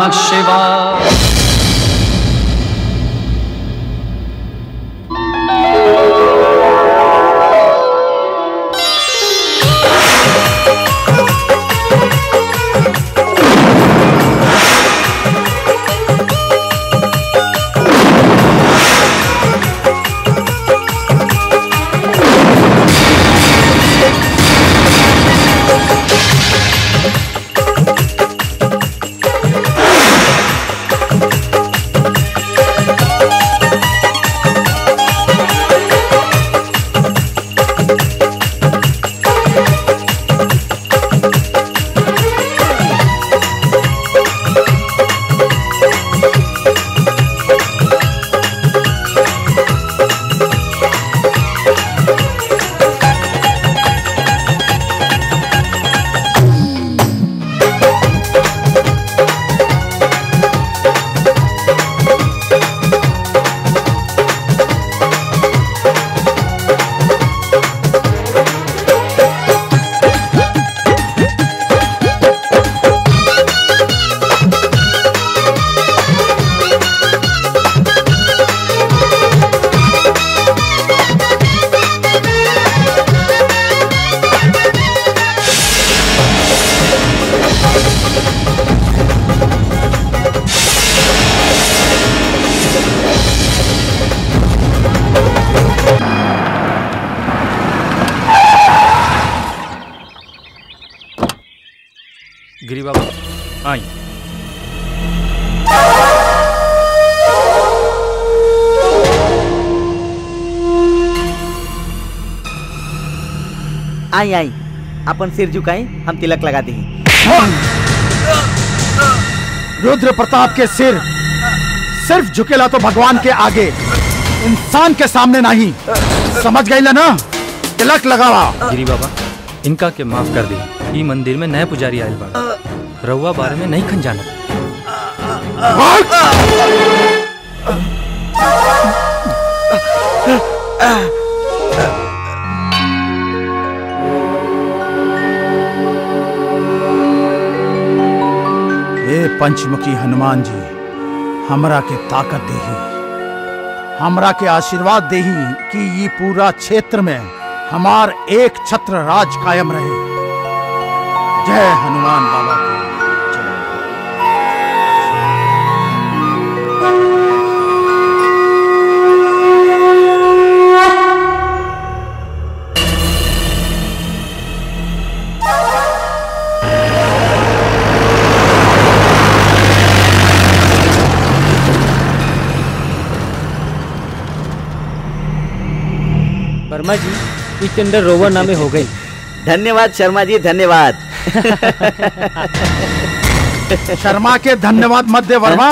नमः शिवाय गिरी बाबा आई आई आई अपन सिर झुकाई हम तिलक लगा दी रुद्र प्रताप के सिर सिर्फ झुकेला तो भगवान के आगे इंसान के सामने नहीं समझ गई ना तिलक लगावा गिरी बाबा इनका के माफ कर दी ई मंदिर में नए पुजारी आयल बा रउआ बारे में नहीं खन जानत ए पंचमुखी हनुमान जी हमरा के ताकत देही हमरा के आशीर्वाद देही कि ये पूरा क्षेत्र में हमार एक छत्र राज कायम रहे जय हनुमान बाबा की जय वर्मा जी ये टेंडर रोवर नामे हो गई धन्यवाद शर्मा जी धन्यवाद शर्मा के धन्यवाद मत दे वर्मा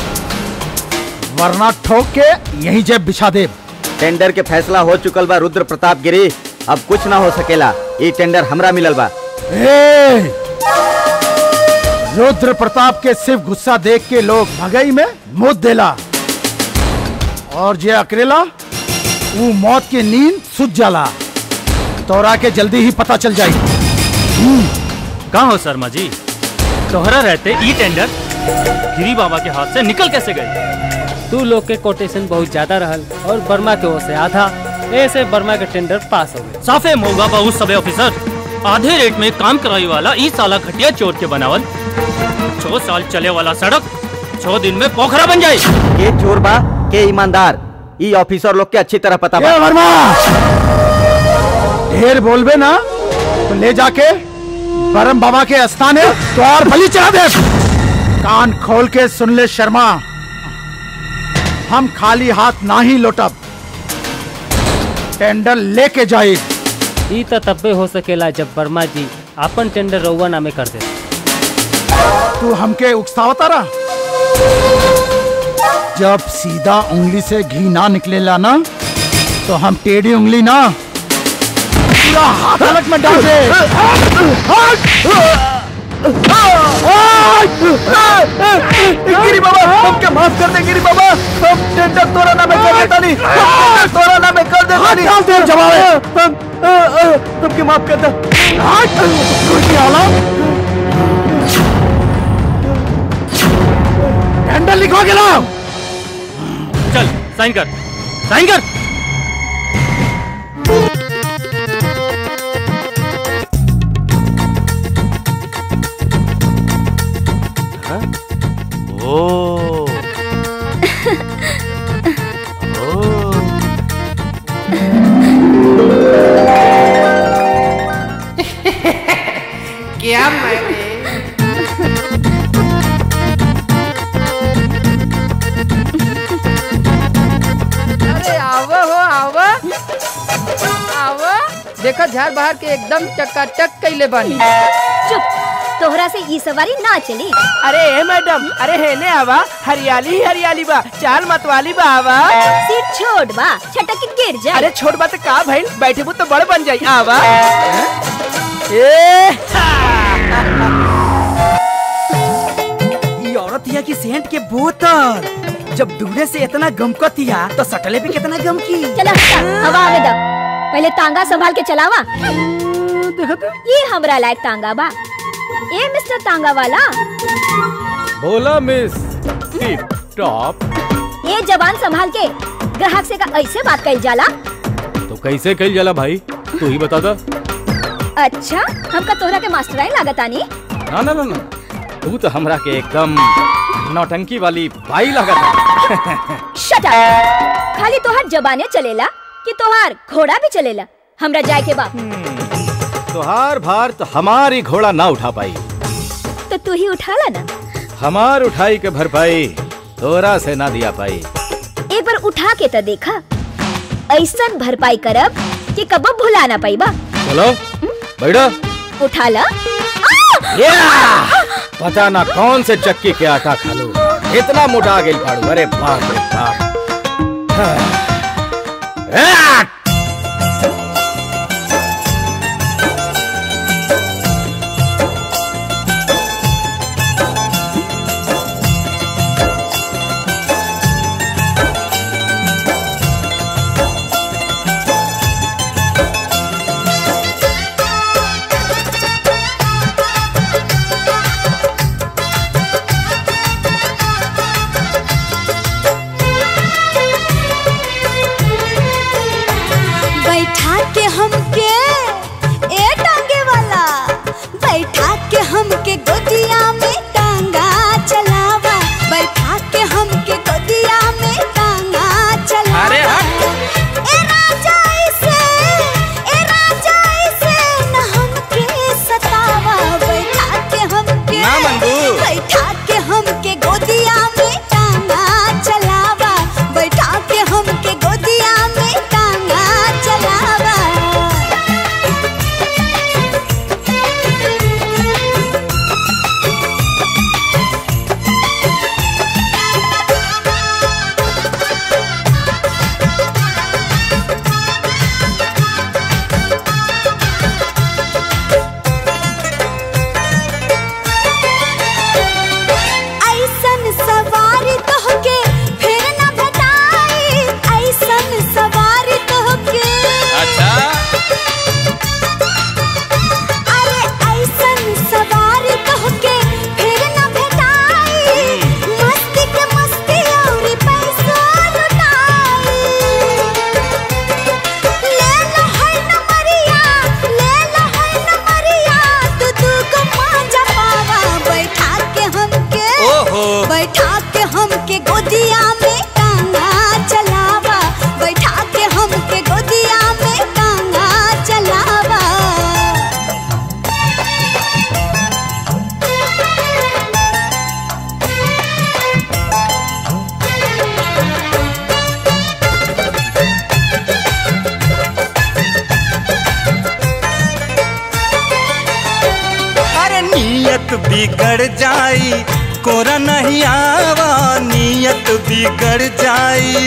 वरना ठोक के यही जेब बिछा दे टेंडर के फैसला हो चुकल बा रुद्र प्रताप गिरी अब कुछ ना हो सकेला ये टेंडर हमरा मिलल बा ए! रुद्र प्रताप के सिर्फ गुस्सा देख के लोग भगई में मुद देला और जे अकेला वो मौत की नींद सुत जाला तोरा के जल्दी ही पता चल जाई कहाँ हो शर्मा जी तोहरा रहते ई टेंडर गिरी बाबा के हाथ से निकल कैसे गए तू लोग के कोटेशन बहुत ज्यादा रहल और वर्मा के ओर से आधा ऐसे वर्मा के टेंडर पास हो गए साफे मोगा बहुत सबे ऑफिसर आधे रेट में काम कराई वाला ई साला घटिया चोर के बनावल छह साल चले वाला सड़क छह दिन में पोखरा बन जाए के चोर बा के ईमानदार ई ऑफिसर लोग के अच्छी तरह पता बा ए वर्मा ढेर बोलबे ना तो ले जाके बरम बाबा के स्थान है तो और बलि चढ़ा दे कान खोल के सुन ले शर्मा हम खाली हाथ ना ही लौटब टेंडर लेके जाए ई तो तब्बे हो सकेला जब वर्मा जी अपन टेंडर रउआ नामे कर दे तू हमके उकसावता रहा जब सीधा उंगली से घी ना निकलेला ना तो हम टेढ़ी उंगली ना पूरा हाथ अलग में डाल दे गिरी बाबा हमके माफ कर दे गिरी बाबा हम टेंडर तोरा नामे कर देता नहीं तोरा नामे कर देता हाथ नहीं डाल दे जवाब हम हमके माफ कर दे हाथ टेंडर लिखवा के लाओ चल साइन कर साइन कर ओ ओ क्या मैंने अरे आवा हो आवा आवा देखो झाड़ बाहर के एकदम चकाचक कैले बानी चुप तोहरा से ई सवारी ना चली अरे ए मैडम अरे हेने आवा हरियाली ही हरियाली बा चाल मतवाली बा आवा सीट छोड़ बा छटक के गिर जा अरे छोट बात का भइल बैठे तो बड़ बन जाई आवा ए ई औरत हिया की सेंट के बोतल जब दूरे से इतना गमकत हिया तो सटले भी कितना गमकी चला हटा, हवा आवे दा पहले तांगा संभाल के चलावा देखो तो ये हमरा लायक तांगा बा ए मिस्टर तांगा वाला बोला मिस टिप टॉप ये जवान संभाल के ग्राहक से का ऐसे बात कइल जाला तो कैसे कल जाला भाई तू ही बता दा अच्छा हमका तोहरा के मास्टराई लागतानी ना ना ना ना तू तो हमरा के एकदम नौटंकी वाली बाई लागत शट अप खाली तोहार जबाने चलेला कि तोहार घोड़ा भी चलेला हमरा जाए के बा तोहार भार तो हमारी घोड़ा ना उठा पाई तो तू ही उठाला ना हमार उठाई के भरपाई तोरा से ना दिया पाई एक बार उठा के तो देखा ऐसन भरपाई करब कि कब भुला ना पाई बा चलो बैठो उठा ला या! पता ना कौन से चक्की के आटा खा लो इतना मोटा गेल फाड़ू अरे बाप रे बाप हाँ। या! बैठा के हमके ए टांगे वाला बैठा के हमके गोदिया में टांगा चलावा बैठा के हमके गोदिया में टांगा चलावा अरे ए राजा ऐसे ए राजा ऐसे न हमके सतावा बैठा के हमके ना मंगू। बैठा के हमके गोदिया में टांगा चलावा बैठा के हमके गोदिया में टांगा चलावा ऐसन सवारी तोहके फिर न बताई ऐसन सवारी तोहके अच्छा अरे ऐसन सवारी तोहके फिर न भेटाई मस्ती के मस्ती और पैसा लुटाई ले लो है नमरिया ले लो है नमरिया तू तू को मांझा पावा बैठा के हमके ओहो बैठा के हमके गोदिया में टांगा चलावा बैठा के हमके गोदिया में टांगा चलावा अरे नियत बिगड़ जाई कोरा नहीं आवा नियत बिगड़ जाई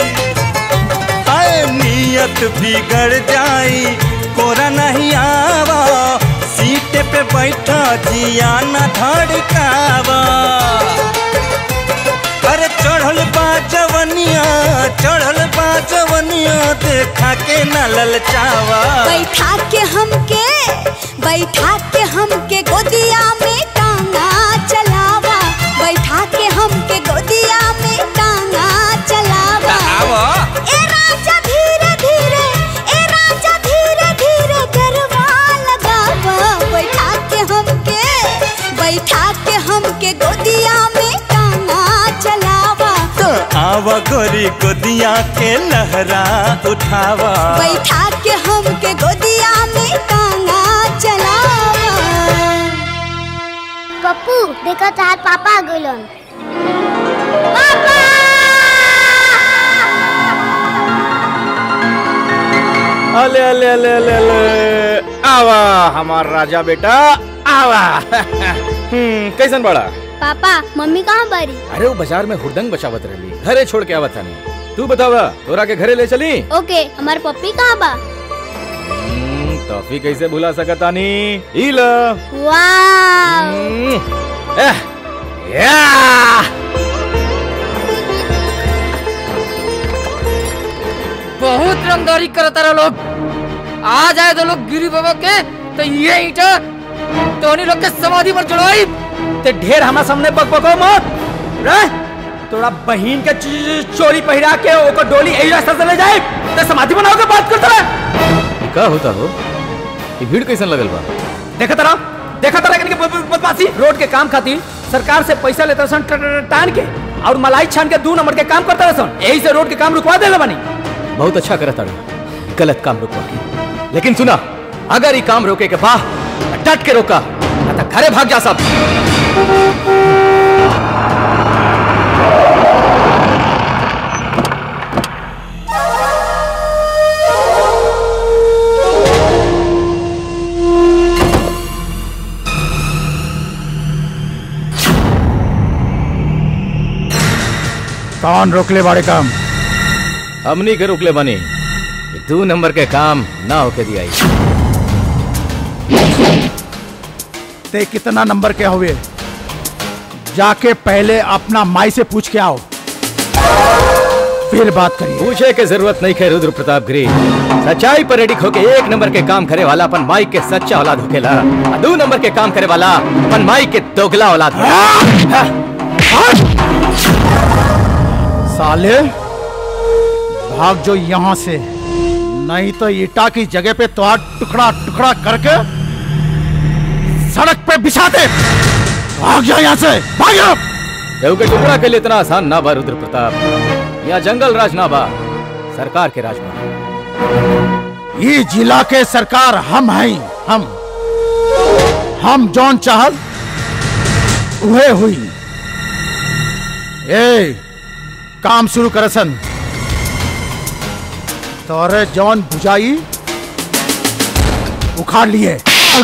अरे नियत बिगड़ जाई कोरा नहीं आवा सीट पे बैठा जिया न धड़कावा अरे चढ़ल बा जवनिया चढ़ल बा जवनिया देखा के न ललचावा बैठा के हमके बैठा के हमके गोदिया में टांगा चलावा बैठा के हमके गोदिया आवा गोरी गोदिया के लहरा उठावा बैठा के हमके गोदिया में टांगा चलावा पप्पू देखो तार पापा आ गइलन अले अले अले अले अले आवा हमार राजा बेटा आवा हम्म कैसन बड़ा पापा मम्मी कहाँ बारी अरे वो बाजार में हुरदंग बचावत रही घरे छोड़ के आवत हनी तू बतावा तोरा के घरे ले चली ओके हमार पप्पी कहाँ बा हम्म, टॉफी कैसे भुला सकता नी ई लो वाह हम्म, एह, या बहुत रंगदारी करता रहा लोग आ जाए तो लोग गिरी बाबा के तो ये ईटा तोनी लोग के समाधि पर चढ़ाई ते ढेर हमारा सामने बक बको मत रे तोरा बहन के च- चोरी पहिरा के ओकर डोली एही रास्ता से ले जाए ते समाधि बनाओ के बात करता रहे का होता हो ये भीड़ कैसन लगल बा देखा तरा देखा तरा इनके ब- ब- बदमाशी रोड के काम खातिर सरकार से पैसा लेता सन ट- ट- टान के और मलाई छान के दो नंबर के काम करता सन यही से रोड के काम रुकवा देले बानी बहुत अच्छा करत ताड़ू गलत काम रुकवा के लेकिन सुना अगर ये काम रोके के बा त डट के रोका न त घरे भाग जा सब कौन रोकले बाड़े काम हमनी के रोकले बनी ये दो नंबर के काम ना होके दिया ते कितना नंबर के हुए जाके पहले अपना माई से पूछ के आओ फिर बात करिए पूछे के जरूरत नहीं है रुद्र प्रताप गिरी सच्चाई पर रेडी होके एक नंबर के काम करे वाला अपन माई के सच्चा औलाद होकेला आ दो नंबर के काम करे वाला अपन माई के दोगला औलाद होकेला। साले भाग जो यहाँ से नहीं तो ईटा की जगह पे तो टुकड़ा टुकड़ा करके सड़क पे बिछा दे भाग जा यहाँ से भाग जा केहू के टुकड़ा के लिए इतना आसान ना बा रुद्र प्रताप यहाँ जंगल राज ना बा सरकार के राज बा ये जिला के सरकार हम हैं हम हम जौन चाहल उहे हुई ए काम शुरू करसन तोरे जौन बुझाई उखाड़ लिए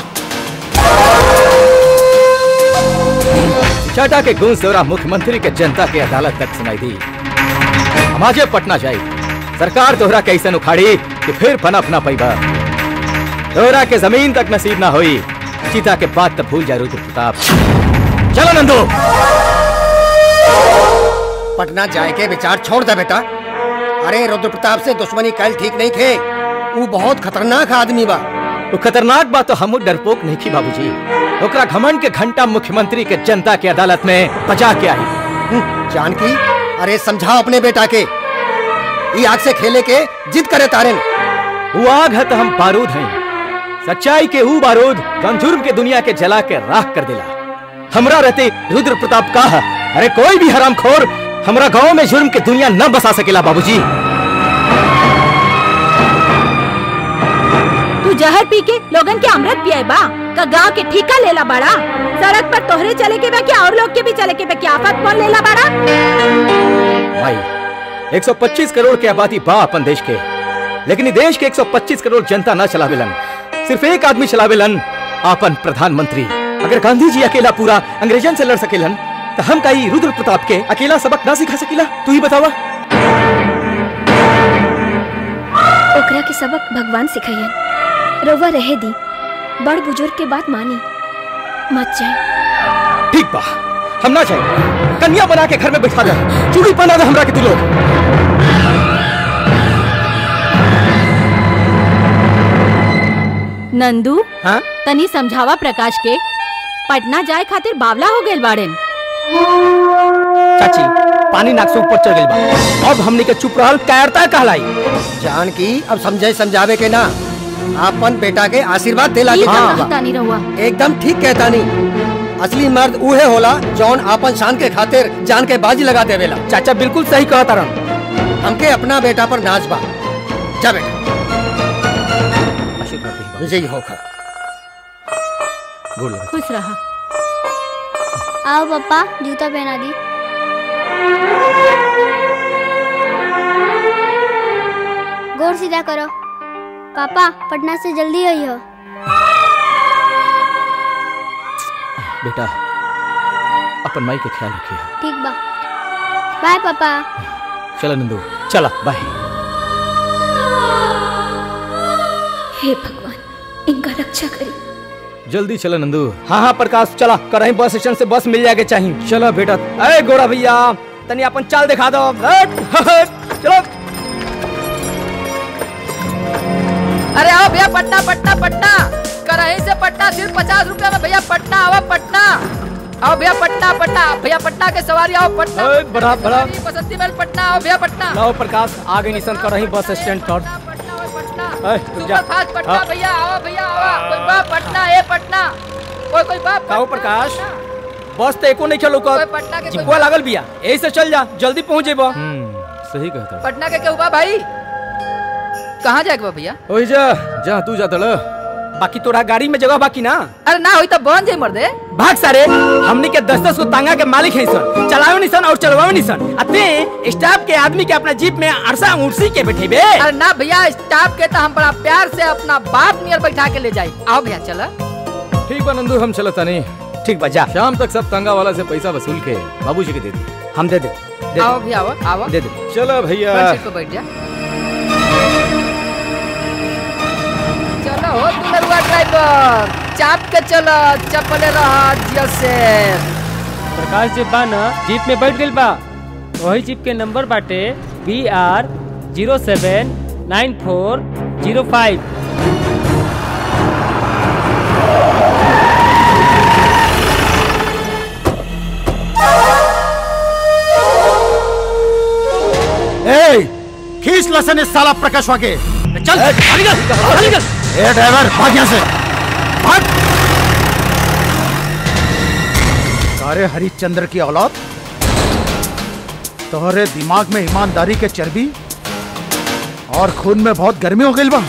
चाटा के गूंज दौरा मुख्यमंत्री के जनता के अदालत तक सुनाई दी हम आजे पटना जाई सरकार तोहरा कैसन उखाड़ी कि फिर पनप ना पैबा तोहरा के जमीन तक नसीब ना हुई सीता के बात तब भूल जा रुद्र प्रताप चलो नंदू पटना जाए के विचार छोड़ दे बेटा अरे रुद्र प्रताप से दुश्मनी कल ठीक नहीं खे वो बहुत खतरनाक आदमी बा वो खतरनाक बात तो हम डरपोक नहीं की बाबूजी ओकरा घमंड के घंटा मुख्यमंत्री के जनता के अदालत में बचा के आई हम्म, जानकी अरे समझाओ अपने बेटा के ई आग से खेले के जिद करे तारे वो आग है तो हम बारूद हैं सच्चाई के ऊ बारूद जौन जुर्म के दुनिया के जला के राख कर दिला हमरा रहते रुद्र प्रताप का है अरे कोई भी हराम खोर हमरा गांव में जुर्म के दुनिया न बसा सकेला बाबूजी तू जहर पी के लोगन के अमृत पिए बा का गांव के ठीका लेला बड़ा सड़क पर तोहरे चले के बा क्या और लोग के भी चले के बा क्या आफत कौन लेला बड़ा भाई 125 करोड़ की आबादी बा अपन देश के लेकिन ई देश के 125 करोड़ जनता ना चलावेलन सिर्फ एक आदमी चलावेलन आपन प्रधानमंत्री अगर गांधी जी अकेला पूरा अंग्रेजन से लड़ सकेलन तो हम का ई रुद्र प्रताप के अकेला सबक ना सिखा सकेला तू ही बतावा ओकरा के सबक भगवान सिखाइयन रउआ रहे दी बड़ बुजुर्ग के बात मानी मत जाए ठीक बा हम ना चाहिए कन्या बना के घर में बैठा दे चूड़ी पहना दे हमरा के तू लोग नंदू हाँ तनी समझावा प्रकाश के पटना जाए खातिर बावला हो गेल बाड़ेन चाची पानी नाक से ऊपर चढ़ गई बा अब हमने के चुप रहल कायरता कहलाई जानकी अब समझे समझावे के ना अपन बेटा के आशीर्वाद दिला के ई जाना का बा। तानी रहुआ एकदम ठीक कहता नहीं असली मर्द उहे होला जौन आपन शान के खातिर जान के बाजी लगा देवेला चाचा बिल्कुल सही कहा तारन हमके अपना बेटा पर नाच बा जा बेटा विजयी होकर बोल खुश रहा आओ पापा जूता पहना दी गौर सीधा करो पापा पटना से जल्दी आई हो बेटा अपन माई के ख्याल रखिए ठीक बा बाय पापा चला नंदू चला बाय हे भगवान इनका रक्षा करी जल्दी चला नंदू हाँ हाँ प्रकाश चला करही बस स्टेशन से बस मिल जाएगा चाहिए चला बेटा अरे गोरा भैया तनी अपन चाल दिखा दो हट, हट, चलो अरे आओ भैया पटना पटना पटना करही से पटना सिर्फ पचास रुपया में भैया पटना आओ पटना आओ भैया पटना पटना भैया पटना के सवारी आओ पटना ओए, बढ़ा, बढ़ा। बसंती महल पटना आओ भैया पटना लाओ प्रकाश आगे निशन करही बस स्टैंड पर अरे, रुक जा। सुपर फास्ट पटना हाँ। भैया आओ भैया आओ कोई बा पटना ए पटना कोई कोई बा काहो प्रकाश बस तो एको नहीं चलो कोई पटना के कोई जिपुआ लागल बिया यही से चल जा जल्दी पहुंच जेबो सही कहता पटना के केहू बा भाई कहाँ जाएगा बा भैया ओए जा जा तू जा तड़ बाकी तोरा गाड़ी में जगह बाकी ना अरे ना होई तो बन जाई मर्दे भाग सारे हमनी के दस दस को तांगा के मालिक है सन चलावे निसन और चलवावे निसन अते स्टाफ के आदमी के अपना जीप में अरसा उर्सी के बैठे बे अरे ना भैया स्टाफ के तो हम बड़ा प्यार से अपना बाप नियर बैठा के ले जाई आओ भैया चला ठीक बा नंदू हम चलता नहीं ठीक बा जा शाम तक सब तंगा वाला से पैसा वसूल के बाबूजी के दे दी हम दे दे दे आओ भैया आओ आओ दे दे चलो भैया फ्रंट सीट पे बैठ जा चलो हो तू नरुआ ड्राइवर चाप के चलो चपले रहा जैसे प्रकाश जी बा ना जीप में बैठ गइल बा वही जीप के नंबर बाटे B R zero seven nine four zero five ए खींच लसन इस साला प्रकाश वाके चल निकल निकल ए ड्राइवर भाग यहाँ से भाग सारे हरिश्चंद्र की औलाद तोहरे दिमाग में ईमानदारी के चर्बी और खून में बहुत गर्मी हो गई बा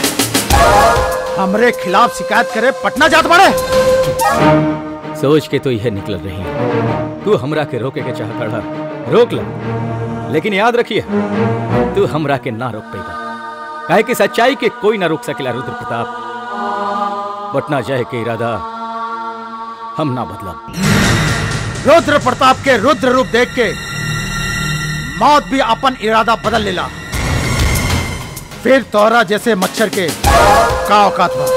हमरे खिलाफ शिकायत करे पटना जात बड़े सोच के तो यह निकल रही तू हमरा के रोके के चाह खड़ा रोक ले लेकिन याद रखिए तू हमरा के ना रोक पेगा काहे कि सच्चाई के कोई ना रोक सकेला रुद्र प्रताप पटना जाए के इरादा हम ना बदला रुद्र प्रताप के रुद्र रूप देख के मौत भी अपन इरादा बदल लेला फिर तोरा जैसे मच्छर के का औकात बा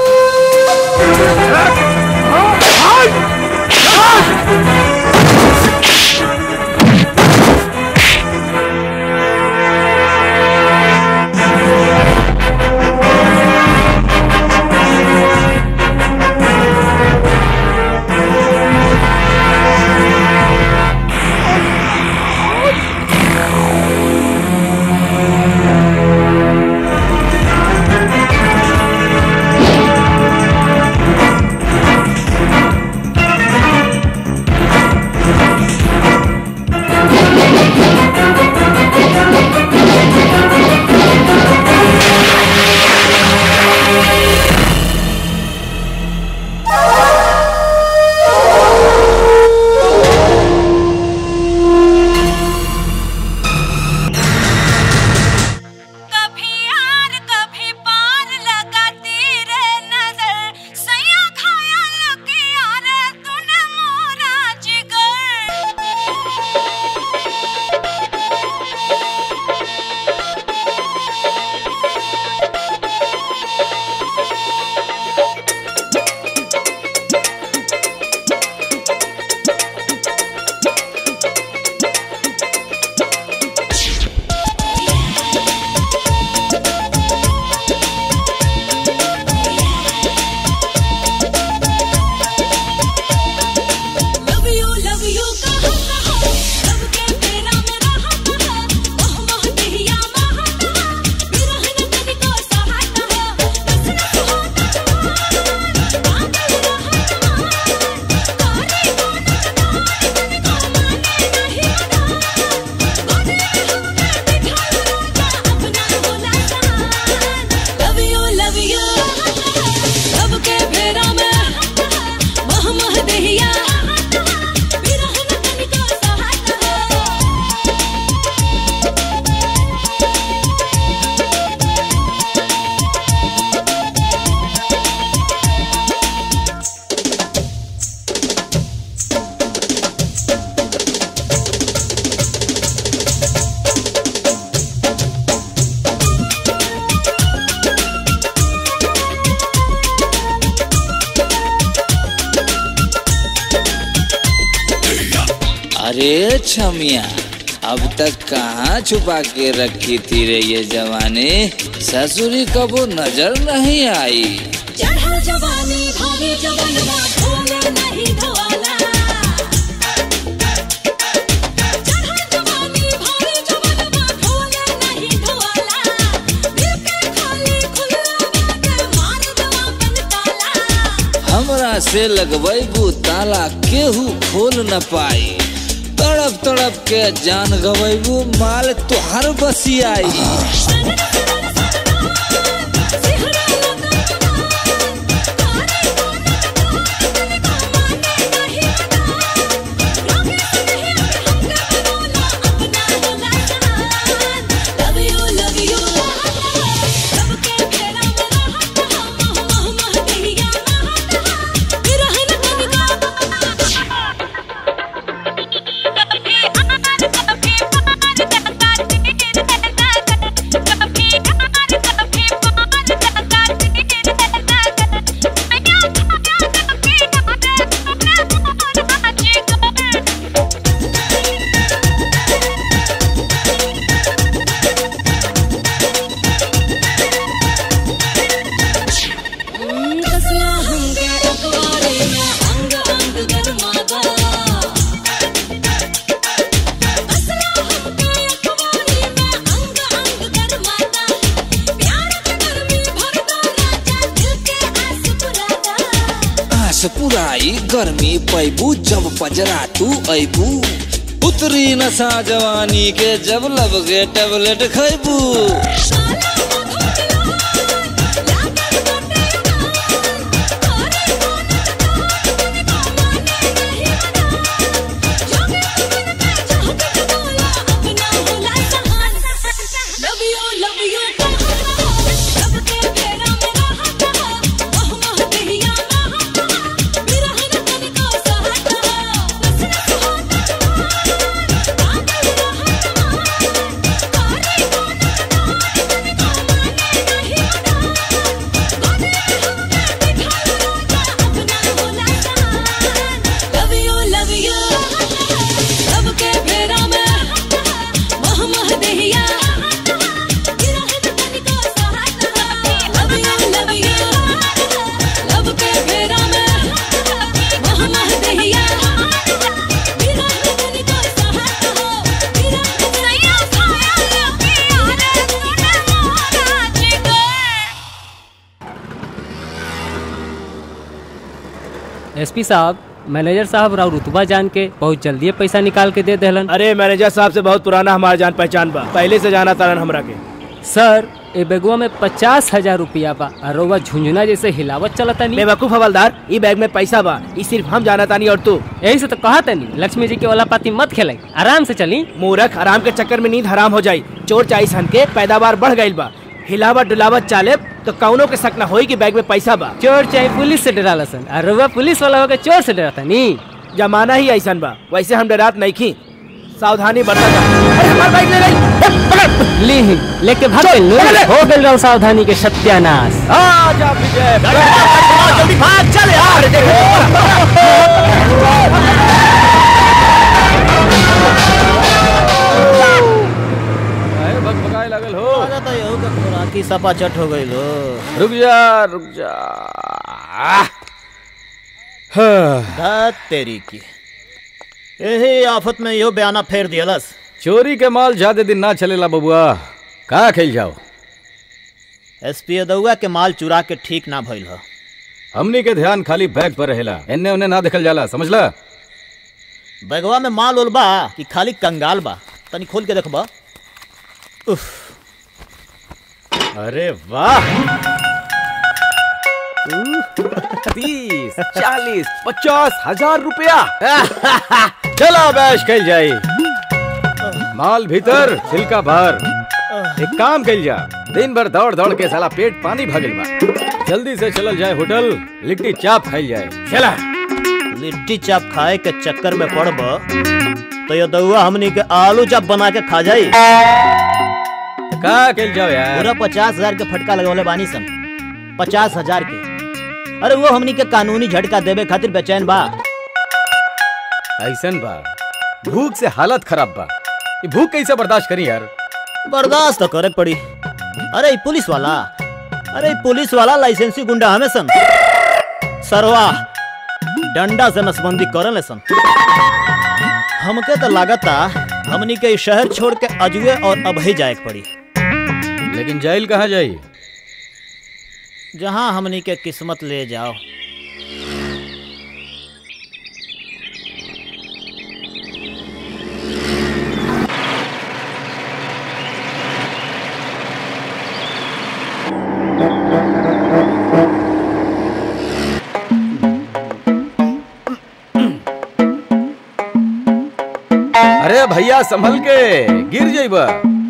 अरे छमिया अब तक कहाँ छुपा के रखी थी रे ये जवानी ससुरी कबो नजर नहीं आई चढ़ा जवानी भाभी जवानवा ढोले नहीं ढोला चढ़ा जवानी भाभी जवानवा ढोले नहीं ढोला दिल के खाली खुला बाटे मार दवा बन ताला हमरा से लगबैबू ताला केहू खोल न पाई तड़प तड़प के जान गवैबू माल तुहार बसियाई लव यू लव यू सब के फेरा में रहत हम मह मह कहिया महत रहन कनिका कसला हमके अखबारे में अंग अंग गरमादा कसला हमके अखबारे में अंग अंग गरमादा प्यार के गर्मी भरदा राजा दिल के आस पुरादा आस पुराई गर्मी पैबू जब पजरा तू ऐबू उतरी नशा जवानी के जब लब के टेबलेट खैबू लव यू लव यू सब के फेरा में रहत मह मह कहिया महत बिरहन कनिका सहत लव यू लव यू सब के फेरा में मह मह दहिया बिरहन कनिका सहत लव यू लव यू सब के फेरा में मह मह दहिया बिरहन कनिका सहत बिरहन सैया साया प्यारे तूने मोरा जिगर एसपी साहब मैनेजर साहब राव रुतबा जान के बहुत जल्दी पैसा निकाल के दे देलन अरे मैनेजर साहब से बहुत पुराना हमारा जान पहचान बा पहले से जाना तारन हमरा के सर ए बेगुआ में पचास हजार रुपया बा और रउआ झुंझुना जैसे हिलावत चलता नहीं बेवकूफ हवलदार ई बैग में पैसा बा ई सिर्फ हम जाना तानी और तू यही से तो कहा तनी लक्ष्मी जी के वाला पाती मत खेलाई आराम से चली मूर्ख आराम के चक्कर में नींद हराम हो जाई चोर चाई सन के पैदावार बढ़ गईल बा हिलावत डुलावत चाले तो कौनो के शक न होई कि बैग में पैसा बा चोर चाहे पुलिस से डराला सन और रउआ पुलिस वाला होकर चोर से डराता नहीं जमाना ही ऐसा बा वैसे हम डरात नहीं खी सावधानी बरता जा अरे हमार बाइक ले गई ली ही लेके भाग गइल नु। हो गइल रहो सावधानी के सत्यानाश आ जा विजय जल्दी भाग चल यार भगभगाए लगल हो खुराकी सपा चट हो गई लो रुक जा रुक जा धत तेरी की यही आफत में यो बयाना फेर दियलस चोरी के माल ज्यादा दिन ना चलेला बबुआ कहाँ खेल जाओ एसपी यदुआ के माल चुरा के ठीक ना भइल ह हमनी के ध्यान खाली बैग पर रहेला एन्ने उन्ने ना देखल जाला समझला बैगवा में माल उल बा कि खाली कंगाल बा तनी खोल के देखबा उफ अरे वाह तीस चालीस पचास हजार रुपया चलो बैश कल जाई माल भीतर छिलका बाहर एक काम कल जा दिन भर दौड़ दौड़ के साला पेट पानी भगल बा जल्दी से चलल जाए होटल लिट्टी चाप खाई जाए चला लिट्टी चाप खाए के चक्कर में पड़ब तो ये दउआ हमनी के आलू चाप बना के खा जाई का कल जाओ यार पूरा पचास हजार के फटका लगवले बानी सन पचास हजार के अरे वो हमनी के कानूनी झटका देवे खातिर बेचैन बा ऐसन बा भूख से हालत खराब बा ये भूख कैसे बर्दाश्त करी यार बर्दाश्त तो करे पड़ी अरे ई पुलिस वाला अरे ई पुलिस वाला लाइसेंसी गुंडा हमें सन सरवा डंडा से नसबंदी करले सन हमके तो लागता हमनी के ई शहर छोड़ के अजुए और अभई जाए के पड़ी लेकिन जेल कहाँ जाई जहाँ हमनी के किस्मत ले जाओ अरे भैया संभल के गिर जाइबा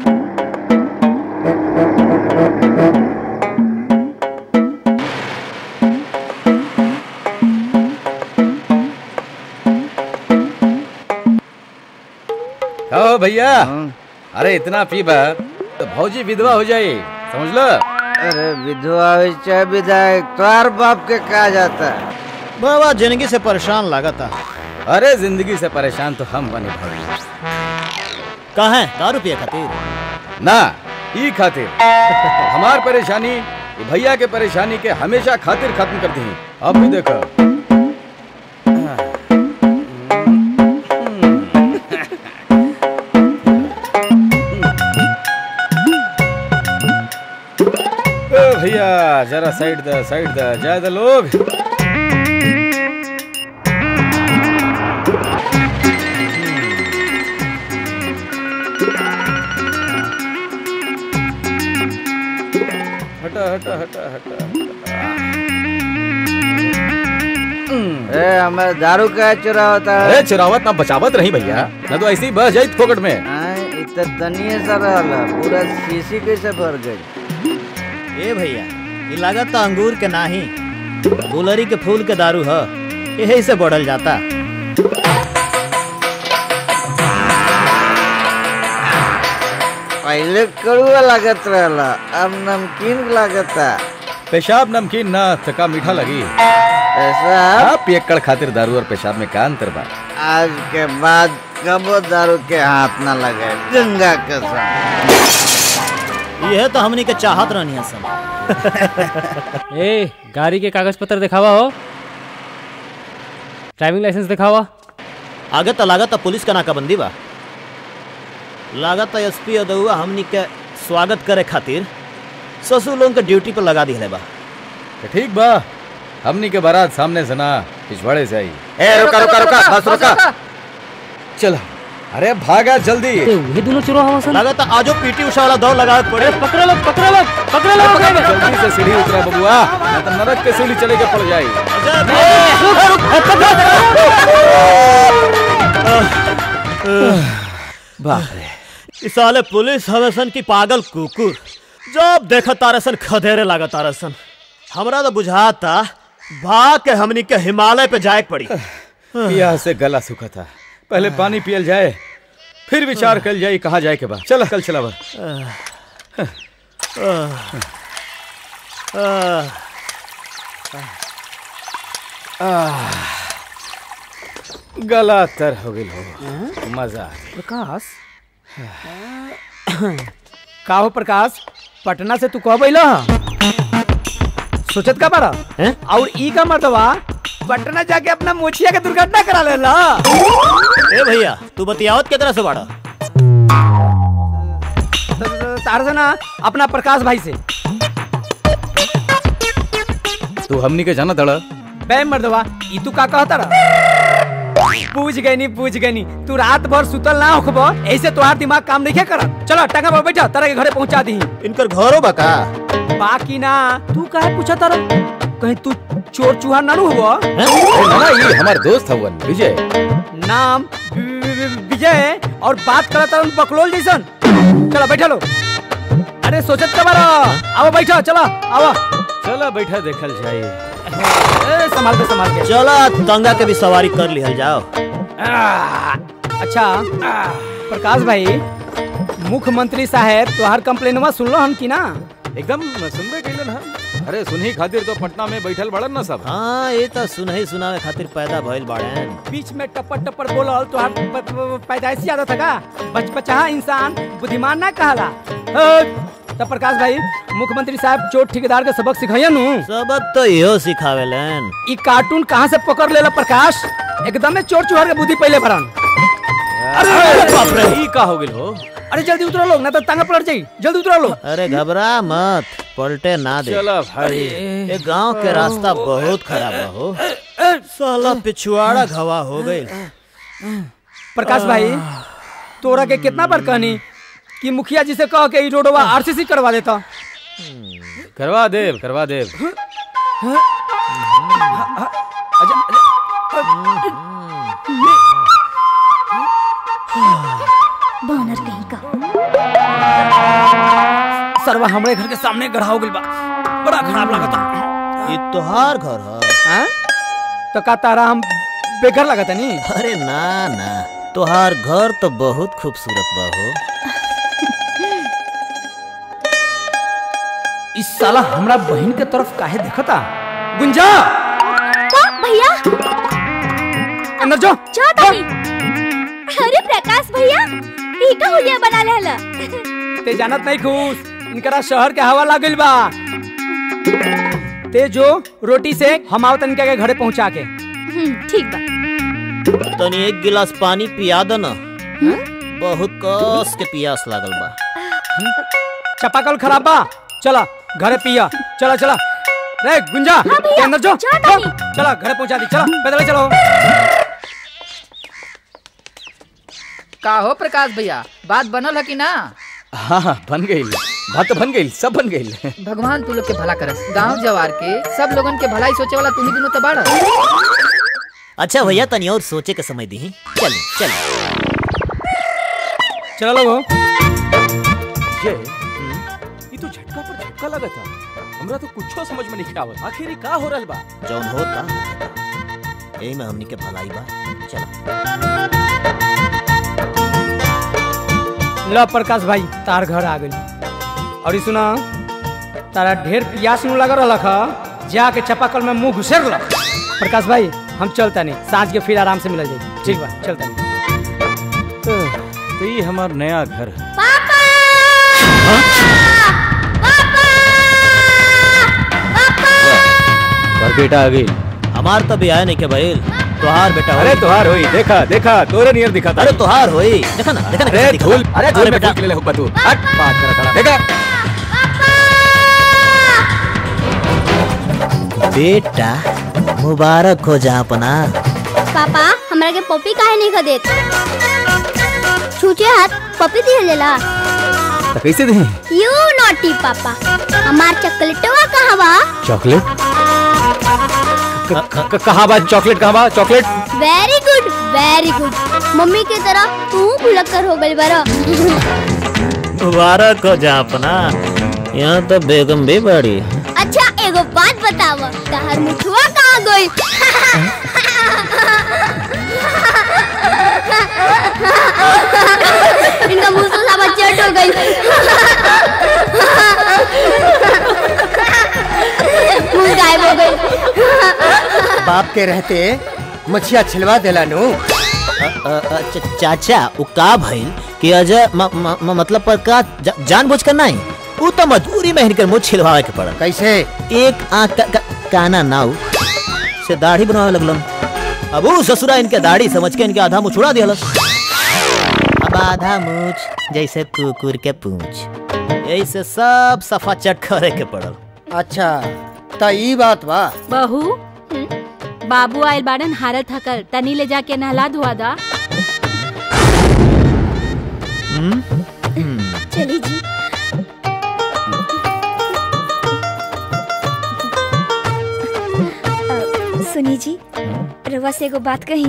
ओ भैया अरे इतना पीबा तो भौजी विधवा हो जाए समझ लो अरे विधवा हुई चाहे विधायक तोहार बाप के कहा जाता है बाबा जिंदगी से परेशान लागता अरे जिंदगी से परेशान तो हम बने भाई कहा है दारू पिए खातिर ना ई खातिर हमार परेशानी ये भैया के परेशानी के हमेशा खातिर खत्म करती हैं अब भी देखो ओ भैया जरा साइड द साइड द जाए द लोग हटा हटा हटा हटा ए हमें दारू का चुरावता है अरे चिरावत ना बचावत रही भैया ना तो ऐसे ही बह जाई फोकट में इतना तनिए सा रहला पूरा शीशी कैसे भर गई ए भैया ये लागत तो अंगूर के नाही गुलरी के फूल के दारू ह यही से बढ़ल जाता पहले कड़ुआ लागत रहला अब नमकीन लागता पेशाब नमकीन ना थका मीठा लगी ऐसा हाँ पियक्कड़ खातिर दारू और पेशाब में का अंतर बा आज के बाद कबो दारू के हाथ ना लगे गंगा कसम यह तो हमनी के चाहत रहनी सन ए गाड़ी के कागज पत्र दिखावा हो ड्राइविंग लाइसेंस दिखावा आगे तो लागत तो पुलिस का नाकाबंदी बा लागत तो एसपी अदुआ हमनी के स्वागत करे खातिर ससुर लोगन के ड्यूटी पर लगा दी बा तो ठीक बा हमनी के बारात सामने से ना पिछवाड़े से आई ए रुका रुका रुका बस रुका चलो अरे भागा जल्दी ये दोनों चुरो हवा सन लागत तो आजो पीटी उषा वाला दौड़ लगा पड़े पकड़ो लो पकड़ो लो पकड़ो लो जल्दी से सीढ़ी उतरा बबुआ ना तो नरक के सीढ़ी चले के पड़ जाई बाप रे इस साले पुलिस हवेसन की पागल कुकुर जब देखा तारसन खदेरे लागा तारसन हमरा तो बुझाता भाग के हमनी के हिमालय पे जाए के पड़ी पिया से गला सूखा था पहले पानी पियल जाए फिर विचार कर जाए कहाँ जाए के बाद चल कल चला बा गला तर हो गई हो मजा आ गइल। प्रकाश का हो प्रकाश पटना से तू कब अइला सोचत का बारा और ई का मर्दवा पटना जाके अपना मोचिया के दुर्घटना करा लेला ए भैया तू बतियावत के तरह से बाड़ा तार से ना अपना प्रकाश भाई से तू हमनी के जाना तड़ा बे मर्दवा ई तू का कहता रहा पूछ गई नी पूछ गई नी तू रात भर सुतल ना होखबो ऐसे तोहार दिमाग काम नहीं करत चलो टंगा पर बैठा तारा के घरे पहुंचा दी इनकर घरो बका बाकी ना तू काहे पूछा तारा कहीं तू चोर चूहा ना नु हुआ ना ये हमार दोस्त हवन विजय नाम वि- वि- वि- विजय और बात करत तारन बकलोल जैसन चलो बैठा लो अरे सोचत का बारा आओ बैठा चला आओ चला बैठा देखल जाए ए, संभाल के संभाल के चला दंगा के भी सवारी कर लिहल जाओ आ, अच्छा आ, प्रकाश भाई मुख्यमंत्री साहब तोहार कंप्लेनवा सुनलो हम की ना एकदम सुनबे कैलन हम अरे सुनही खातिर तो पटना में बैठल बड़न ना सब हाँ ये तो सुनही सुनावे खातिर पैदा भइल बाड़े बीच में टप्पर टप्पर बोलल तो पैदाइशी आदत है का बच बचा इंसान बुद्धिमान ना कहला तो प्रकाश भाई मुख्यमंत्री साहब चोट ठेकेदार के सबक सिखाइए नु सबक तो इहो सिखावेलन ई कार्टून कहाँ से पकड़ लेला प्रकाश एकदम चोर चुहर के बुद्धि पहले भरन अरे बाप रे ई का हो गेल हो अरे जल्दी उतरो लोग ना तो टांगा पलट जाई जल्दी उतरो लोग अरे घबरा मत पलटे ना दे चला भाई ये गांव के रास्ता बहुत खराब है हो साला पिछुआड़ा घवा हो गई प्रकाश भाई तोरा के कितना बार कहनी कि मुखिया जी से कह के ई रोडवा आरसीसी करवा देता करवा देव करवा देव बानर कहीं का सरवा हमरे घर के सामने गढ़ा हो गइल बा बड़ा खराब लागता ये तोहार घर है हैं तो का तारा हम बेघर लगता नी अरे ना ना तोहार घर तो बहुत खूबसूरत बा हो इस साला हमरा बहन के तरफ काहे देखता गुंजा का भैया अंदर जो जा तानी अरे प्रकाश भैया ई का हुलिया बना लेला ते जानत नहीं खुश इनकरा शहर के हवा लागल बा ते जो रोटी से हम आवत इनका के घरे पहुंचा के ठीक बा तनी एक गिलास पानी पिया दो ना बहुत कस के पियास लागल बा चपाकल खराब बा चला घरे पिया चला चला रे गुंजा ते अंदर जो जा तानी। चला घरे पहुंचा दी चला पैदल चलो का हो प्रकाश भैया बात बनल है कि ना हाँ हाँ बन गई बात तो बन गई सब बन गई भगवान तू लोग के भला करस गांव जवार के सब लोगन के भलाई सोचे वाला तुम्ही दोनों तो बाड़ अच्छा भैया तनी और सोचे के समय दी चल चल चलो लोगो ये ये तो झटका पर झटका लगा था हमरा तो कुछो समझ में नहीं आवत आखिर ई का हो रहल बा जौन होता यही में हमनी के भलाई बा चल लो प्रकाश भाई तार घर आ गई और ई सुना तारा ढेर प्यास नु लगा रहा खा जाके चपाकल में मुंह घुसेर लो प्रकाश भाई हम चलता नहीं सांझ के फिर आराम से मिल जाए ठीक बा चलता नहीं तो ये हमार नया घर है पर बेटा आ गई हमार तो भी आया नहीं के भाई तोहार बेटा अरे होई। तोहार होई देखा देखा तोरे नियर दिखा था अरे तोहार होई देखा ना देखा ना अरे कैसे दिखा धूल था। अरे धूल में बेटा फूल के ले हुब्बा तू हट बात कर खड़ा देखा बेटा मुबारक हो जा अपना पापा हमरा के पपी काहे नहीं खदेत छूचे हाथ पपी दिए लेला तो कैसे दे यू नॉटी पापा हमार चॉकलेटवा कहाँ बा चॉकलेट कहाँ बा चॉकलेट कहाँ बा chocolate very good very good mummy की तरह तू भुलक्कर हो गई बरा मुबारक हो जा अपना यहाँ तो बेगम भी बड़ी अच्छा एगो बात बताव तहर मुठुआ कहाँ गई इनका मुंह तो सब चट हो गई मुंह गायब हो गई बाप के रहते मछिया छिलवा देला नु अ, अ, अ, च- चाचा वो का भइल कि अजय म, म, म, मतलब पर का जा, जानबूझ कर नहीं वो तो मजबूरी में हिनकर मुंह छिलवावे के पड़ल कैसे एक आंख का, का, काना नाउ से दाढ़ी बनवावे लगलन अब वो ससुरा इनके दाढ़ी समझ के इनके आधा मुंह छुड़ा दिया अब आधा मूछ जैसे कुकुर के पूंछ ऐसे सब सफा चट करे के पड़ल अच्छा त ई बात बा बहू बाबू आयल बाड़न हारत हकर तनी ले जाके नहला धुआ दा चली जी अ, सुनी जी रवा से एगो बात कही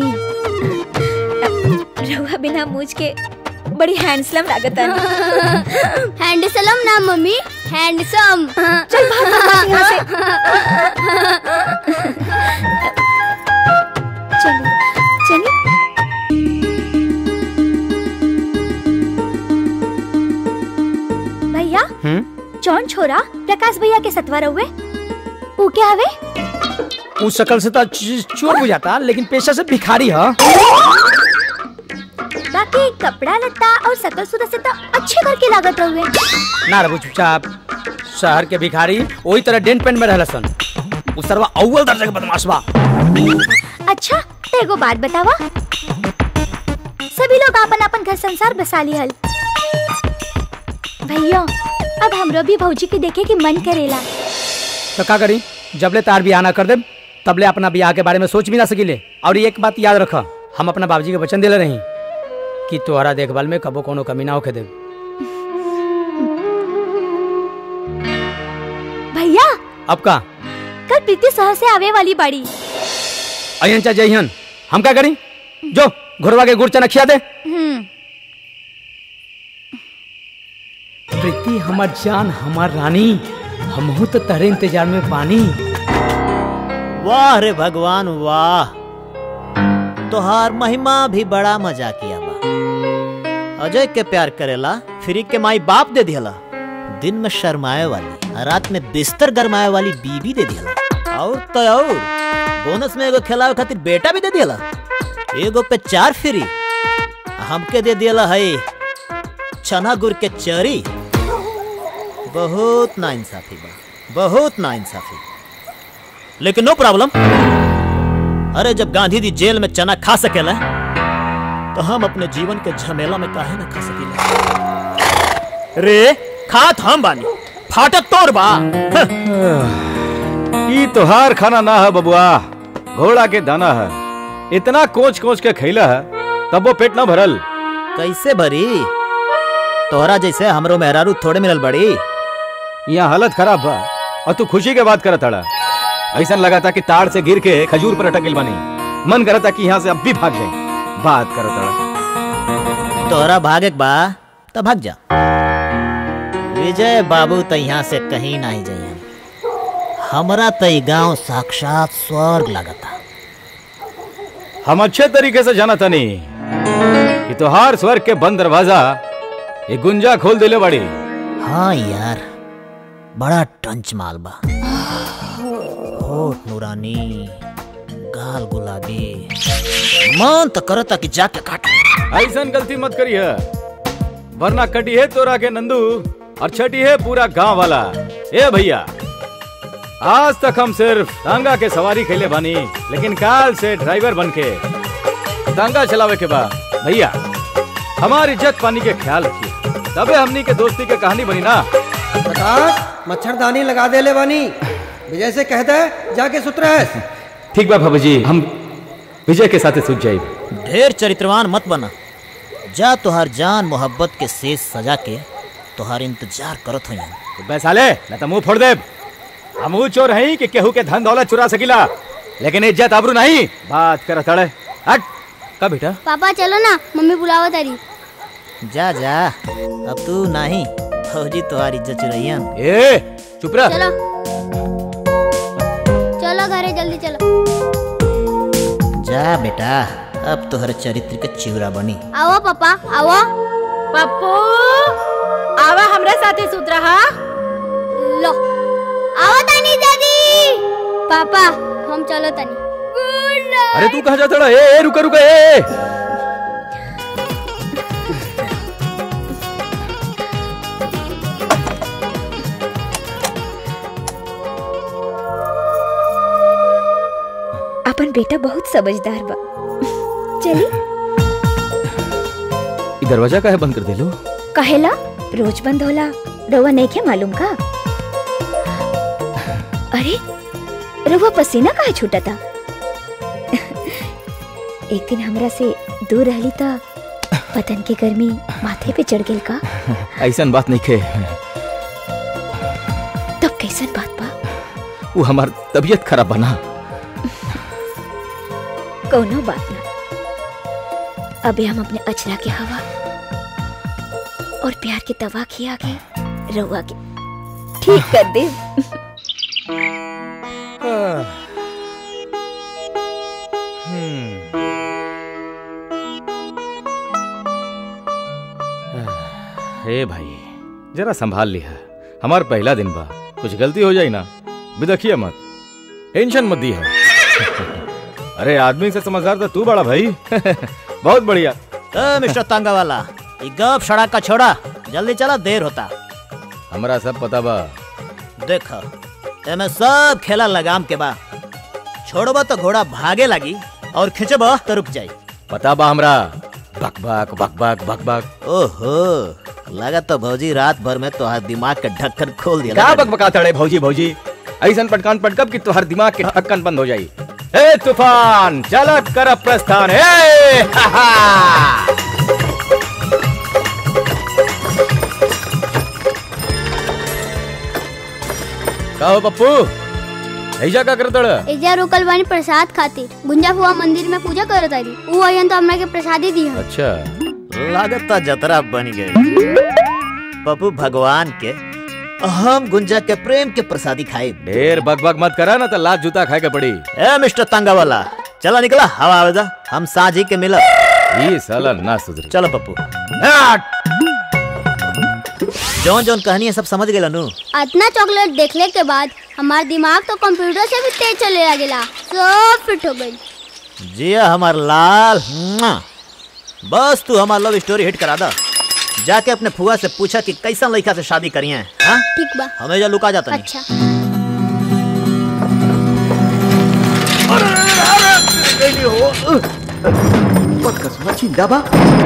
रवा बिना मूछ के बड़ी हैंडसम लागत हैंडसम ना मम्मी हैंडसम चल भाग भाग यहाँ से चलो चलिए भैया जौन छोरा प्रकाश भैया के सतवा रहुए ऊ क्या हवे उस शक्ल से तो च- चोर बुझाता लेकिन पेशा से भिखारी है बाकी कपड़ा लत्ता और सकल सूरत से तो अच्छे घर के लागत रहुए ना रबू चुपचाप शहर के भिखारी वही तरह डेंट पेंट में रहला सन उ सरवा अव्वल दर्जा के बदमाश बा अच्छा तो एगो बात बतावा सभी लोग अपन अपन घर संसार बसा लिहल भैया अब हमरो भी भौजी के देखे के मन करेला तो का करी जबले तार बियाह ना कर दे तबले अपना बियाह के बारे में सोच भी ना सकीले और एक बात याद रख हम अपना बाबूजी के वचन दिले रही कि तोहरा देखभाल में कबो कोनो कमी ना होके दे भैया अब का कल प्रीति शहर से आवे वाली बाड़ी अहन चा जइहन हम का करी जो घुरवा के गुड़ चना खिया दे हम्म प्रीति हमार जान हमार रानी हमहू तो तेरे इंतजार में पानी वाह रे भगवान वाह तोहार महिमा भी बड़ा मजा किया बा अजय के प्यार करेला फ्री के माई बाप दे दिहला दिन में शर्माए वाली आ रात में बिस्तर गरमाए वाली बीबी दे दिहला और तो और बोनस में एगो खिलावे खातिर बेटा भी दे दिहला एगो पे चार फ्री आ हमके दे दिहला है चना गुड़ के चरी बहुत नाइंसाफी बा बहुत नाइंसाफी लेकिन नो प्रॉब्लम अरे जब गांधी जी जेल में चना खा सकेला तो हम अपने जीवन के झमेला में काहे ना खा सकेला रे खात हम बानी फाटक तोर बा ई तोहार खाना ना है बबुआ घोड़ा के दाना है इतना कोच कोच के खैला है तब वो पेट ना भरल कैसे भरी तोहरा जैसे हमरो मेहरारू थोड़े मिलल बड़ी यहाँ हालत खराब बा और तू खुशी के बात करत हड़ा ऐसा लगा था कि ताड़ से गिर के खजूर पर अटक गइल बानी मन करा था कि यहाँ से अब भी भाग जाए बात करत हड़ा तोहरा भागे के बा तो भाग जा विजय बाबू तो यहाँ से कहीं नहीं जाइए हमरा तो ई गांव साक्षात स्वर्ग लगता हम अच्छे तरीके से जाना था नहीं कि तोहार स्वर्ग के बंद दरवाजा ये गुंजा खोल दिले बड़ी हाँ यार बड़ा टंच माल बा होठ नूरानी गाल गुलाबी मन तो करता कि जाके काट ऐसा गलती मत करी है वरना कटी है तोरा के नंदू और छटी है पूरा गांव वाला ए भैया आज तक हम सिर्फ टांगा के सवारी खेले बानी लेकिन काल से ड्राइवर बन के टांगा चलावे के बाद भैया हमारी इज्जत पानी के ख्याल रखिए तबे हमनी के दोस्ती के कहानी बनी ना प्रकाश मच्छरदानी लगा दे ले बानी विजय से कहता है जाके सुतरा है ठीक बा बाबू जी हम विजय के साथ सूझ जाए ढेर चरित्रवान मत बना जा तुहार जान मोहब्बत के शेष सजा के तुहार इंतजार करत हुई बे साले न तो मुंह फोड़ दे हम ऊ चोर हैं कि केहू के धन दौलत चुरा सकिला लेकिन इज्जत आबरू नहीं बात कर तड़े हट का बेटा पापा चलो ना मम्मी बुलावा तारी जा जा अब तू नहीं फौजी तुहार इज्जत चुरैयन ए चुप रह चलो चलो घरे जल्दी चलो जा बेटा अब तोहर चरित्र के चिवरा बनी आओ पापा आओ पप्पू आवा हमरा साथे सुत रहा लो आओ तानी दादी पापा हम चलो तानी अरे तू कहाँ जाता ए, ए रुका रुका ए अपन बेटा बहुत समझदार बा चली ई दरवाजा काहे बंद कर देलो कहेला रोज बंद होला रउआ नहीं के मालूम का अरे रउआ पसीना काहे छूटा था एक दिन हमरा से दूर रहली त बदन के गर्मी माथे पे चढ़ गेल का ऐसा बात नहीं खे तब कैसन बात बा वो हमार तबीयत खराब बना कोनो बात ना अभी हम अपने अचरा के हवा और प्यार के तवा खिया के रउआ के ठीक कर दे हे भाई जरा संभाल लिया हमार पहला दिन बा कुछ गलती हो जाई ना भी देखिए मत टेंशन मत दी है अरे आदमी से समझदार तो तू बड़ा भाई बहुत बढ़िया ए मिस्टर तांगा वाला ई गप सड़क का छोड़ा जल्दी चला देर होता हमरा सब पता बा देख एमे सब खेला लगाम के बा छोड़बा तो घोड़ा भागे लगी और खिंचबा तो रुक जाई पता बा हमरा बक बक बक बक बक बक ओहो लगा तो भौजी रात भर में तोहार दिमाग के ढक्कन खोल दिया क्या बक बका तड़े भौजी भौजी ऐसन पटकान पटकब कि तुहार दिमाग के ढक्कन बंद हो जाई ए तूफान चल कर प्रस्थान ए हा हा का हो पप्पू ऐजा का करतड़ एजा रोकल बानी प्रसाद खातिर गुंजा फुआ मंदिर में पूजा करत आली ऊ अयन तो हमरा के प्रसादी दी अच्छा लागत तो जतरा बन गई पप्पू भगवान के हम गुंजा के प्रेम के प्रसादी खाए ढेर बक बक मत करा ना तो लात जूता खाए के पड़ी ए मिस्टर तांगा वाला चला निकला हवा आवेदा हम साझी के मिलब ये साला ना सुधरी चलो पप्पू जौन जौन कहानी है सब समझ गए नु इतना चॉकलेट देखले के बाद हमार दिमाग तो कंप्यूटर से भी तेज चले लगेला सब फिट हो गई जिया हमार लाल मुआ। बस तू हमार लव स्टोरी हिट करा दा जाके अपने फुआ से पूछा कि कैसा लड़का से शादी करी है हाँ? ठीक बा हमें लुका जाता नहीं अच्छा जिंदाबा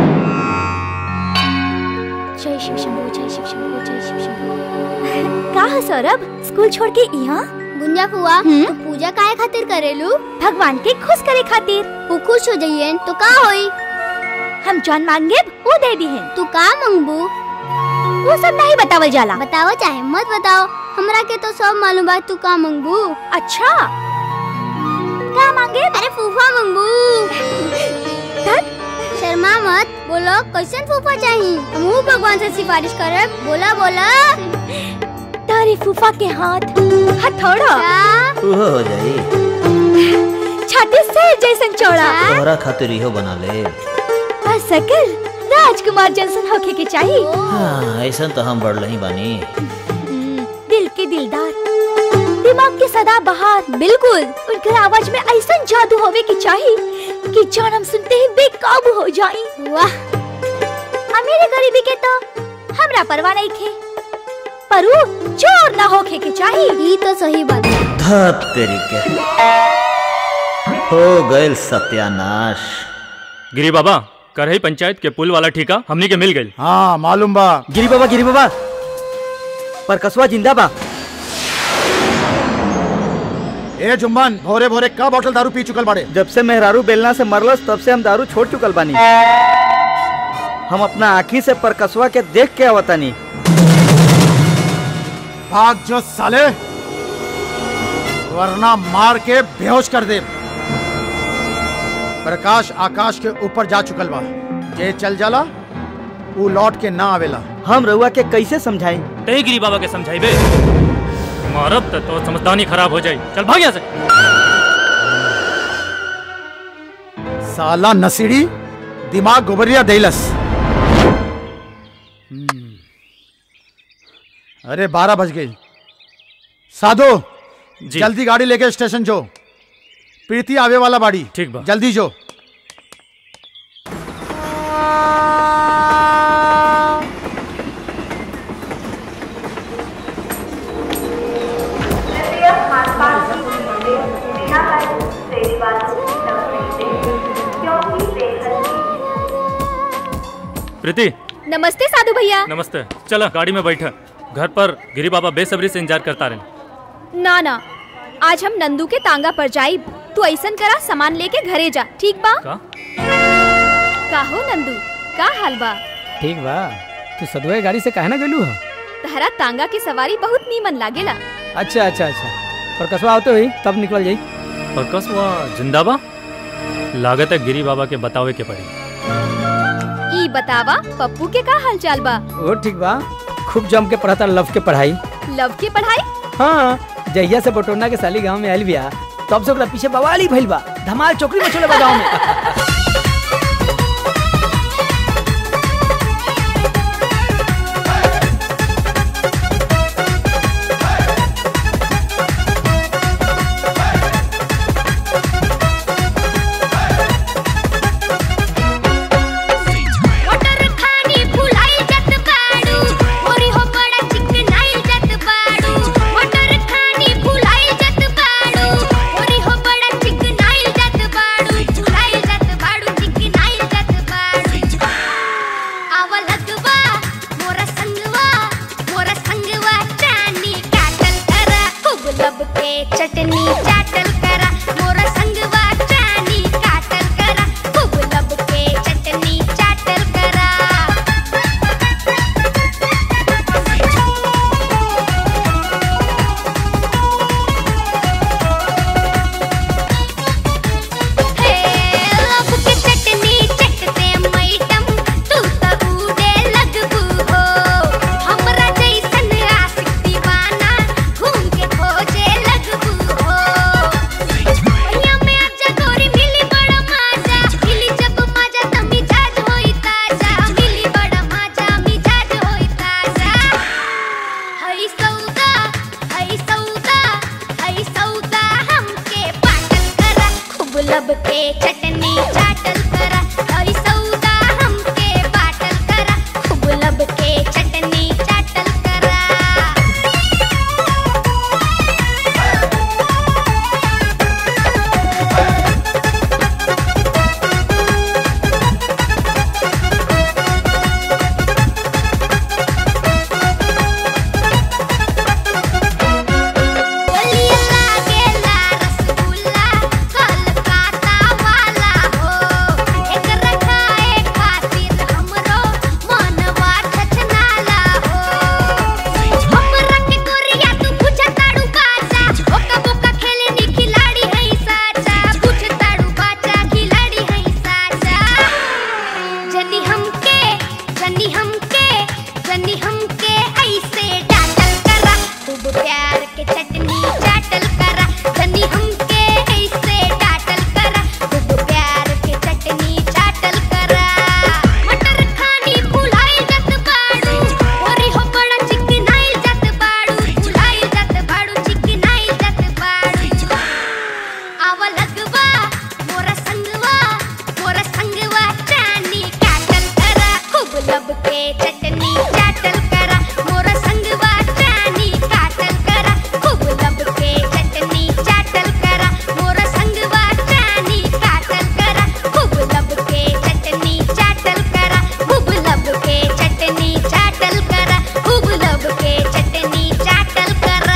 जय शिव शंभू जय शिव शंभू जय शिव शंभू का है सौरभ स्कूल छोड़ के यहाँ गुंजा फुआ तू पूजा काहे खातिर करेलू भगवान के खुश करे खातिर वो खुश हो जाइए तो का होई हम जौन मांगे वो दे दी है तू का मांगबू वो सब नहीं बतावल जाला बताओ चाहे मत बताओ हमरा के तो सब मालूम बा तू का मांगबू अच्छा का मांगे अरे फूफा मांगबू शर्मा मत बोलो कैसन फूफा चाहिए हमहू भगवान से सिफारिश करे बोला बोला तारे फूफा के हाथ हथौड़ा उहो हो जाई छाती से जैसन चौड़ा तोहरा खातिर इहो बना ले और सकल राजकुमार जैसन होके के चाहिए हाँ, ऐसा तो हम बढ़ ही बानी दिल के दिलदार दिमाग के सदा बहार बिल्कुल उनकर आवाज में ऐसा जादू होवे की चाहिए कि जान हम सुनते ही बेकाबू हो जाई वाह अमीर गरीबी के तो हमरा परवाह नहीं खे पर ऊ चोर ना होके के चाहिए ये तो सही बात है धप तेरी के हो गए सत्यानाश गिरी बाबा करही पंचायत के पुल वाला ठेका हमनी के मिल गई हाँ मालूम बा गिरी बाबा गिरी बाबा पर कसवा जिंदा बा ए जुम्मन भोरे भोरे का बोतल दारू पी चुकल बाड़े जब से मेहरारू बेलना से मरलस तब से हम दारू छोड़ चुकल बानी हम अपना आँखी से परकसवा के देख के आवतानी भाग जो साले वरना मार के बेहोश कर दे प्रकाश आकाश के ऊपर जा चुकल बा जे चल जाला वो लौट के ना आवेला हम रउआ के कैसे समझाई तही गिरी बाबा के समझाई बे मारब त तो समझदानी खराब हो जाई चल भाग यहाँ से साला नसीड़ी दिमाग गोबरिया देलस अरे बारह बज गई साधु जी। जल्दी गाड़ी लेके स्टेशन जो प्रीति आवे वाला बाड़ी ठीक बा जल्दी जो प्रीति नमस्ते साधु भैया नमस्ते चला गाड़ी में बैठा घर पर गिरी बाबा बेसब्री से इंतजार करता रहे ना ना आज हम नंदू के तांगा पर जाइब तू ऐसन करा सामान लेके घरे जा ठीक बा का का हो नंदू का हाल बा ठीक बा तू सदुए गाड़ी से काहे ना गेलू हा तहरा तांगा की सवारी बहुत नीमन लागेला अच्छा अच्छा अच्छा पर कसवा आते हुई तब निकल जाई और कसवा जिंदाबा लागत है गिरी बाबा के बतावे के पड़ी ई बतावा पप्पू के का हाल चाल बा वो ठीक बा खूब जम के पढ़ता लव के पढ़ाई लव की पढ़ाई हाँ जहिया से बटोरना के साली गांव में आयल बिया तब से ओकरा पीछे बवाली भइल बा धमाल चौकरी में छोले बा गांव में लब के चटनी चाटल करा और सौदा हमके बाटल करा खूब लब के चटनी चाटल करा बोलिया लागेला रसगुल्ला कलकत्ता वाला हो एकरा खाए खातिर हमरो मनवा छछनाला हो हमरा के गोरिया तू पूछ ताड़ू बाचा ओका बोका खेले नी खिलाड़ी है साचा पूछ ताड़ू बाचा खिलाड़ी है साचा जनी हमके जनी हमके जनी हमके ऐसे डाटल करा खूब प्यार के चटनी चाटल करा जनी हमके ऐसे डाटल करा खूब प्यार के चटनी चाटल करा मटर खानी फुलाई जत बाड़ू ओरी हो बड़ा चिकनाई जत बाड़ू फुलाई जत बाड़ू चिकनाई जत बाड़ू आवा लगवा मोरा संगवा मोरा संगवा चानी काटल करा खूब लब के चटनी चाटल करा मोरा संगवा चानी काटल करा खूब लब के चटनी चाटल करा मोरा संगवा चानी काटल करा खूब लब के चटनी चाटल करा खूब लब के चटनी चाटल करा खूब लब के चटनी चाटल करा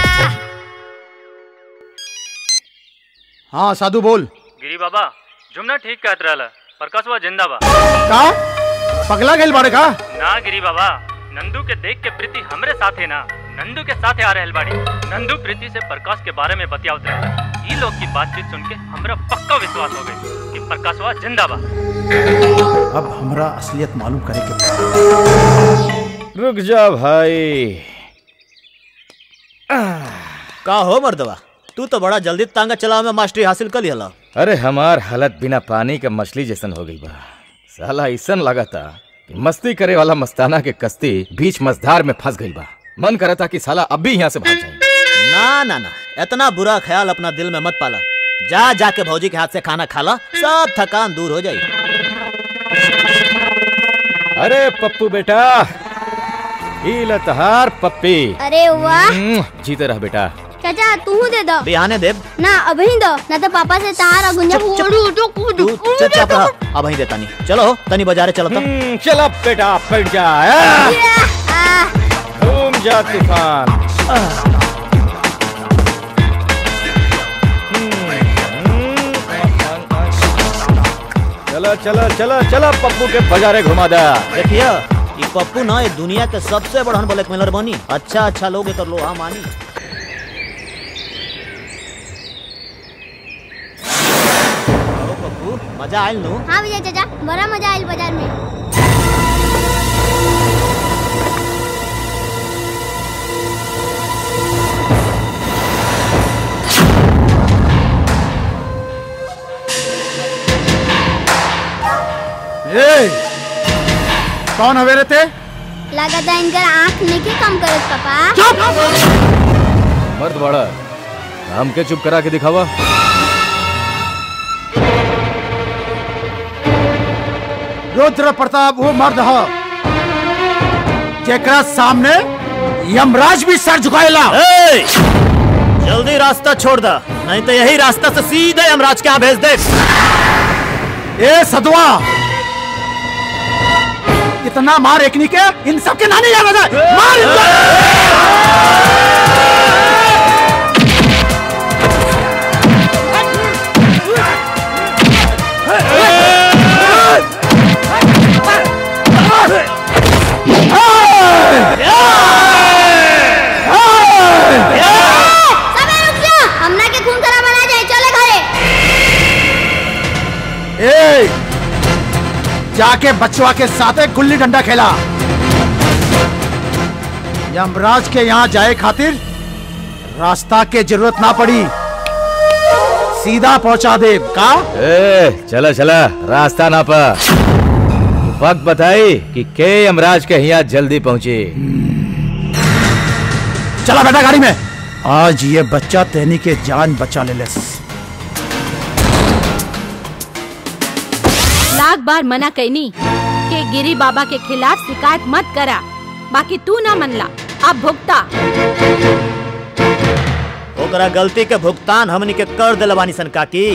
हाँ साधु बोल गिरी बाबा जुमना ठीक कहत रहला प्रकाशवा जिंदा बा का पगला गेल बाड़े का ना गिरी बाबा नंदू के देख के प्रीति हमरे साथे ना नंदू के साथे आ रहल बाड़ी नंदू प्रीति से प्रकाश के बारे में बतियावत रहे ई लोग की बातचीत सुन के हमरा पक्का विश्वास हो गई कि प्रकाशवा जिंदा बा अब हमरा असलियत मालूम करे के बा। रुक जा भाई का हो मर्दवा तू तो बड़ा जल्दी तांगा चलावे में मास्टरी हासिल कर लिया अरे हमार हालत बिना पानी के मछली जैसन हो गई बा साला ऐसन लगता कि मस्ती करे वाला मस्ताना के कश्ती बीच मझधार में फंस गई बा मन करता कि साला अब भी यहाँ से भाग जाए ना ना ना इतना बुरा ख्याल अपना दिल में मत पाला जा जाके भौजी के हाथ से खाना खा ला सब थकान दूर हो जाए अरे पप्पू बेटा ई लतहार पप्पी अरे वाह हम्म, जीते रह बेटा चाचा तू दे दो बिहाने देव ना अभी दो ना तो पापा से तारा गुंजा फोड़ू तो कूद चुपचाप रह अब वहीं देता नहीं चलो तनी बाजारे चलो तो चल बेटा बैठ जा आ? घूम जा तूफान चलो चलो चलो चलो पप्पू के बाजारे घुमा दा देखिए ये पप्पू ना ये दुनिया के सबसे बड़हन ब्लैकमेलर बनी अच्छा अच्छा लोग तो लो हाँ मानी आओ पप्पू मजा आयल नु हाँ विजय चाचा बड़ा मजा आयल बाजार में ए कौन हवे रे ते लगाता इनकर आँख नहीं कम करत पापा मर्द बड़ा हम के चुप करा के दिखावा रुद्र प्रताप वो मर्द ह जेकरा सामने यमराज भी सर झुकाएला ए! जल्दी रास्ता छोड़ दा नहीं तो यही रास्ता से सीधे यमराज के यहाँ भेज दे ए सदवा इतना मार एकनी के इन सब के नानी याद आ जाए मार इनको! सबे रुक जा हमना के खून खराब ना जाए चले घरे ए जाके बचवा के साथ एक गुल्ली डंडा खेला यमराज के यहाँ जाए खातिर रास्ता के जरूरत ना पड़ी सीधा पहुंचा दे का ए चला चला रास्ता ना पा वक्त बताई कि के यमराज के यहाँ जल्दी पहुंचे चला बेटा गाड़ी में आज ये बच्चा तेनी के जान बचा ले लेस लाख बार मना कैनी कि गिरी बाबा के खिलाफ शिकायत मत करा बाकी तू ना मनला अब भुगता ओकरा गलती के भुगतान हमनी के कर दिल बानी सन काकी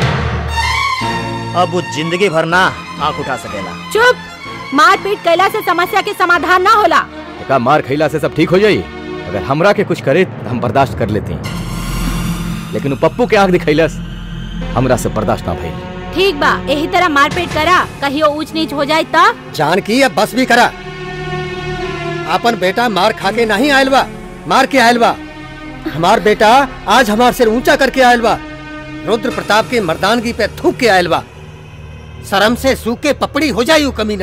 अब वो जिंदगी भर ना आंख उठा सकेला चुप मारपीट कैला से समस्या के समाधान ना होला का मार खैला से सब ठीक हो जाई अगर हमरा के कुछ करे तो हम बर्दाश्त कर लेते हैं लेकिन वो पप्पू के आंख दिखैलस हमरा से बर्दाश्त ना भइल ठीक बा यही तरह मारपीट करा कहियो ऊंच नीच हो जाए तब जान की अब बस भी करा अपन बेटा मार खा के नहीं आयल बा मार के आयल बा हमार बेटा आज हमार सिर ऊंचा करके आयल बा रुद्र प्रताप के मर्दानगी पे थूक के आयल बा शर्म से सूखे पपड़ी हो जाई उ कमीना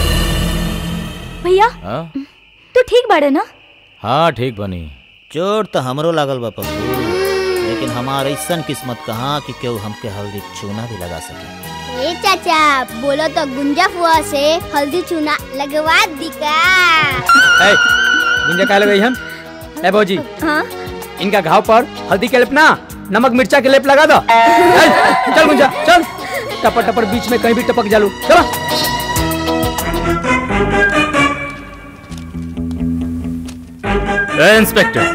भैया हाँ तू ठीक बाड़े ना हाँ ठीक बनी चोट तो हमरो लागल बा पप्पू लेकिन हमार ऐसन किस्मत कहाँ कि केहू हमके हल्दी चूना भी लगा सके ए चाचा बोलो तो गुंजा फुआ से हल्दी चूना लगवा दी का ए, गुंजा कहा लगे हम ए भौजी हाँ इनका घाव पर हल्दी के लेप ना नमक मिर्चा के लेप लगा दो ए, चल गुंजा चल टपर टपर बीच में कहीं भी टपक जालू चलो ए इंस्पेक्टर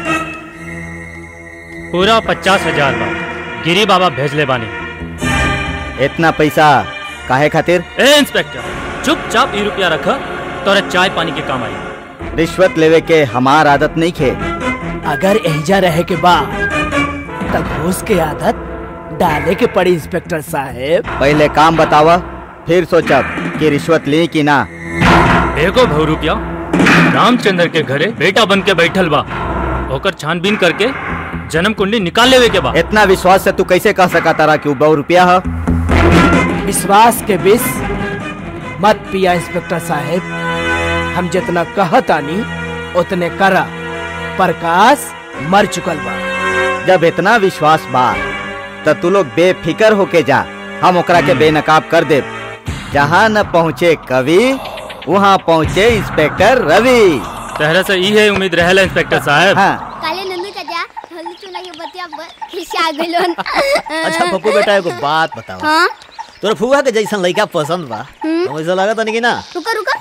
पूरा पचास हजार बा गिरी बाबा भेजले बानी इतना पैसा काहे खातिर ए इंस्पेक्टर चुपचाप ई रुपया रख तोरे चाय पानी के काम आई रिश्वत लेवे के हमार आदत नहीं खे अगर एहिजा रहे के बा तब घूस के आदत डाले के पड़ी इंस्पेक्टर साहेब पहले काम बतावा फिर सोचब कि रिश्वत ली कि ना देखो भव रुपया रामचंद्र के घरे बेटा बन के बैठल बा ओकर छानबीन करके जन्म कुंडली निकाल लेवे के बा इतना विश्वास से तू कैसे कह सका तारा कि उ बहु रुपया है विश्वास के विष मत पिया इंस्पेक्टर साहेब हम जितना कहतानी उतने करा प्रकाश मर चुकल बा जब इतना विश्वास बा त तू लोग बेफिकर होके जा हम ओकरा के बेनकाब कर दे जहाँ न पहुँचे कवि वहाँ पहुँचे इंस्पेक्टर रवि तहरा से ई है उम्मीद रहला इंस्पेक्टर साहब हाँ काले नंदू चाचा हल्दी चूना के बतिया ब- खिसिया गइलन अच्छा पप्पू बेटा एगो बात बताओ हाँ तोरा फुआ के जैसन लड़का पसंद बा हम्म। तो वैसा लगा तनी कि ना रुका रुका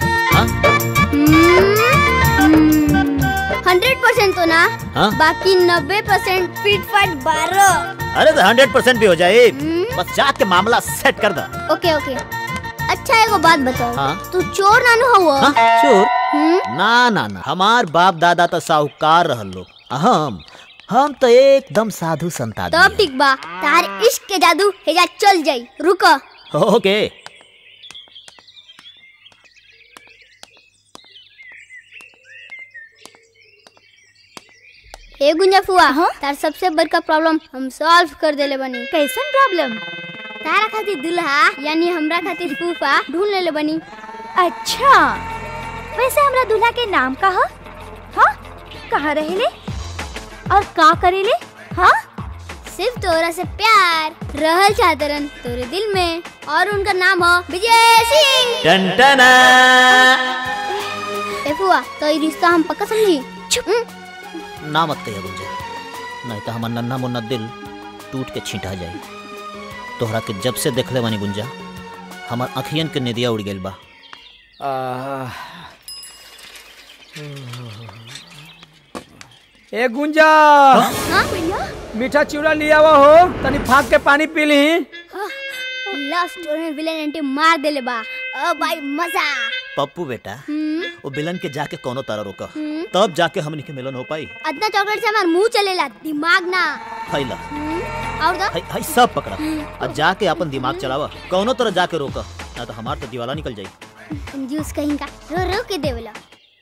हंड्रेड परसेंट तो ना हाँ? बाकी नब्बे परसेंट फिट फाट बारह अरे तो हंड्रेड परसेंट भी हो जाए बस जात के मामला सेट कर दा ओके ओके अच्छा एगो बात बताओ हाँ? तू चोर नानू हुआ हाँ, चोर ना ना ना हमार बाप दादा तो साहूकार रहल लोग हम हम तो एकदम साधु संत तब आदमी ठीक बा तार इश्क के जादू हेजा चल जाई रुको हैं। ओके ए गुंजा फुआ तार सबसे बड़का प्रॉब्लम हम सॉल्व कर देले बनी कैसन प्रॉब्लम तारा खातिर दुल्हा यानी हमरा खातिर फूफा ढूंढ लेले बनी अच्छा वैसे हमरा दूल्हा के नाम का ह हाँ कहाँ रहेले और का करेले हाँ सिर्फ तोरा से प्यार रहल चाहतरन तोरे दिल में और उनका नाम हो विजय सिंह टनटना ए फुआ तो ये रिश्ता हम पक्का समझी ना मत कहिया गुंजा नहीं तो हमार नन्हा मुन्ना दिल टूट के छींटा जाई तोहरा के जब से देखले बानी गुंजा हमार अखियन के निदिया उड़ गेल बा ए गुंजा हाँ भैया मीठा चिवड़ा लिया हुआ हो तनी फाक के पानी पी ली लास्ट में विलेन एंटी मार देले बा ओ भाई मजा पप्पू बेटा हम्म वो बिलन के जाके कोनो तरह रोका हम्म। तब जाके हमनी के मिलन हो पाई अदना चॉकलेट से हमार मुंह चलेला दिमाग ना फैला हम्म, और तो हाय हाय सब पकड़ा और जाके अपन दिमाग चलावा कौनो तरह जाके रोका ना तो हमार तो दिवाला निकल जाई जूस कहीं का रो रो के देवेला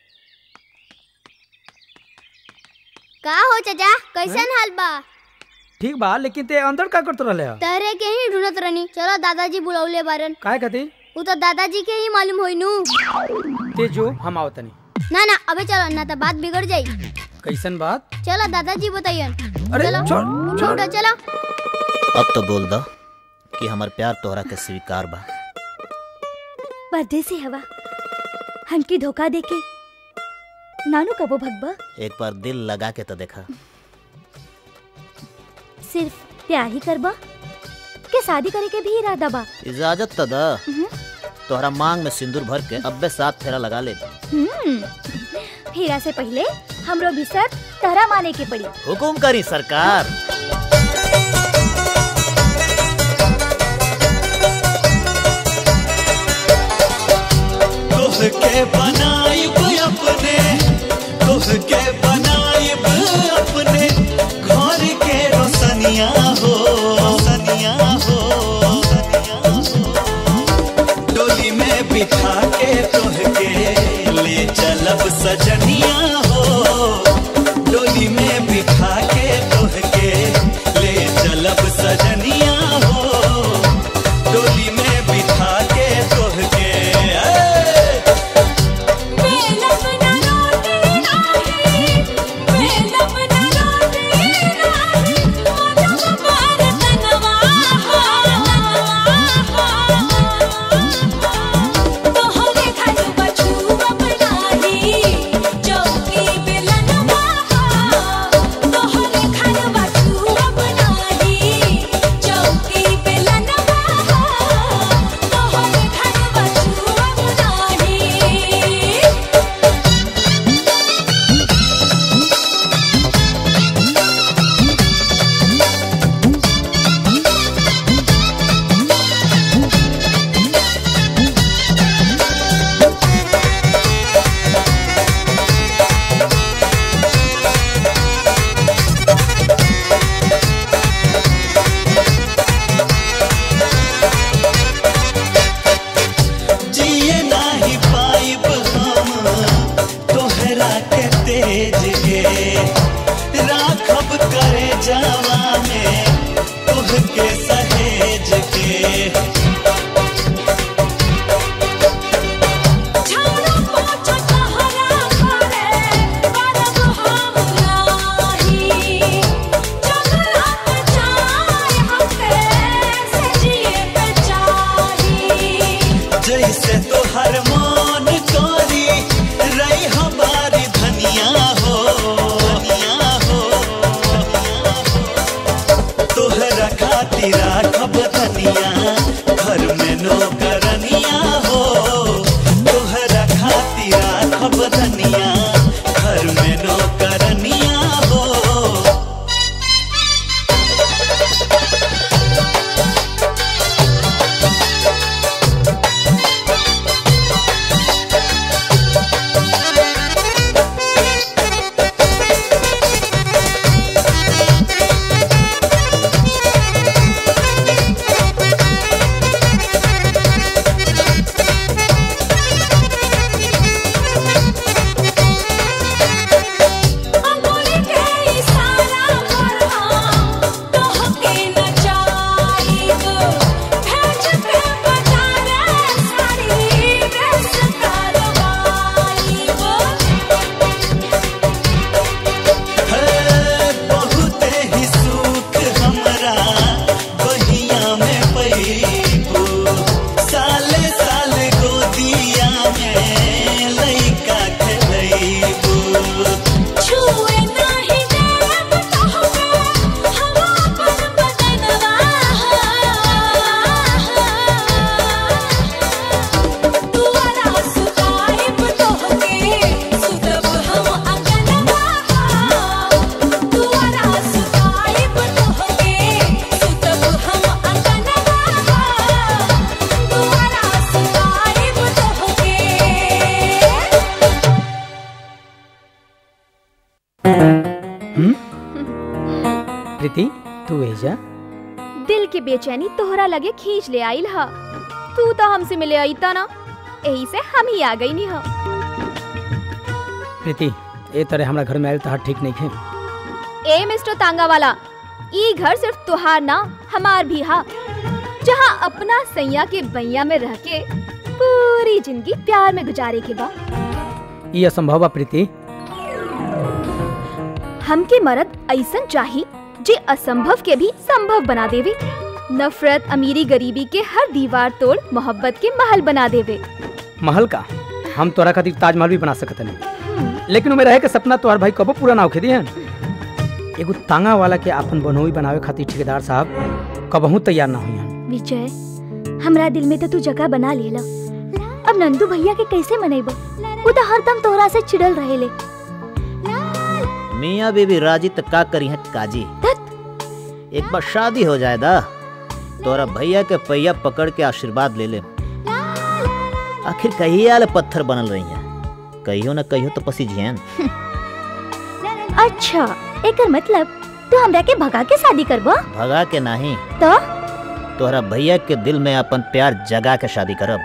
का हो चाचा कैसन हाल बा ठीक बा लेकिन ते अंदर का करत रहले ह? तहरे के ही ढूंढत रहनी चलो दादाजी बुलाउले बारन काहे खातिर उ तो दादाजी के ही मालूम होई नु ते जो हम आओ तनी ना ना अबे चलो ना तो बात बिगड़ जाई कैसन बात चलो दादाजी बताइए अरे, चलो छोड़, उठो उठो चलो अब तो बोल दो कि हमार प्यार तोहरा के स्वीकार बा परदेसी हवा हमके धोखा देके नानू कबो भगबा एक बार दिल लगा के तो देखा सिर्फ प्यार ही करबा के शादी करे के भी इरादा बा इजाजत तो दा तोहरा मांग में सिंदूर भर के अब्बे साथ फेरा लगा ले हम्म, हीरा से पहले हमरो भी सर तहरा माने के पड़ी हुकुम करी सरकार तोहके बनाइब अपने तोहके बनाइब अपने घर के रोशनिया हो रोशनिया हो डोली में बिठा के तोहके ले चलब सजनिया हो डोली में बिठा के तोहके ले चलब सजनिया हो डोली में बिठा के तोहके ए! जिए नाही पाइब हम तोहरा के तेज के राखब करे जावा में तोहके सहेज के जैसे तोहर मन करी रही हमारी धनिया हो धनिया हो तोहरा खातिर राखब धनिया घर में नौकरनिया हो तोहरा खातिर राखब धनिया घर में नौकरनिया हो बहुते ही सुख हमरा बहिया में पैबो साले साले गोदिया में लइका खेलैबो छुए नाही देब तोहके हम अपन बदनवा तुअरा सुताइब तोहके सुतब हम अंगनवा तुअरा सुताइब तोहके सुतब हम अंगनवा तुअरा सुताइब तोहके हम्म? प्रीति तू एजा दिल के बेचैनी तोहरा लगे खींच ले आइल ह तू तो हमसे मिले आई था ना यही से हम ही आ गई नी ह प्रीति ए तरह हमरा घर में आयल तहार ठीक नहीं है ए मिस्टर तांगा वाला ई घर सिर्फ तुहार ना हमार भी हा जहाँ अपना सैया के बैया में रह के पूरी जिंदगी प्यार में गुजारे के बा ये असंभव बा प्रीति हमके मरद ऐसन चाही जे असंभव के भी संभव बना देवे नफरत अमीरी गरीबी के हर दीवार तोड़ मोहब्बत के महल बना देवे महल का हम तोरा खातिर ताजमहल भी बना सकत नहीं लेकिन उमे रहे के सपना तोहर भाई कबो पूरा ना होखे दिहन एगो तांगा वाला के अपन बनोई बनावे खातिर ठेकेदार साहब कबहू तैयार ना हुई विजय हमरा दिल में तो तू जगह बना लेला नंदू भैया के कैसे मनेबो वो तो हरदम तोहरा से चिड़ल रहेले मियाँ बीबी राजी तो का करी है काजी एक बार शादी हो जाए दा तोरा भैया के पैया पकड़ के आशीर्वाद ले ले आखिर कहिया ले पत्थर बनल रही है कहियो न कहियो तो पसी जियन अच्छा एकर मतलब तू हमरा के भगा के शादी करबो भगा के नहीं तो तोहरा भैया के दिल में अपन प्यार जगा के शादी करब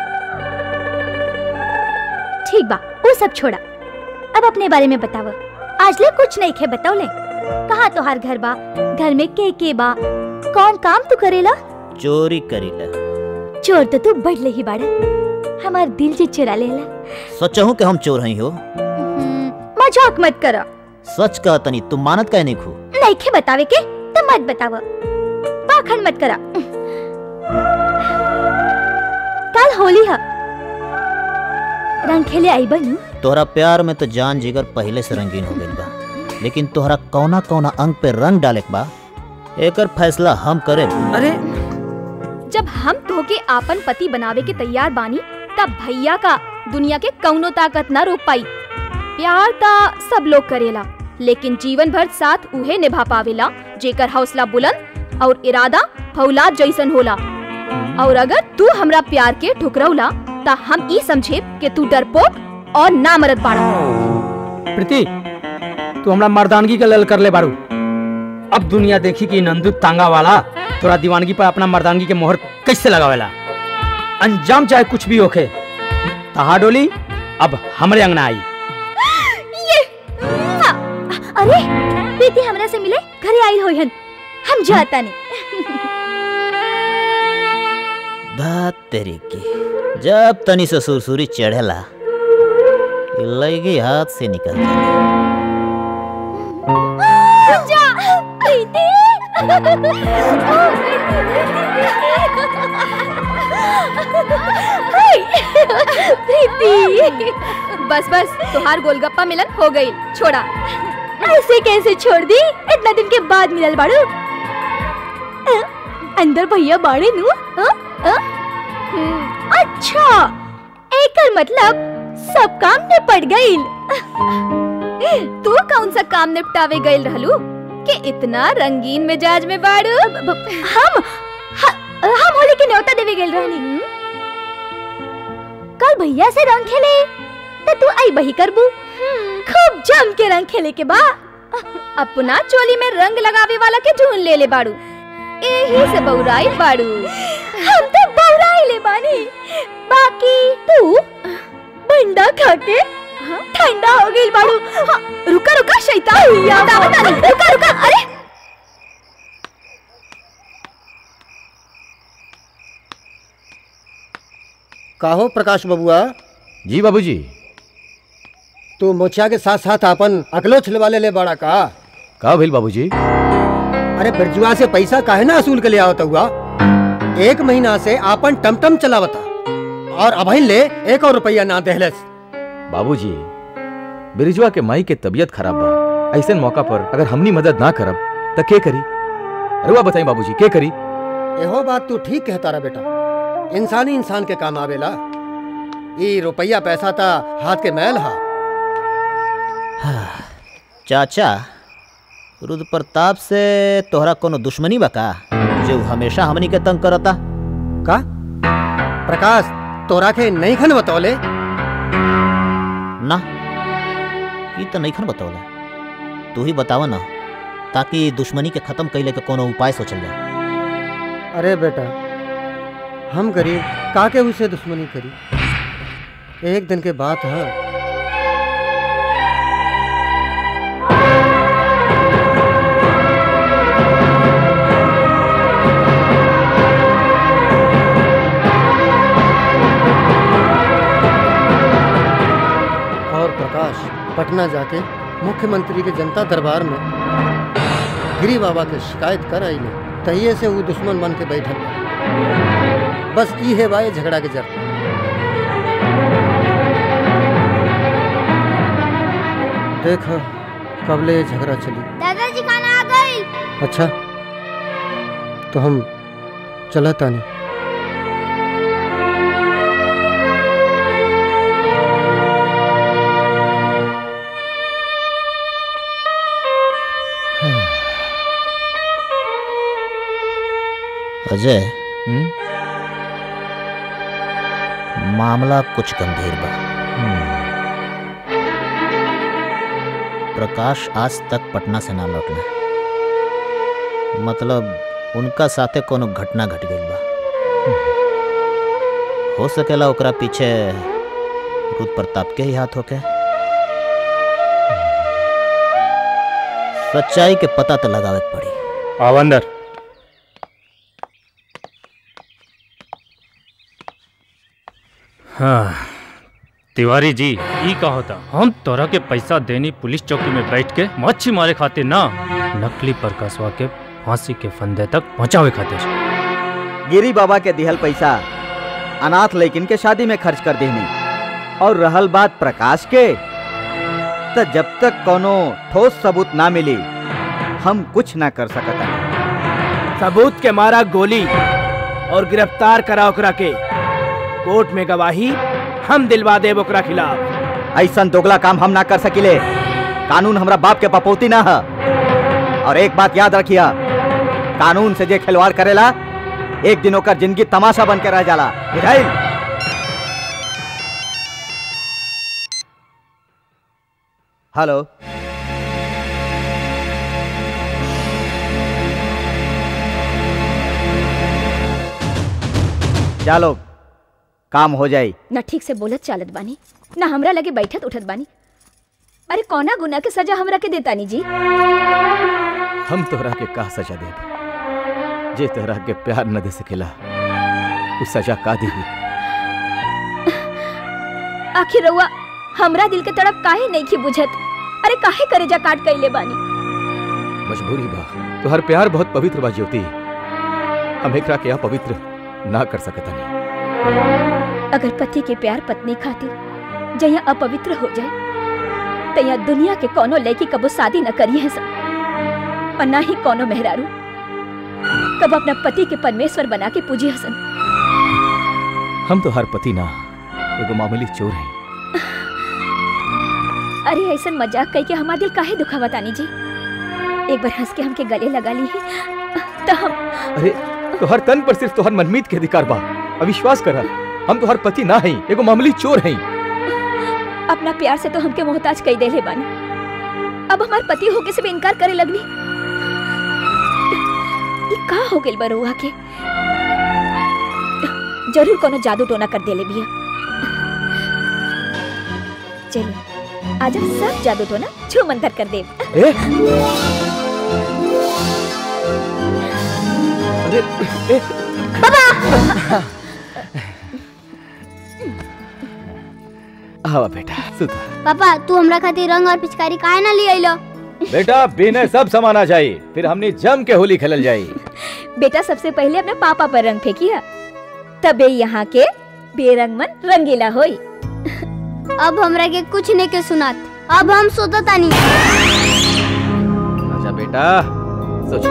ठीक बा वो सब छोड़ा अब अपने बारे में बताव आज ले कुछ नहीं खे बताओ कहाँ तोहार घर बा घर में के के बा कौन काम तू करेला चोरी करी ले चोर तो तू बढ़ ही बाड़ा हमार दिल जे चुरा लेला सोचहूँ कि हम चोर हई हो मजाक मत करो सच कह तनी तुम मानत काहे नहीं खू नहीं खे बतावे के तो मत बताव पाखंड मत करा कल होली है रंग खेले आई बनू तोहरा प्यार में तो जान जिगर पहले से रंगीन हो गइल बा लेकिन तोहरा कौना कौना अंग पे रंग डाले के बा एकर फैसला हम करे अरे जब हम तोहके आपन पति बनावे के तैयार बानी तब भैया का दुनिया के कौनो ताकत ना रोक पाई प्यार ता सब लोग करेला लेकिन जीवन भर साथ उहे निभा पावेला जेकर हौसला बुलंद और इरादा फौलाद जैसन होला और अगर तू हमरा प्यार के ठुकरौला ता हम ई समझे कि तू डरपोक और ना मरद बाड़ा प्रीति तू हमरा मर्दानगी के लेल कर ले बारू अब दुनिया देखी कि नंदू तांगा वाला तोरा दीवानगी पर अपना मर्दानगी के मोहर कैसे लगावेला अंजाम चाहे कुछ भी होखे तहा डोली अब हमरे अंगना आई ये आ, अरे प्रीति हमरा से मिले घरे आई होयन हम जाता नहीं धात तेरी की जब तनी से सुरसुरी चढ़ेला ये लगी हाथ से निकल जाती जा प्रीति प्रीति बस बस तुहार गोलगप्पा मिलन हो गई छोड़ा ऐसे कैसे छोड़ दी इतना दिन के बाद मिलल बाड़ू अ, अंदर भैया बाड़े नु अ, अ? हम्म, अच्छा एकर मतलब सब काम निपट गईल तू कौन सा काम निपटावे गईल रहलू कि इतना रंगीन मिजाज में बाड़ू हम ह- हम होली के न्योता देवे गेल रहनी कल भैया से रंग खेले तो तू आई बही करबू खूब जम के रंग खेले के बा अपना चोली में रंग लगावे वाला के ढूंढ ले ले बाड़ू यही से बौराई बाड़ू हम तो बौराई ले बानी बाकी तू बंडा खा के ठंडा हो गई बाड़ू हाँ, रुका रुका शैतान बता बता नहीं, रुका रुका अरे काहो प्रकाश बबुआ जी बाबूजी तू मोचिया के साथ साथ अपन अकलो छिलवा ले ले बड़ा का का भइल बाबूजी अरे बिरजुआ से पैसा काहे ना असूल के ले आवता हुआ एक महीना से आपन टमटम चलावता और अभी ले एक और रुपया ना देहलस बाबूजी बिरजुआ के माई के तबीयत खराब बा ऐसे मौका पर अगर हमनी मदद ना करब त के करी अरुआ बताई बाबूजी के करी एहो बात तू ठीक कहता रहा बेटा इंसानी इंसान के काम आवेला ई रुपया पैसा ता हाथ के मैल हा चाचा रुद्र प्रताप से तोहरा कोनो दुश्मनी बा का जो हमेशा हमनी के तंग करता का प्रकाश तोरा के नहीं खन बतौले ना ये तो नहीं खन बतौला तू ही बतावा ना ताकि दुश्मनी के खत्म कैले के कोनो उपाय सोचल जाए अरे बेटा हम गरीब काके उसे दुश्मनी करी एक दिन के बात है और प्रकाश पटना जाके मुख्यमंत्री के जनता दरबार में गिरी बाबा के शिकायत कर आई तहिए से वो दुश्मन बन के बैठल बा। बस ई है बाए झगड़ा के जर देख कबले झगड़ा चली दादाजी खाना आ गई अच्छा तो हम चला तानी अजय मामला कुछ गंभीर बा प्रकाश आज तक पटना से ना लौटना मतलब उनका साथे कोनो घटना घट गई बा हो सकेला ओकरा पीछे रुद प्रताप के ही हाथ होके सच्चाई के पता तो लगावे के पड़ी आओ अंदर हाँ तिवारी जी ई का होता हम तोरा के पैसा देनी पुलिस चौकी में बैठ के मच्छी मारे खातिर ना नकली प्रकाशवा के फांसी के फंदे तक पहुंचावे खातिर गिरी बाबा के दिहल पैसा अनाथ लेकिन के शादी में खर्च कर देनी और रहल बात प्रकाश के तो जब तक कोनो ठोस सबूत ना मिली हम कुछ ना कर सकता सबूत के मारा गोली और गिरफ्तार करा ओकरा के कोर्ट में गवाही हम दिलवा देब ओकरा खिलाफ ऐसा दोगला काम हम ना कर सकिले कानून हमरा बाप के पपौती ना है और एक बात याद रखिया कानून से जे खिलवाड़ करेला एक दिन ओकर जिंदगी तमाशा बन के रह जाला बुझाइल हेलो चलो काम हो जाई न ठीक से बोलत चालत बानी न हमरा लगे बैठत उठत बानी अरे कौना गुना के सजा हमरा के देतानी जी हम तोहरा के का सजा देब जे तोहरा के प्यार न दे सकेला उस सजा का दी आखिर रउआ हमरा दिल के तड़प काहे नहीं की बुझत अरे काहे करेजा काट कैले बानी मजबूरी बा तोहर प्यार बहुत पवित्र बा ज्योति हम एकरा के अपवित्र ना कर सकतनी अगर पति के प्यार पत्नी खातिर जया अपवित्र हो जाए तया दुनिया के कोनो लड़की कबो शादी न करी है सब और ना ही कोनो मेहरारू कब अपना पति के परमेश्वर बना के पूजी हसन हम तो हर पति ना एगो मामूली चोर हैं अरे ऐसा मजाक कह के हमारा दिल काहे दुखावा तानी जी एक बार हंस के हमके गले लगा ली तो हम अरे तोहर तन पर सिर्फ तोहर मनमीत के अधिकार बा अविश्वास करा हम तोहर पति ना हैं एगो मामूली चोर हैं अपना प्यार से तो हमके मोहताज कई देले बानी अब हमार पति होके से भी इनकार करे लगनी ये का हो गइल बा रउआ के जरूर कोनो जादू टोना कर देले बिया चलिए आज हम सब जादू टोना छू मंतर कर देब ए? अरे ए, आवा बेटा सुता पापा तू हमरा खातिर रंग और पिचकारी काहे ना ले आइलो बेटा बिना सब समाना चाहिए फिर हमने जम के होली खेलल जाई बेटा सबसे पहले अपने पापा पर रंग फेंकिया तबे यहाँ के बेरंग मन रंगीला होई अब हमरा के कुछ नहीं के सुनात अब हम सोता तानी अच्छा बेटा सोच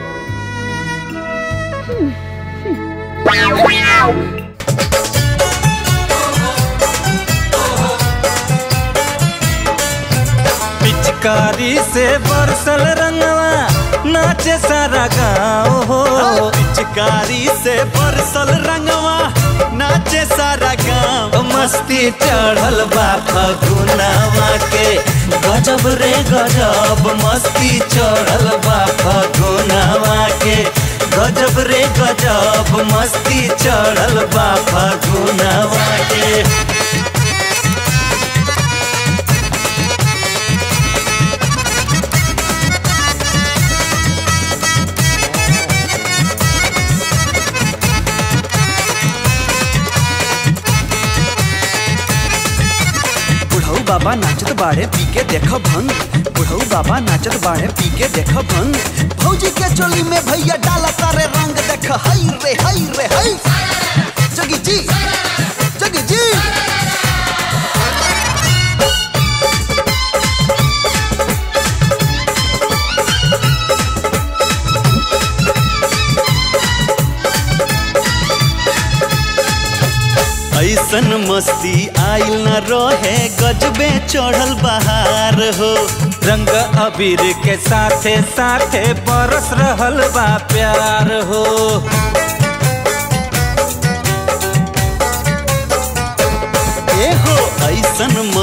पिचकारी से बरसल रंगवा नाचे सारा गाँव हो पिचकारी से बरसल रंगवा नाचे सारा गाँव मस्ती चढ़ल बा फगुनावा के गजब रे गजब मस्ती चढ़ल बा फगुनावा के गजब रे गजब मस्ती चढ़ल बा फगुनावा के बुढ़ऊ बाबा नाचत बाड़े पी के देख भंग बुढ़ऊ बाबा नाचत बाड़े पी के देख भंग भौजी के चोली में भैया डाला तारे रंग देख हई रे हई रे हई जगी जी जगी जी ऐसन मस्ती आइल न रहे गजबे चढ़ल बहार हो रंग अबीर के साथे साथे बरस रहल बा प्यार हो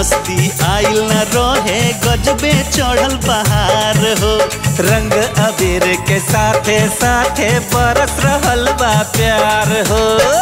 मस्ती आइल न रहे गजबे चढ़ल बहार हो रंग अबीर के साथे साथे बरस रहल बा प्यार हो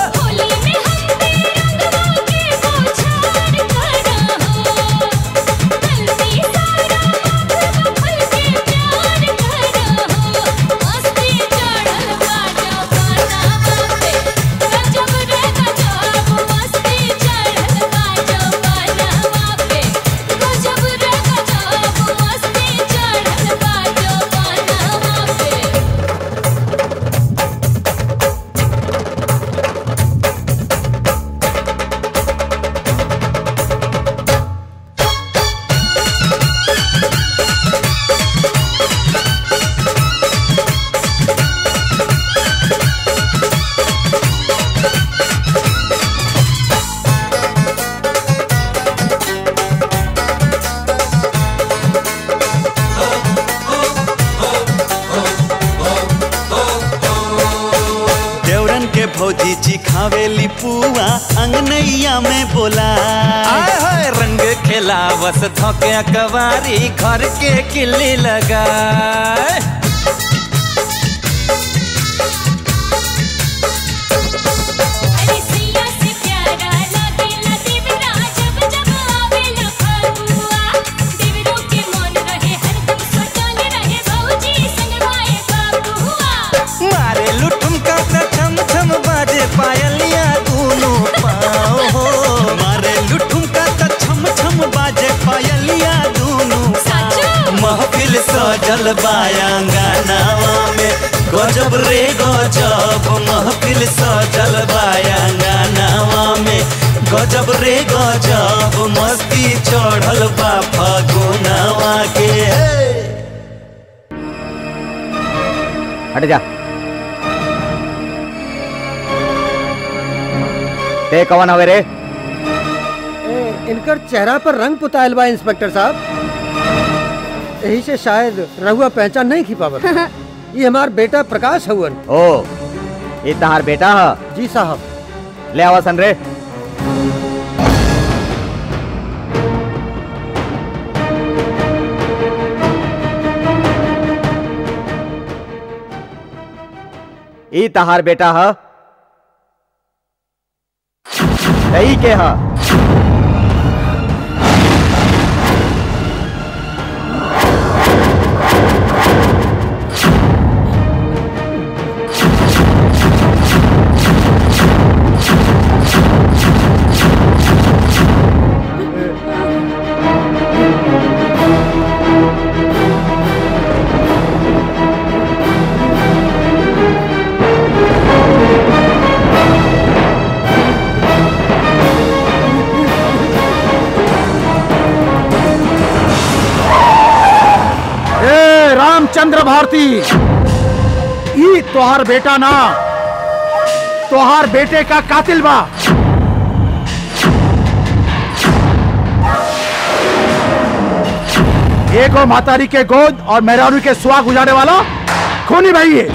देवरन के भौजी जी खावेली पुआ अंगनैया में बोला आय हाय रंग खेला बस धोके कवारी घर के किल्ली लगा मारे लुठुम का त छम छम बाजे पायलिया दोनों पाँव हो मारे लुठुम का त छम छम बाजे पायलिया दोनों पाँव महफिल सजल बायांगनावा में गजब रे गजब महफिल सजल बायांगनावा में गजब रे गजब मस्ती चढ़ल बा फगुनावा के हट जा ते कौन हवे रे ए, इनकर चेहरा पर रंग पुतायल बा इंस्पेक्टर साहब यही से शायद रहुआ पहचान नहीं की पावत ये हमार बेटा प्रकाश हवन ओ ये तहार बेटा ह जी साहब ले आवा सन रे ई तहार बेटा ह यही के ह ए रामचंद्र भारती ई तोहार बेटा ना तोहार बेटे का कातिल बा एगो मातारी के गोद और मेहरारू के सुहाग उजाड़े वाला खूनी भाई है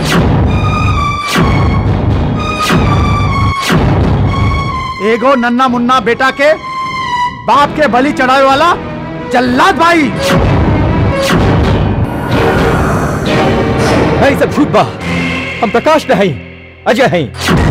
एगो नन्ना मुन्ना बेटा के बाप के बलि चढ़ावे वाला जल्लाद भाई नहीं सब झूठ बा हम प्रकाश नहीं अजय हैं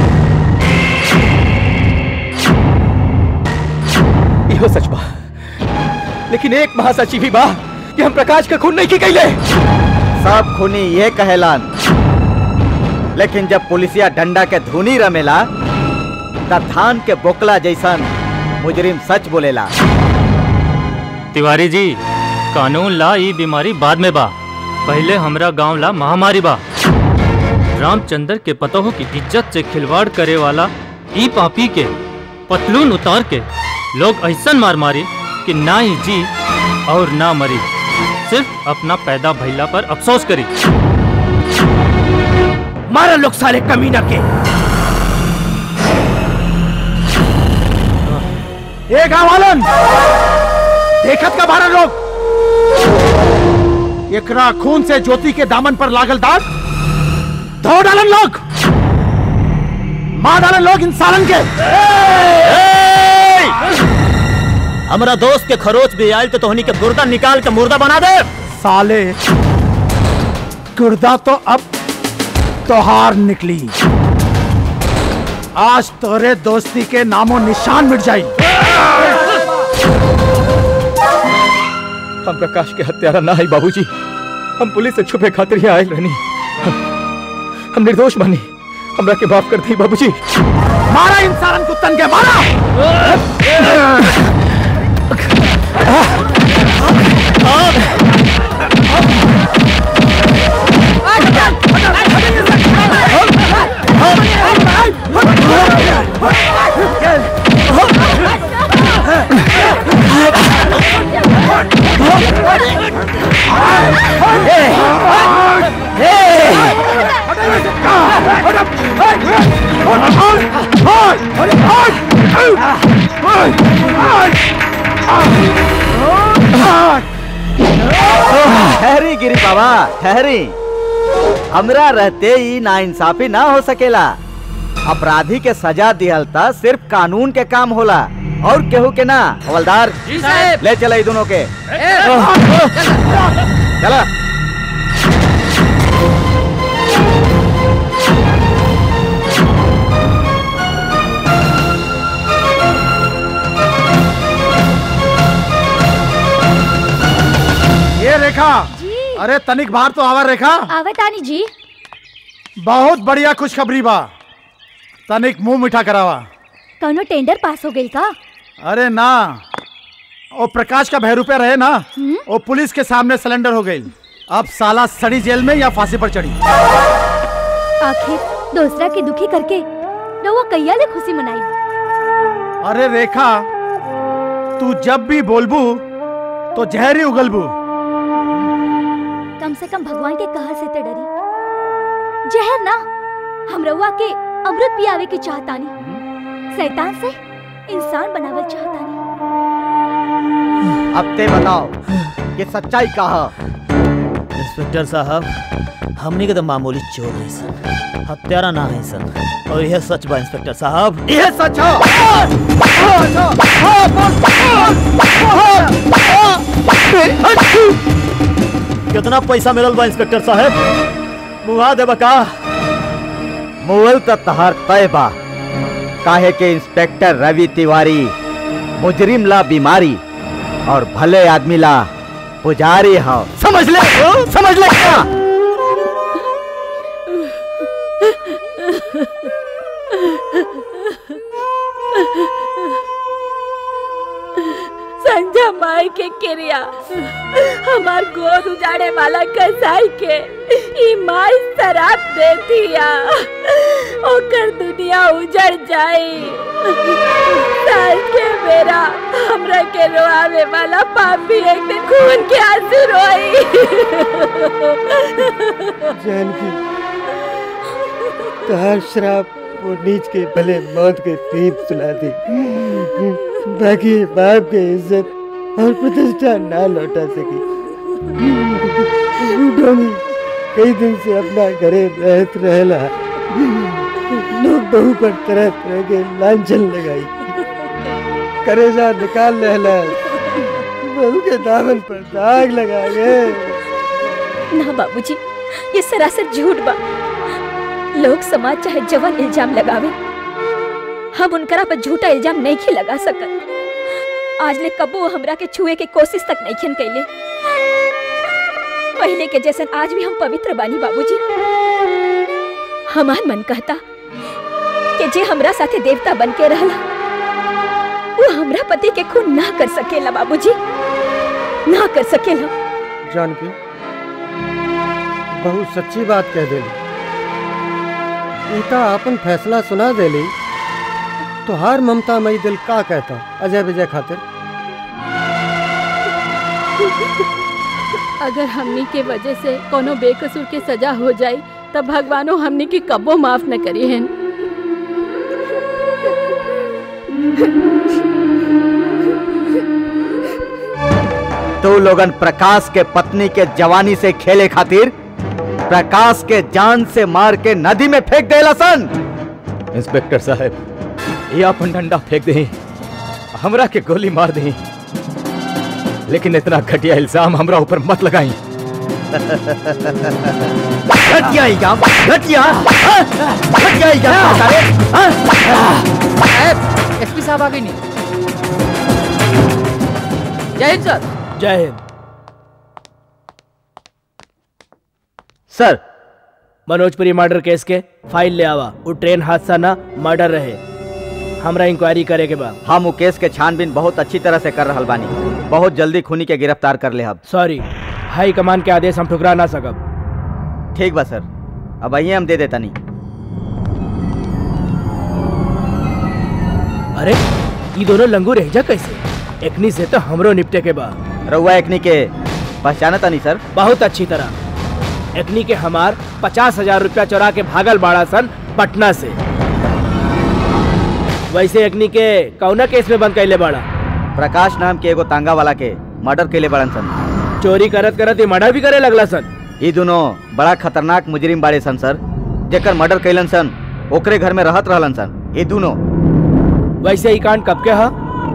इहो सच बा लेकिन एक महासचिव भी बा कि हम प्रकाश का खून नहीं की कैले सब खूनी ये कहेलान लेकिन जब पुलिसिया डंडा के धुनी रमेला तब धान के बोकला जैसन मुजरिम सच बोलेला तिवारी जी कानून ला ई बीमारी बाद में बा पहले हमरा गांव ला महामारी बा रामचंद्र के पतोह की इज्जत से खिलवाड़ करे वाला ई पापी के पतलून उतार के लोग ऐसन मार मारी कि ना ही जी और ना मरी सिर्फ अपना पैदा भैला पर अफसोस करी मारा लोग सारे कमीना के ए गाँव वालन देखत का बारह लोग एकरा खून से ज्योति के दामन पर लागल दाग धो डालन लोग मार डालन लोग इंसानन के हमरा दोस्त के खरोच भी आयल तो तोहनी के गुर्दा निकाल के मुर्दा बना दे साले गुर्दा तो अब तोहार निकली आज तोरे दोस्ती के नामो निशान मिट जाई हम प्रकाश के हत्यारा ना है बाबूजी हम पुलिस से छुपे खातिर ही आयल रहनी हम, हम निर्दोष बानी हमरा के माफ कर दी बाबूजी मारा इंसान कुत्तन के मारा ठहरी गिरी बाबा ठहरी हमरा रहते ही ना इंसाफी ना हो सकेला अपराधी के सजा दिहल त सिर्फ कानून के काम होला और केहू के ना हवलदार जी साहब। ले चला दोनों के चला ये रेखा अरे तनिक बाहर तो आवा रेखा आवतानी जी बहुत बढ़िया खुशखबरी बा तनिक मुंह मीठा करावा कौनो टेंडर पास हो गई का अरे ना ओ प्रकाश का भय रुपया रहे ना वो पुलिस के सामने सिलेंडर हो गई अब साला सड़ी जेल में या फांसी पर चढ़ी आखिर दूसरा के दुखी करके रउआ कैया ले खुशी मनाई अरे रेखा तू जब भी बोलबू तो जहर ही उगलबू कम से कम भगवान के कहर से ते डरी जहर ना हम रउआ के अमृत पियावे के चाहतानी शैतान से इंसान बनावल चाहतानी अब ते बताओ ये सच्चाई का है इंस्पेक्टर साहब हमनी के तो मामूली चोर है सन हत्यारा ना है सन और यह सच बा इंस्पेक्टर साहब यह सच हो कितना पैसा मिलल बा इंस्पेक्टर साहब मुहा देबा का मुगल त तहार तय बा काहे के इंस्पेक्टर रवि तिवारी मुजरिम ला बीमारी और भले आदमी ला पुजारी हो समझ ले समझ ले क्या संजय माई के क्रिया हमार गोद उजाड़े वाला कसाई के ई माई शराब दे दिया ओकर दुनिया उजड़ जाई साल के मेरा हमरा के रोआवे वाला पापी एक दिन खून के आंसू रोई जानकी तहार श्राप वो नीच के भले मौत के तीर सुला दी बाकी बाप के इज्जत और प्रतिष्ठा ना लौटा सकी डोमी कई दिन से अपना घरे रहत रहेला लोग बहू पर तरह तरह के लांछन लगाई करेजा निकाल रहला बहू के दामन पर दाग लगा गए ना बाबूजी ये सरासर झूठ बा लोग समाज चाहे जवन इल्जाम लगावे हम उनकरा पर झूठा इल्जाम नहीं खे लगा सकत आज ले कबो वो हमरा के छुए के कोशिश तक नहीं खन कैले पहले के जैसन आज भी हम पवित्र बानी बाबूजी हमार मन कहता कि जे हमरा साथे देवता बन के रहला वो हमरा पति के खून ना कर सकेला बाबूजी ना कर सकेला जानकी बहुत सच्ची बात कह देली ईता अपन फैसला सुना देली तो हर ममता मई दिल का कहता अजय विजय खातिर अगर हमनी के वजह से कोनो बेकसूर के सजा हो जाए तब भगवानो हमनी के कबो माफ न करी हैं तू लोगन प्रकाश के पत्नी के जवानी से खेले खातिर प्रकाश के जान से मार के नदी में फेंक देला सन इंस्पेक्टर साहब ये अपन डंडा फेंक दे हमरा के गोली मार दे लेकिन इतना घटिया इल्जाम हमरा ऊपर मत लगाई घटिया इल्जाम घटिया हाँ? घटिया इल्जाम सारे साहब एसपी साहब आ गई नहीं जय हिंद सर जय हिंद सर मनोजपुरी मर्डर केस के फाइल ले आवा वो ट्रेन हादसा ना मर्डर रहे हमरा इंक्वायरी करे के बाद हम वो केस के छानबीन बहुत अच्छी तरह से कर रहल बानी बहुत जल्दी खूनी के गिरफ्तार कर ले हम सॉरी हाई कमान के आदेश हम ठुकरा ना सकब ठीक बा सर अब आइए हम दे देता नहीं अरे ये दोनों लंगू रह जा कैसे एकनी से तो हमरो निपटे के बा रउआ एकनी के पहचाना नहीं सर बहुत अच्छी तरह एकनी के हमार पचास हजार रुपया चुरा के भागल बाड़ा सन पटना से वैसे एकनी के कौना केस में बंद कैले बाड़ा प्रकाश नाम के एगो तांगा वाला के मर्डर कैले बड़न सन चोरी करत करत ये मर्डर भी करे लगला सन ये दोनों बड़ा खतरनाक मुजरिम बाड़े सन सर जेकर मर्डर कैलन सन ओकरे घर में रहत रहलन सन ये दोनों वैसे ही कांड कब के हा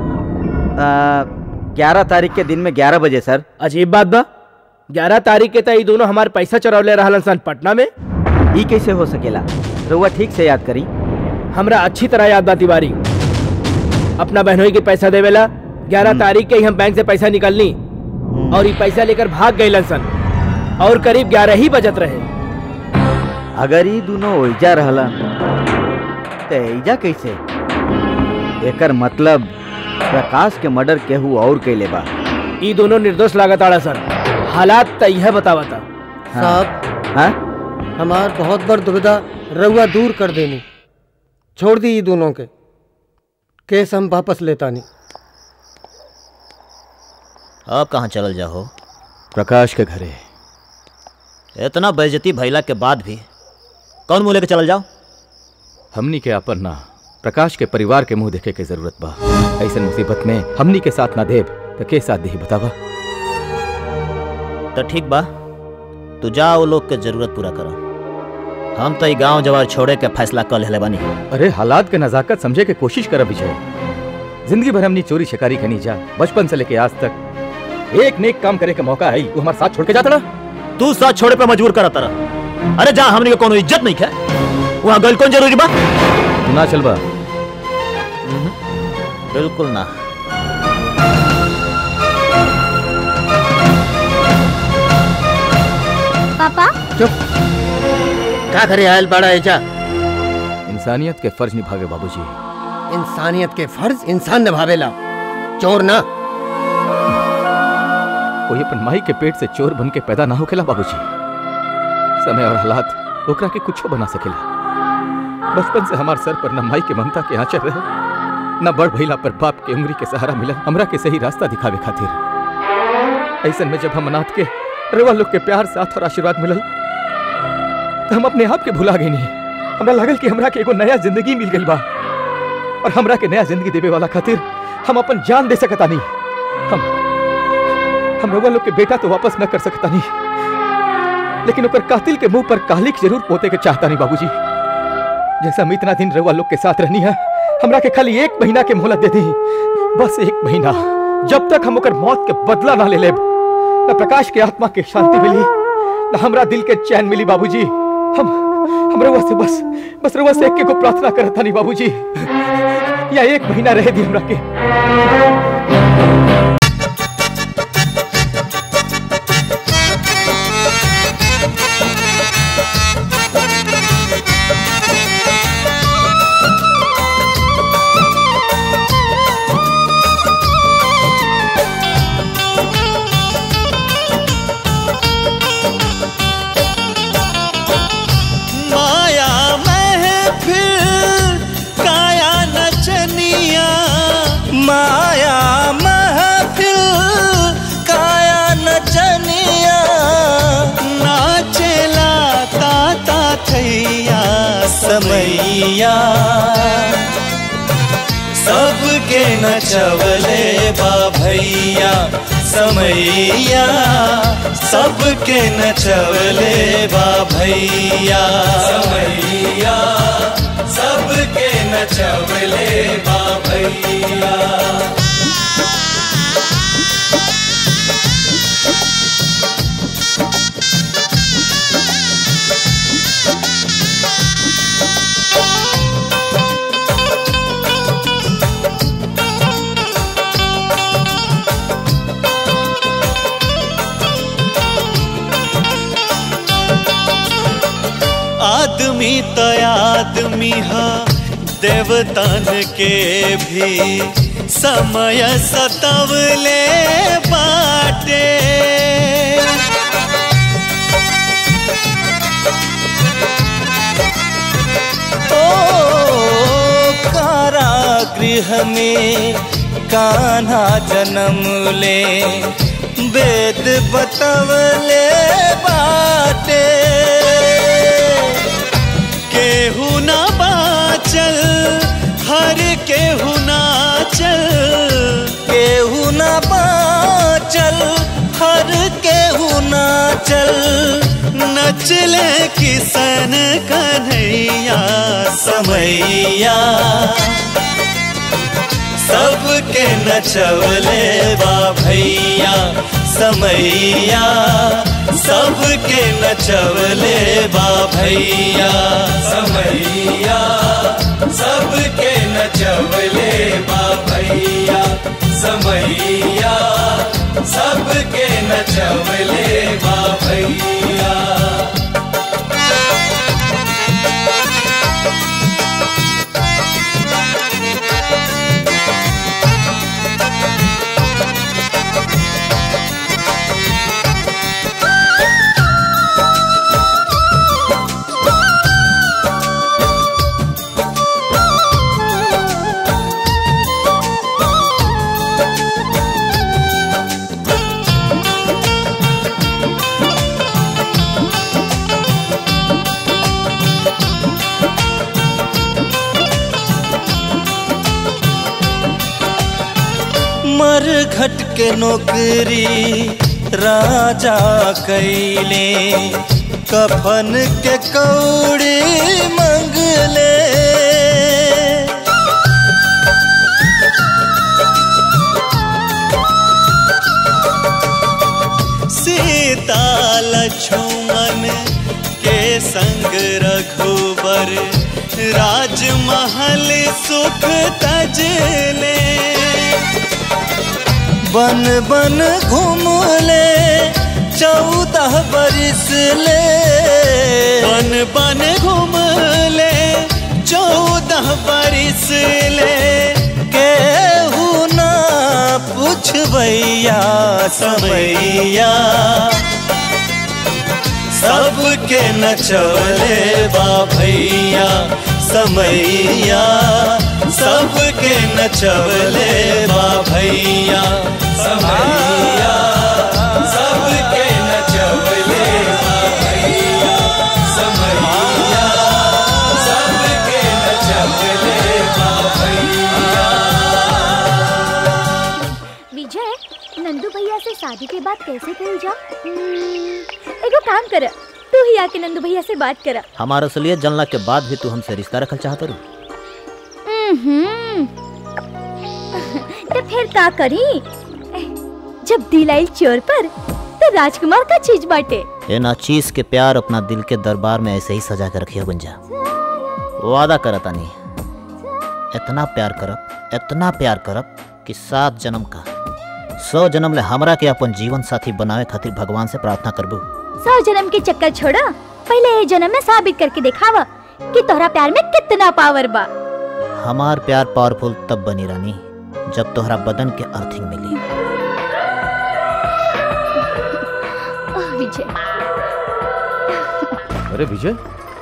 ग्यारह तारीख के दिन में ग्यारह बजे सर अजीब बात बा ग्यारह तारीख के तई दोनों हमारे पैसा चुरौले रहलन सन पटना में ई कैसे हो सकेला रउआ ठीक से याद करी हमरा अच्छी तरह याद बा तिवारी अपना बहनोई के पैसा देवेला ग्यारह तारीख के ही हम बैंक से पैसा निकलनी और ये पैसा लेकर भाग गए सन और करीब ग्यारह ही बजत रहे अगर ये दोनों ओइजा रहलन तो एजा कैसे एकर मतलब प्रकाश के मर्डर केहू और कैले बा ये दोनों निर्दोष लागत आड़ा सन हालात त यह बतावता साहब हाँ? हमार बहुत बड़ दुविधा रउआ दूर कर देनी छोड़ दी ये दोनों के केस हम वापस लेता नहीं अब कहाँ चलल जाहो प्रकाश के घरे इतना बेइज्जती भैला के बाद भी कौन मुँह लेके चलल जाओ हमनी के अपन ना प्रकाश के परिवार के मुंह देखे के जरूरत बा ऐसे मुसीबत में हमनी के साथ ना देव तो के साथ दे बतावा तो ठीक बा तू जा वो लोग के जरूरत पूरा करो हम तो गांव जवार छोड़े के फैसला कर ले बानी अरे हालात के नजाकत समझे के कोशिश कर विजय जिंदगी भर हमनी चोरी शिकारी खनी जा बचपन से लेके आज तक एक नेक काम करे के मौका है तू हमारे साथ छोड़ के जाता तू साथ छोड़े पे मजबूर करा तरह अरे जा हमनी के कोनो इज्जत नहीं है वहाँ गल कौन जरूरी बा तू ना चल बा बिल्कुल ना पापा चुप का करे आयल बड़ा एजा इंसानियत के फर्ज निभावे बाबूजी इंसानियत के फर्ज इंसान निभावेला चोर ना कोई अपन माई के पेट से चोर बन के पैदा ना होकेला बाबूजी समय और हालात ओकरा के कुछो बना सकेला बचपन से हमार सर पर न माई के ममता के आंचल रहे न बड़ भैला पर बाप के उंगली के सहारा मिला हमरा के सही रास्ता दिखावे खातिर ऐसन में जब हम अनाथ के रवा लोग के प्यार साथ और आशीर्वाद मिलल तो हम अपने आप के भुला गए नहीं हमरा लागल कि हमरा के एगो नया जिंदगी मिल गई बा और हमरा के नया जिंदगी देवे वाला खातिर हम अपन जान दे सकता नहीं हम हम रवा लोग के बेटा तो वापस न कर सकता नहीं लेकिन ओकर कातिल के मुंह पर कालिक जरूर पोते के चाहता नहीं बाबूजी जैसा हम इतना दिन रवा लोग के साथ रहनी है हमरा के खाली एक महीना के मोहलत दे दी बस एक महीना जब तक हम ओकर मौत के बदला ना ले लेब न प्रकाश के आत्मा के शांति मिली न हमरा दिल के चैन मिली बाबूजी हम हम रवा से बस बस रवा से एक को प्रार्थना करता नहीं बाबूजी या एक महीना रह दी हमरा के माया महफिल काया नचनिया माया महफिल काया नचनिया नाचेला ताता थैया समैया सबके नचवले बा भैया समैया सबके नचवले बा भैया समैया सबके नचवले बा भैया आदमी तो आदमी हा देवतान के भी समय सतवले बाटे ओ कारागृह में कान्हा जन्म ले वेद बतवले बाटे केहू ना बाचल हर केहू ना चल केहू ना बाचल हर केहू ना चल नचले किसन कन्हैया समैया सबके नचवले बा भैया समैया सबके नचवले बा भैया समैया सबके नचवले बा भैया समैया सबके नचवले बा भैया मर घट के नौकरी राजा कैले कफन के कौड़ी मंगले सीता लक्ष्मण के संग रघुबर राजमहल सुख तजले बन बन घूम ले चौदह बरिस ले बन बन घूम ले चौदह बरिस ले केहू ना पुछबैया समैया सबके नचवले बा भैया समैया सबके नचवले बा भैया समैया सबके नचवले बा भैया समैया सबके नचवले बा भैया विजय नंदू भैया से शादी के बाद कैसे कही जा एगो काम कर तू ही आके नंदू भैया से बात कर हमारा असलियत जानला के बाद भी तू हमसे रिश्ता रखल चाहत रू तो फिर का करी जब दिल आइल चोर पर तो राजकुमार का चीज बाटे ये नाचीज के प्यार अपना दिल के दरबार में ऐसे ही सजा कर रखियो गुंजा वादा करत तानी इतना प्यार करब इतना प्यार करब कि सात जन्म का सौ जन्म ले हमरा के अपन जीवन साथी बनावे खातिर भगवान से प्रार्थना करबू सौ जन्म के चक्कर छोड़ा पहले ये जन्म में साबित करके दिखावा कि तोहरा प्यार में कितना पावर बा हमार प्यार पावरफुल तब बनी रानी जब तोहरा बदन के अर्थिंग मिली ओह विजय अरे विजय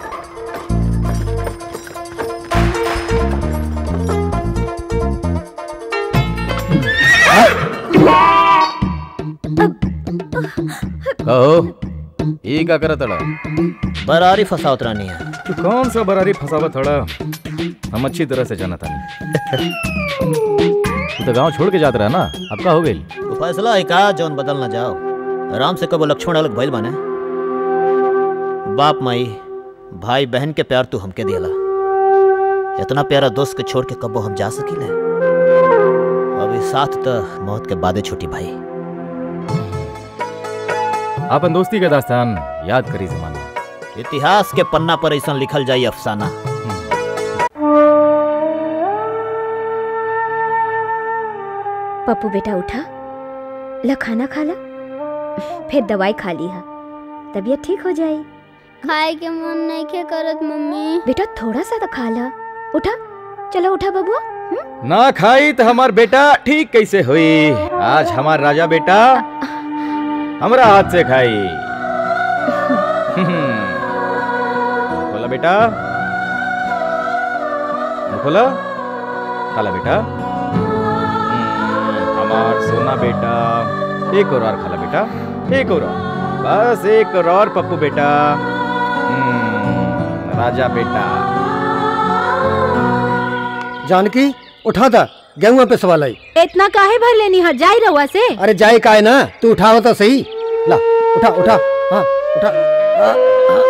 कहो ये का करत अड़ा बरारी फसावत रानी है तू कौन सा बरारी फसावत अड़ा हम अच्छी तरह से जाना था तू तो गांव छोड़ के जात रहा ना अब का हो गई तो फैसला है का जौन बदल ना जाओ राम से कबो लक्ष्मण अलग भइल बने बाप माई भाई बहन के प्यार तू हमके दियला इतना प्यारा दोस्त के छोड़ के कबो हम जा सकीले अभी साथ तो मौत के बादे छूटी भाई अपन दोस्ती के दास्तान याद करी जमाना इतिहास के पन्ना पर ऐसा लिखल जाई अफसाना पप्पू बेटा उठा ला खाना खा ला फिर दवाई खा ली हा तबीयत ठीक हो जाए खाए के मन नहीं के करत मम्मी बेटा थोड़ा सा तो खा ला उठा चलो उठा बबुआ ना खाई तो हमार बेटा ठीक कैसे हुई आज हमार राजा बेटा हमरा हाथ से खाई बोला बेटा खोला खाला बेटा हम्म, हमार सोना बेटा एक और और खाला बेटा एक और और। बस एक और और पप्पू बेटा हम्म, राजा बेटा जानकी उठा था गेहुआ पे सवाल आई इतना काहे भर लेनी है जाई रहुआ से अरे जाए का है ना तू उठाओ तो सही ला उठा उठा हाँ उठा हाँ, हाँ।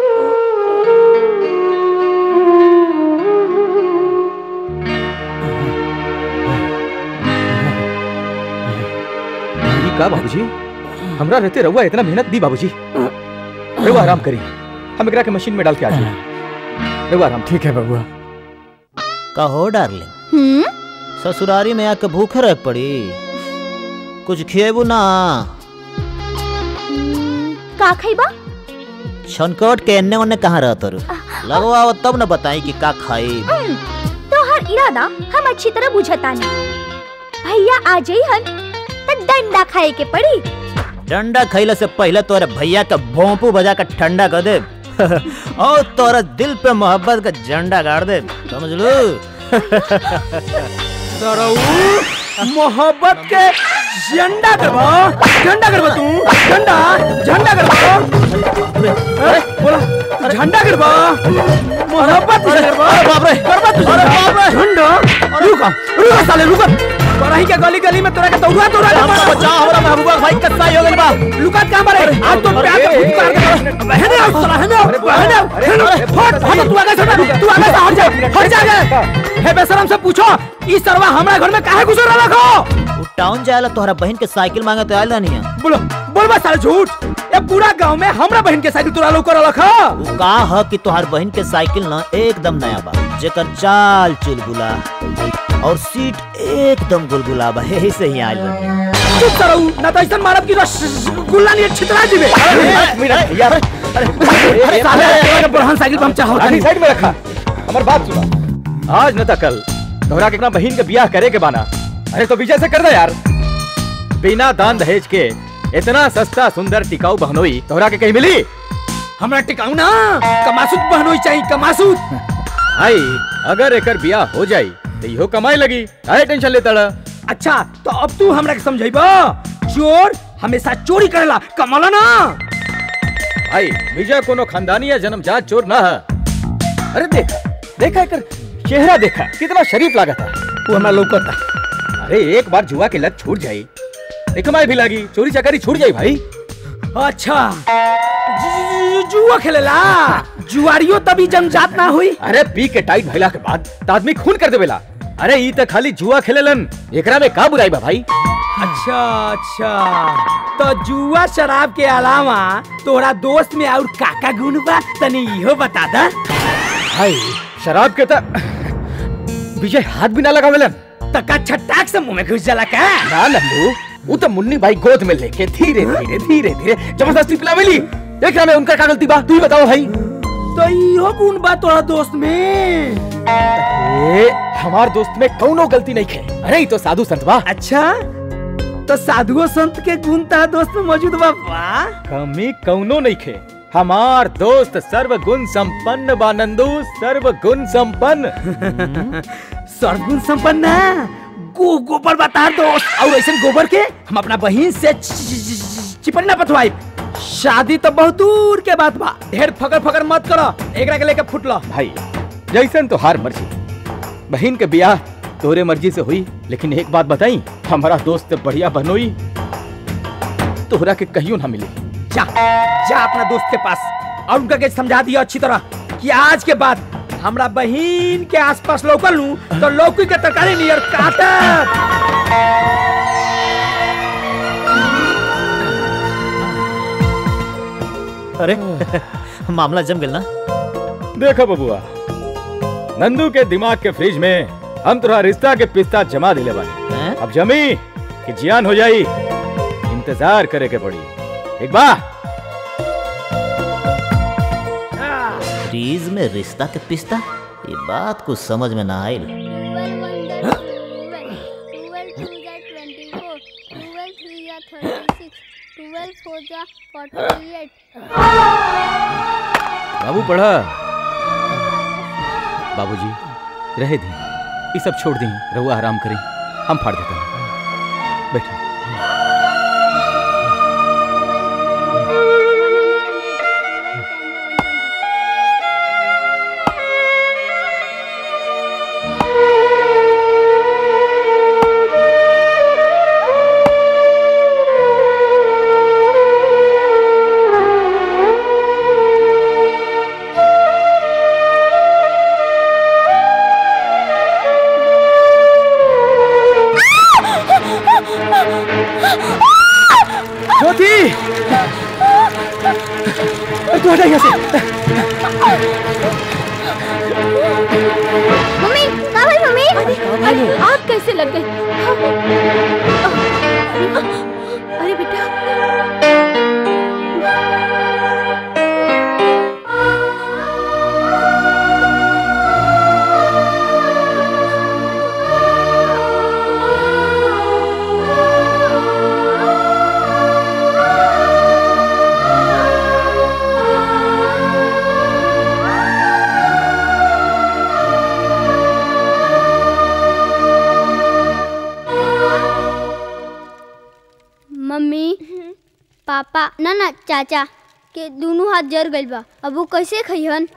ये का बाबूजी हमरा रहते रहुआ इतना मेहनत दी बाबूजी रहुआ आराम करी हम एकरा के मशीन में डाल के आ जाए रहुआ आराम ठीक है बबुआ कहो डार्लिंग ससुरारी में आके भूखे रह पड़ी कुछ खिएबू ना का खइबा छनकोट के एन्ने ओन्ने कहाँ रहत रू लगवाओ तब न बताई कि का खाई तोहर इरादा हम अच्छी तरह बुझतानी भैया आ जाई हन त डंडा खाए के पड़ी डंडा खैले से पहले तोरे भैया का भोंपू बजा कर ठंडा कर दे और तोरा दिल पे मोहब्बत का झंडा गाड़ दे समझ लो मोहब्बत के झंडा करबा झंडा करबा तू झंडा झंडा करबा अरे बोला तू झंडा करबा मोहब्बत से करबा बाप रे करबा तू अरे बाप रे झंडा रुका रुका साले रुका बड़ाही के गली गली में तोरा के दौड़ा दौड़ा के मारा बचा हमरा महबूबा भाई कत्ता हो गइल बा लुका कहां मारे आज तो प्यार का फुटकार के बहने आओ साला बहने आओ बहने आओ हट हट तू आगे से तू आगे से हट जा हट जा आगे हे बेशरम से पूछो ई सरवा हमरा घर में काहे घुस रहा रखो टाउन जायला तोहरा बहन के साइकिल मांगे तो आयल नहीं बोलो बोल बस साले झूठ ये पूरा गांव में हमरा बहन के साइकिल तोरा लोग कर रखा का ह कि तोहार बहन के साइकिल ना एकदम नया बा जेकर चाल चुलबुला और सीट एकदम गुलगुला बा यही से ही आयल बानी चुप करो ना तो ऐसा मारब की रस गुल्ला नहीं छितरा जीवे मिनट यार अरे साले तेरे बड़हन साइकिल पंप चाहो आधी साइड में रखा हमार बात सुना आज न त कल तोहरा के अपना बहन के ब्याह करे के बाना अरे तो विजय से कर दे यार बिना दान दहेज के इतना सस्ता सुंदर टिकाऊ बहनोई तोहरा के कहीं मिली हमरा टिकाऊ ना कमासुत बहनोई चाहिए कमासुत भाई अगर एकर ब्याह हो जाई तो इहो कमाई लगी काहे टेंशन लेता रहा अच्छा तो अब तू हमरा के समझाइबा चोर हमेशा चोरी करेला कमाला ना भाई विजय कोनो खानदानी या जन्मजात चोर ना है अरे देखा देखा एकर चेहरा देखा कितना शरीफ लागत है वो हमरा लौकता अरे एक बार जुआ के लत छूट जाई एक कमाई भी लागी चोरी चकारी छूट जाई भाई अच्छा जु- जु- जुआ खेलेला जुआरियो तभी जन्मजात ना हुई अरे पी के टाइट भइला के बाद त आदमी खून कर देवेला अरे ई त खाली जुआ खेलेलन एकरा में का बुराई बा भाई अच्छा अच्छा तो जुआ शराब के अलावा तोरा दोस्त में और काका गुण बा तनी इहो बता दा भाई शराब के त विजय हाथ भी ना लगावेलन तका छटाक से मुंह में घुस जाला का ना नंदू वो तो मुन्नी भाई गोद में लेके धीरे धीरे धीरे धीरे जबरदस्ती पिलावेली एकरा में उनका का गलती बा तू ही बताओ भाई तो इहो गुण बा तोरा दोस्त में ए, हमार दोस्त में कौनो गलती नहीं खे अरे ई तो साधु संत बा अच्छा तो साधुओ संत के गुण ता दोस्त में मौजूद बा वाह कमी कौनो नहीं खे हमार दोस्त सर्व गुण संपन्न बा नंदू सर्व गुण संपन्न सर्वगुण संपन्न गो गोबर बता दोस्त और ऐसे गोबर के हम अपना बहन से चि- चि- चि- चिपड़ी ना पथवाई शादी तो बहुत दूर के बात बा ढेर फकर फकर मत करो एकरा के लेके फुटलो भाई जैसन तो हार मर्जी बहन के ब्याह तोरे मर्जी से हुई लेकिन एक बात बताई हमारा दोस्त बढ़िया बनोई तोहरा के कहियो ना मिली जा जा अपना दोस्त के पास और उनका के समझा दिया अच्छी तरह कि आज के बाद हमरा बहन के आसपास लौकल लू तो लौकी के तरकारी नियर काटत अरे मामला जम गेल ना देखो बबुआ नंदू के दिमाग के फ्रिज में हम तोरा रिश्ता के पिस्ता जमा दिले बानी अब जमी कि जियान हो जाई इंतजार करे के पड़ी एक बा फ्रीज में रिश्ता के पिस्ता ये बात कुछ समझ में ना आयल बाबू पढ़ा बाबूजी रहे दी ये सब छोड़ दी रहुआ आराम करी हम फाड़ देते हैं बैठे ज्योति तू हटा यहाँ से मम्मी कहाँ भाई मम्मी अरे आग कैसे लग गई अरे बेटा मम्मी पापा ना ना चाचा के दोनों हाथ जर गइल बा अब वो कैसे खइहन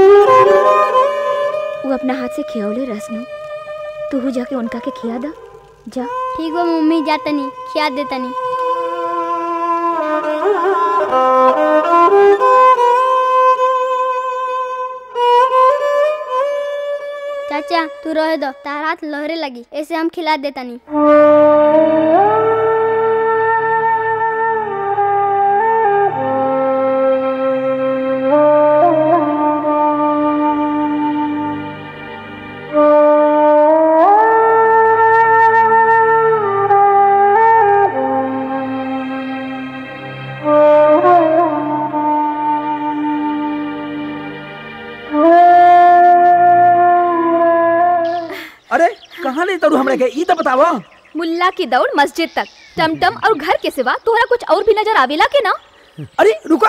वो अपना हाथ से खियौले रसनु तू जाके उनका के खिया दा जा ठीक बा मम्मी जा तनी खिया दे तनी चाचा तू रहे दो तार हाथ लहरे लगी ऐसे हम खिला दे तनी अरे कहाँ ले तरू हमरा के ई तो बतावा मुल्ला की दौड़ मस्जिद तक टमटम और घर के सिवा तोहरा कुछ और भी नजर आवेला के ना अरे रुका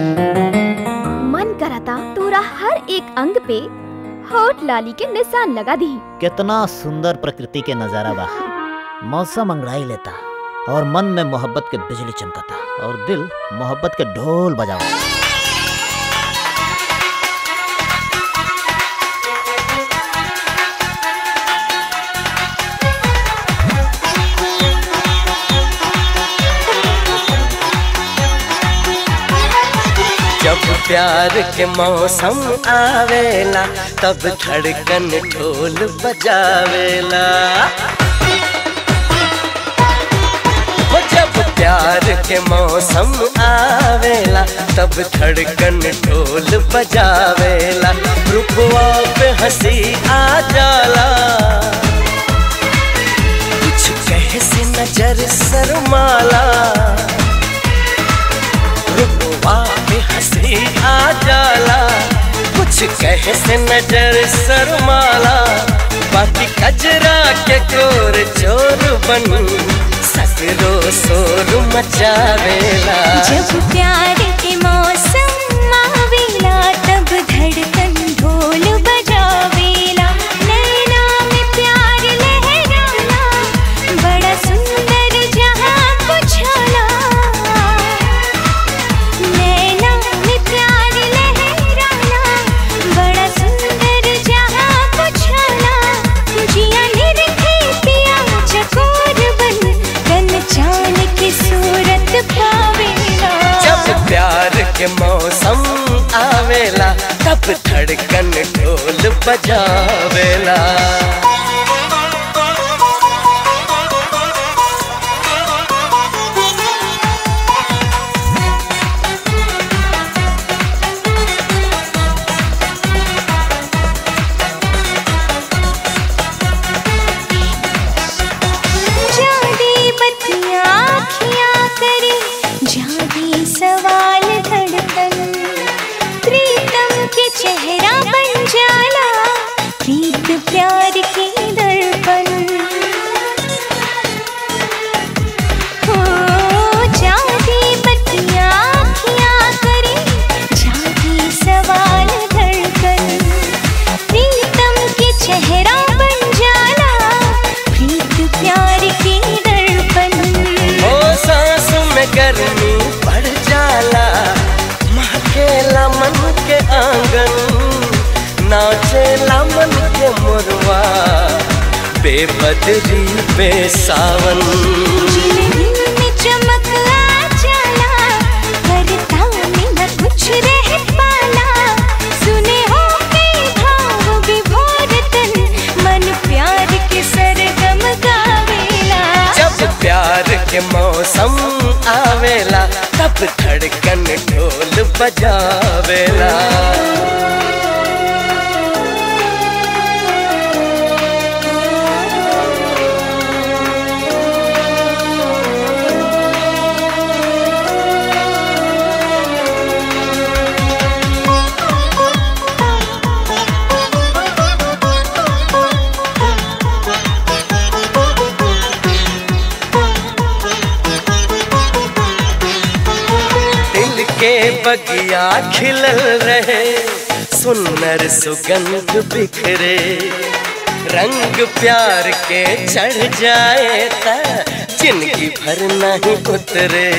मन करता तोरा हर एक अंग पे होठ लाली के निशान लगा दी कितना सुंदर प्रकृति के नजारा बा मौसम अंगड़ाई लेता और मन में मोहब्बत के बिजली चमकता और दिल मोहब्बत के ढोल बजावा जब प्यार के मौसम आवेला तब धड़कन ढोल बजावेला वो जब प्यार के मौसम आवेला तब धड़कन ढोल बजावेला रुपवा पे हंसी आ जाला कुछ कहे से नजर शर्माला रुपवा पे हंसी आ जाला कुछ कहे से नजर शर्माला बाकी कजरा के कोर चोर बन सकरो शोर मचावेला जब प्यार के मौसम आवेला तब धड़कन ढोल बजावेला नैना में प्यार लहराना बड़ा सुंदर जहां कुछाला नैना में प्यार लहराना बड़ा सुंदर जहां कुछाला जिया निरखे पिया चकोर बन कन चान की सूरत पावेला जब प्यार के मौसम आवेला तब धड़कन ढोल बजावेला प्यार की दर्पण हो जागी बत्तियाँ आँखियाँ करे जागी सवाल धड़कन प्रीतम के चेहरा बन जाना प्रीत प्यार की दर्पण ओ सांस में गर्मी बढ़ जाला महकेला मन के आंगन नाचेला मन के मुरवा बेबदरी बेसावन में चमक आ जाला करता में न कुछ रह पाला सुने हो कई भाव विभोर तन मन प्यार के सरगम गावेला जब प्यार के मौसम आवेला तब धड़कन ढोल बजावेला दिल के बगिया खिलल रहे सुनर सुगंध बिखरे रंग प्यार के चढ़ जाए ता जिंदगी भर नहीं उतरे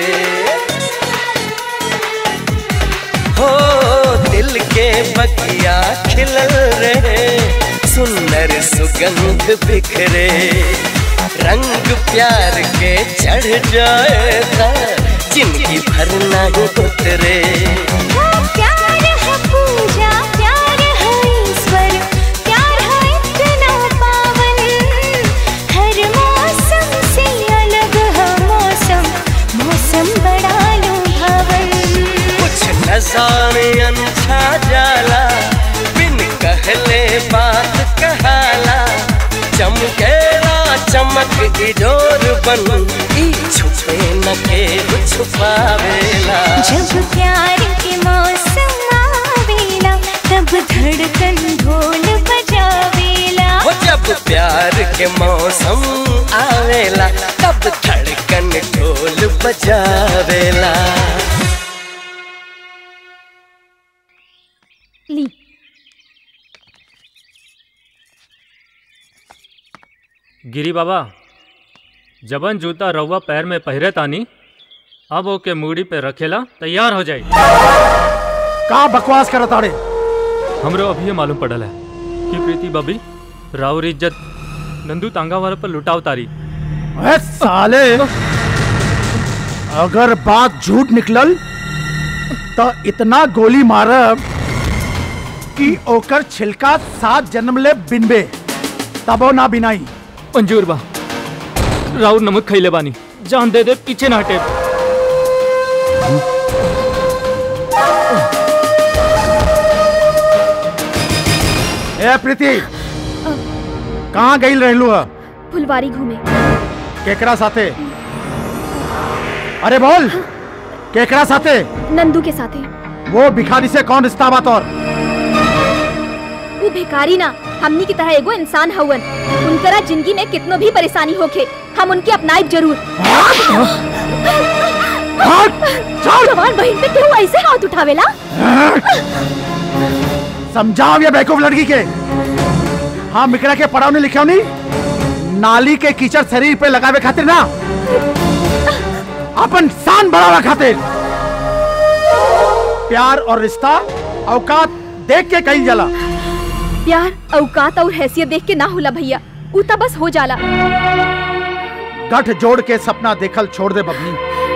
हो दिल के बगिया खिलल रहे सुनर सुगंध बिखरे रंग प्यार के चढ़ जाए ता जिंदगी भर नहीं उतरे प्यार है पूजा प्यार है ईश्वर प्यार है इतना पावन हर मौसम से अलग है मौसम मौसम बड़ा लुभावन कुछ नजारे अनछा जाला बिन कहले बात कहाला चमकेला चमक इडोर बन ई छुपे न के छुपावेला जब प्यार के मौसम आवेला तब धड़कन ढोल बजावेला हो जब प्यार के मौसम आवेला तब धड़कन ढोल बजावेला ली गिरी बाबा जबन जूता रउआ पैर में पहिरे तानी अब ओके मूड़ी पे रखेला तैयार हो जाई का बकवास कर ताड़े हमरो अभी ये मालूम पड़ल है कि प्रीति बबी राउर इज्जत नंदू तांगा वाला पर लुटाव तारी अरे साले अगर बात झूठ निकलल तो इतना गोली मारब कि ओकर छिलका सात जन्म ले बिनबे तबो ना बिनाई मंजूर बा राउर नमक खैले बानी जान दे दे पीछे ना हटे ए प्रीति कहाँ गई रहलू है फुलवारी घूमे केकरा साथे अरे बोल केकरा साथे नंदू के साथे वो भिखारी से कौन रिश्ता बात और वो भिखारी ना हमनी की तरह एगो इंसान हवन उनकरा जिंदगी में कितनो भी परेशानी होखे हम उनके अपनाइब जरूर जवान बहन पे क्यों ऐसे हाथ उठावेला समझाओ ये बेवकूफ लड़की के हाँ मिकरा के पढ़ाओ नहीं लिखे नहीं नाली के कीचड़ शरीर पे लगावे खातिर ना अपन शान बढ़ावा खातिर प्यार और रिश्ता औकात देख के कही जाला प्यार औकात और हैसियत देख के ना होला भैया उ त बस हो जाला गठ जोड़ के सपना देखल छोड़ दे बबनी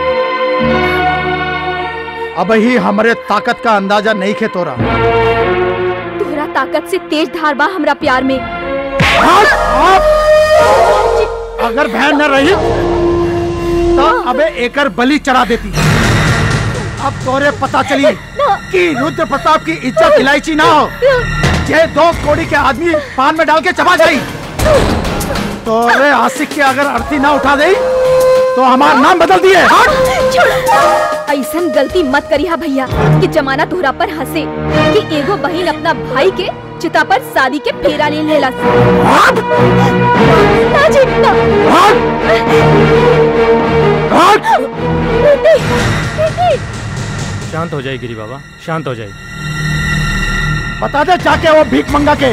अब ही हमारे ताकत का अंदाजा नहीं खे तोरा तोहरा ताकत से तेज धार बा हमरा प्यार में अगर बहन न रही तो अबे एकर बलि चढ़ा देती अब तोरे पता चली कि रुद्र प्रताप की इज्जत इलायची ना हो ये दो कोड़ी के आदमी पान में डाल के चबा जाई तोरे आशिक के अगर अर्थी ना उठा दे तो हमारा नाम बदल दिए ऐसन गलती मत करिहा भैया कि जमाना तोहरा पर हंसे कि एगो बहन अपना भाई के चिता पर शादी के फेरा ले लेला ना जी ना बेटी बेटी शांत हो जाए गिरी बाबा शांत हो जाए बता दे जाके वो भीख मंगा के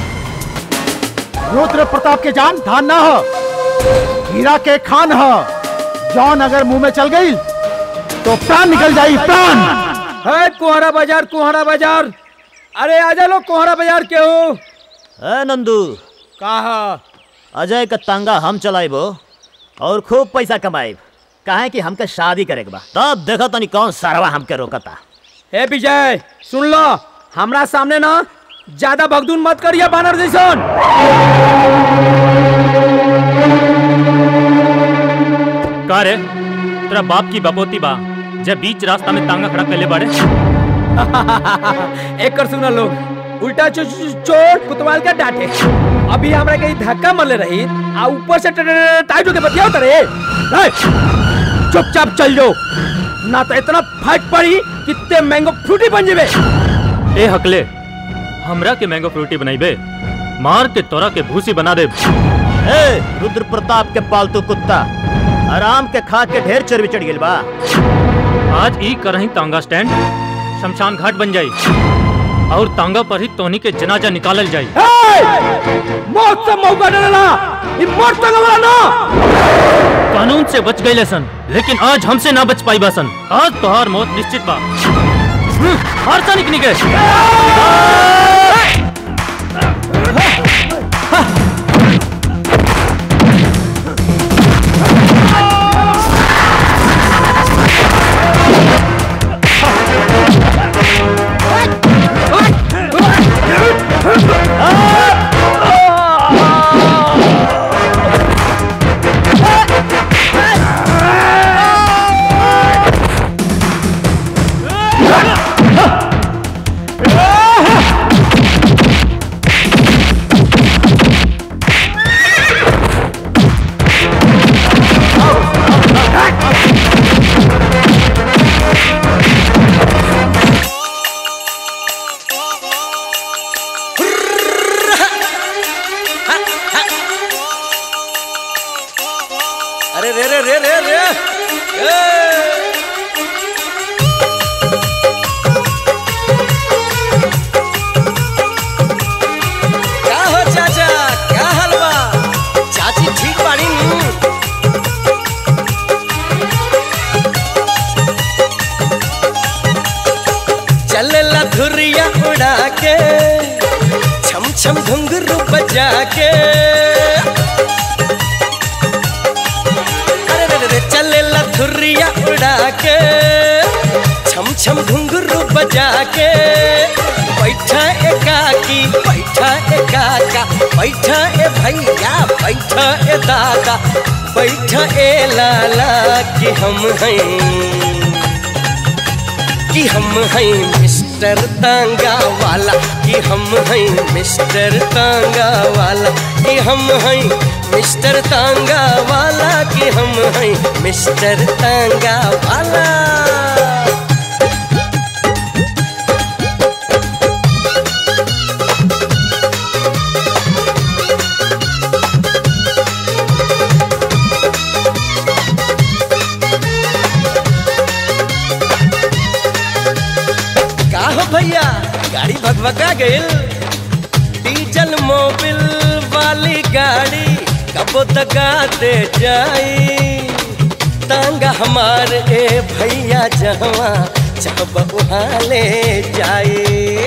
रुद्र प्रताप के जान धान ना हो हीरा के खान हो जौन अगर मुंह में चल गई तो प्राण निकल जाई प्राण है कुहरा बाजार कुहरा बाजार अरे आजा लो कुहरा बाजार के हो ए नंदू कहा अजय का तांगा हम चलाइबो और खूब पैसा कमाइब काहे कि हमके शादी करे के बा तब देखो तनी कौन सरवा हमके रोकता हे विजय सुन लो हमरा सामने ना ज्यादा भगदुन मत करिए बानर जैसन का रे तेरा बाप की बपोती बा जब बीच रास्ता में तांगा खड़ा कर ले बाड़े एक कर सुना लोग उल्टा चो, चो, चोट कुतवाल का डांटे अभी हमरा कहीं धक्का मरले रही आ ऊपर से ट- ट- टाइट होके बतियाओ तरे ए, चुपचाप चल जाओ ना तो इतना फाइट पड़ी कितने मैंगो फ्रूटी बन जेबे ए हकले हमरा के मैंगो फ्रूटी बनाइबे मार के तोरा के भूसी बना दे ए रुद्र प्रताप के पालतू कुत्ता आराम के खा के ढेर चर्बी चढ़ गेल बा आज ई करही तांगा स्टैंड शमशान घाट बन जाई और तांगा पर ही तोनी के जनाजा निकालल जाई मौत से मौका डरला ई मौत तक वाला ना कानून से बच गए सन लेकिन आज हमसे ना बच पाई सन आज तोहार मौत निश्चित बा हम्म, हार सा निकली गए अरे रे रे रे रे रे ए! क्या हो चाचा क्या हलवा चाची ठीक बाड़ी नी चलेला धुरिया उड़ा के छम छम घुंघरू बजा के अरे रे रे रे चलेला धुरिया उड़ा के छम छम घुंघरू बजा के बैठा एकाकी बैठा एकाका बैठा ए भैया बैठा ए दादा बैठा ए लाला कि हम हैं कि हम हैं मिस्टर तांगा वाला कि हम हैं मिस्टर तांगा वाला कि हम हैं मिस्टर तांगा वाला कि हम हैं मिस्टर तांगा वाला का हो भैया गाड़ी भगभगा गइल डीजल मोबिल वाली गाड़ी कबो दगा दे जाई तांगा हमार ए भैया जहवा चाहब वहाँ ले जाई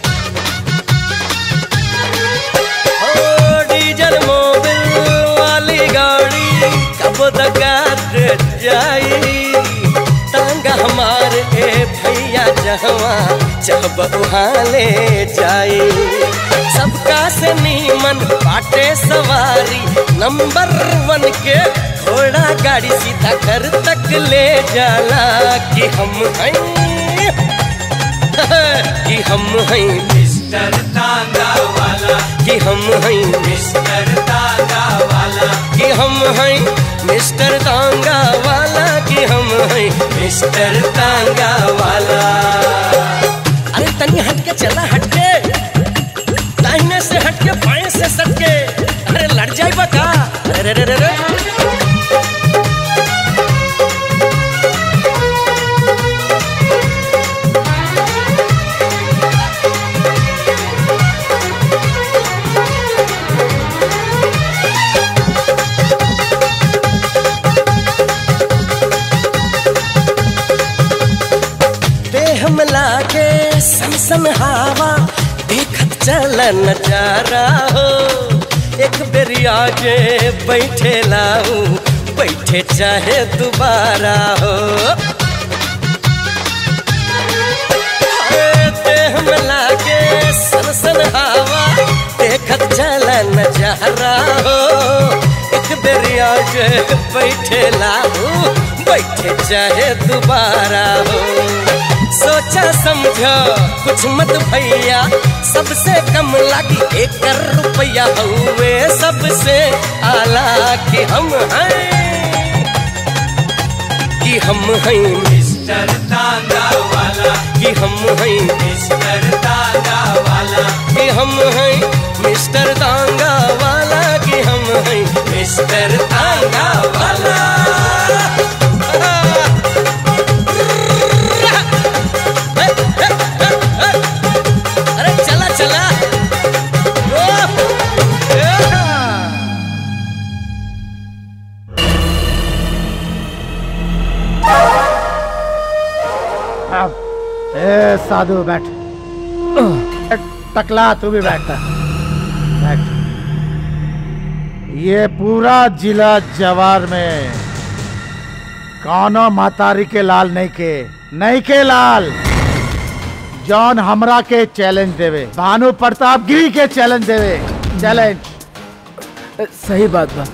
ओ डीजल मोबिल वाली गाड़ी कब दगा दे जाई तांगा हमार ए भैया जहवा चाहब वहाँ ले जाई सबका से नीमन बाटे सवारी नंबर वन के घोड़ा गाड़ी सीधा घर तक ले जाला कि हम हैं कि हम हैं मिस्टर तांगा वाला कि हम हैं मिस्टर तांगा वाला कि हम हैं मिस्टर तांगा वाला कि हम हैं मिस्टर तांगा वाला अरे तनी हट के चला हट के आई बका अरे रे रे रे देह में लागे सन सन हवा देखत चल नजारा हो एक बेरी आगे बैठे लाऊ बैठे चाहे दोबारा हो अरे देह में लागे सन सन हवा देखत चल नजारा हो एक बेरी आगे बैठे लाऊ बैठे चाहे दोबारा हो सोचा समझो कुछ मत भैया सबसे कम लगी एक रुपया हुए सबसे आला कि हम हैं कि हम हैं मिस्टर तांगा वाला कि हम हैं मिस्टर तांगा वाला कि हम हैं मिस्टर तांगा वाला कि हम हैं मिस्टर तांगा वाला अरे चला चला अब ए साधु बैठ टकला तू भी बैठ बैठ ये पूरा जिला जवार में कौनो मातारी के लाल नहीं के नहीं के लाल जॉन हमरा के चैलेंज देवे भानु प्रताप गिरी के चैलेंज देवे चैलेंज सही बात बा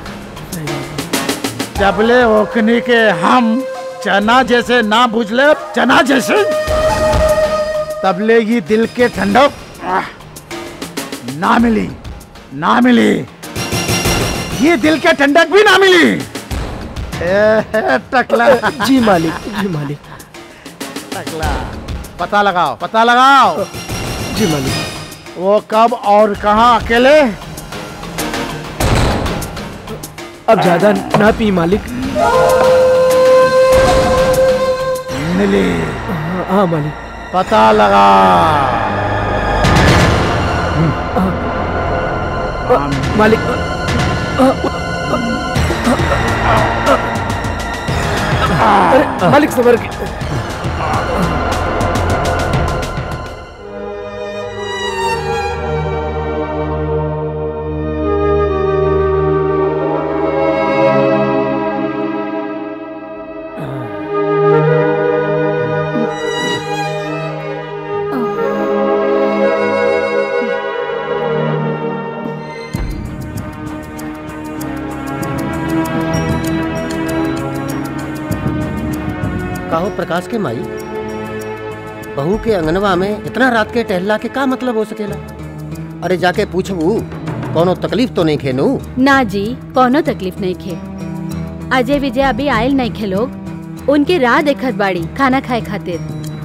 जबले ओखनी के हम चना जैसे ना बुझले चना जैसे तबले ये दिल के ठंडक आह, ना मिली ना मिली ये दिल के ठंडक भी ना मिली ए, टकला जी मालिक जी मालिक टकला पता लगाओ पता लगाओ जी मालिक वो कब और कहाँ अकेले अब ज्यादा ना पी मालिक मिली हाँ, हाँ मालिक पता लगा मालिक अरे मालिक सबर के कहो प्रकाश के माई बहू के अंगनवा में इतना रात के टहला के का मतलब हो सकेला अरे जाके पूछबू कोनो तकलीफ तो नहीं खेनू ना जी कोनो तकलीफ नहीं खे अजय विजय अभी आयल नहीं खे लोग उनके राह देखत बाड़ी खाना खाए खातिर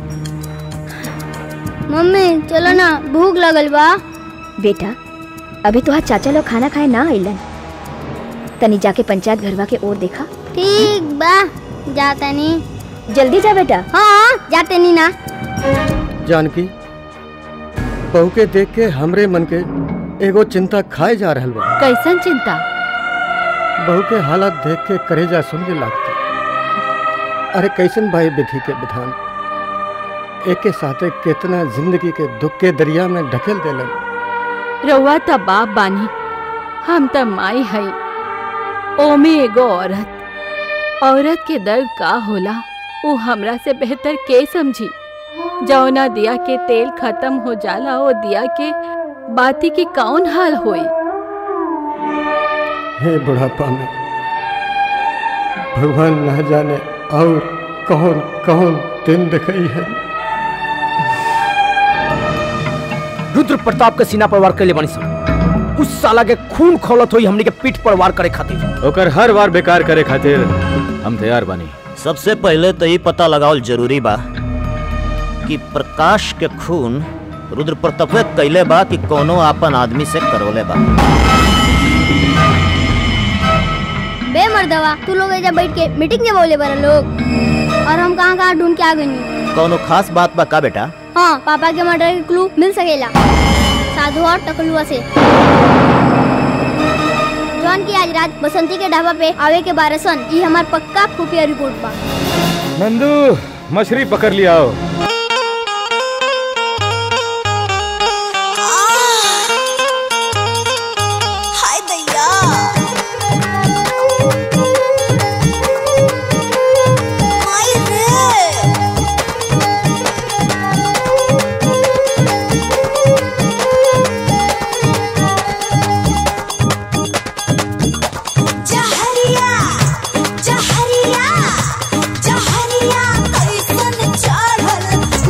मम्मी चलो ना भूख लगल बा बेटा अभी तो चाचा लोग खाना खाए ना आइलन तनी जाके पंचायत घरवा के ओर देखा ठीक बा जाता नहीं जल्दी जा बेटा हाँ जाते नहीं ना जानकी बहू के देख के हमरे मन के एगो चिंता खाए जा रहल बा कैसन चिंता बहू के हालत देख के करेजा सुन के लागता अरे कैसन भाई विधि के विधान एक के साथे कितना जिंदगी के दुख के दरिया में ढकेल देलन रउआ त बाप बानी हम त माई हई ओमे एगो औरत औरत के दर्द का होला वो हमरा से बेहतर के समझी जौना दिया के तेल खत्म हो जाला वो दिया के बाती की कौन हाल होई हे बुढ़ापा में भगवान न जाने और कौन कौन दिन दिखाई है रुद्र प्रताप के सीना पर वार कैले बानी सन उस साला के खून खौलत होई हमनी के पीठ पर वार करे खातिर ओकर हर बार बेकार करे खातिर हम तैयार बानी सबसे पहले तो ये पता लगावल जरूरी बा कि प्रकाश के खून रुद्र प्रतापे कैले बा कि कोनो आपन आदमी से करवले बा बा तू लोग एजा बैठ के मीटिंग के बोले बड़ा लोग और हम कहाँ कहाँ ढूंढ के आ गई कौनो खास बात बा का बेटा हाँ पापा के मर्डर के क्लू मिल सकेला साधु और टकलुआ से जॉन की आज रात बसंती के ढाबा पे आवे के बारह सन ये हमार पक्का खुफिया रिपोर्ट बा नंदू मछली पकड़ लिया आओ हाय दैया माई रे जहरिया जहरिया जहरिया कैसन चढ़ल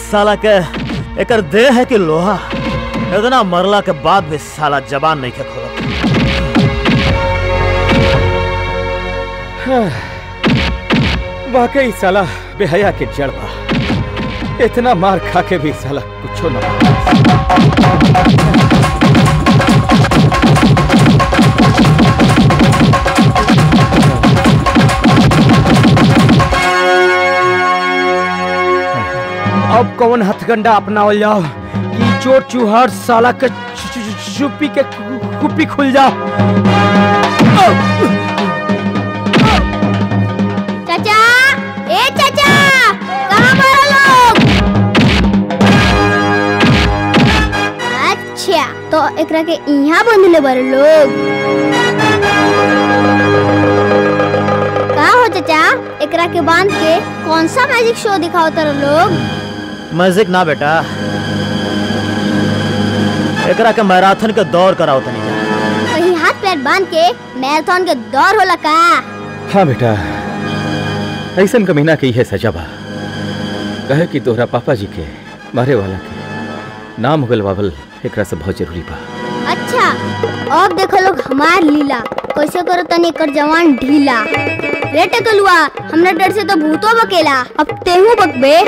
साला के एकर देह है कि लोहा इतना मरला के बाद भी साला जबान नहीं के खोला वाकई साला बेहया के जड़ बा इतना मार खा के भी साला कुछो ना अब कौन हथगंडा अपनावल जाओ ई चोर चूहर साला के चु- चु- चु- चुप्पी के कु- कुप्पी खुल जाओ चाचा ए चाचा कहाँ मारा लोग अच्छा तो एकरा के यहाँ बंधले बारे लोग का हो चाचा एकरा के बांध के कौन सा मैजिक शो दिखाओ तारे लोग मैजिक ना बेटा एकरा के मैराथन के दौड़ कराओ तनी जा कहीं हाथ पैर बांध के मैराथन के दौड़ होला का हाँ बेटा ऐसन कमीना के है सजा बा कहे कि तोहरा पापा जी के मारे वाला के नाम होगल बाबल एकरा से बहुत जरूरी बा अच्छा अब देखो लोग हमार लीला कैसे करो तनी कर जवान ढीला रे टकलुआ हमरा डर से तो भूतो बकेला अब तेहू बकबे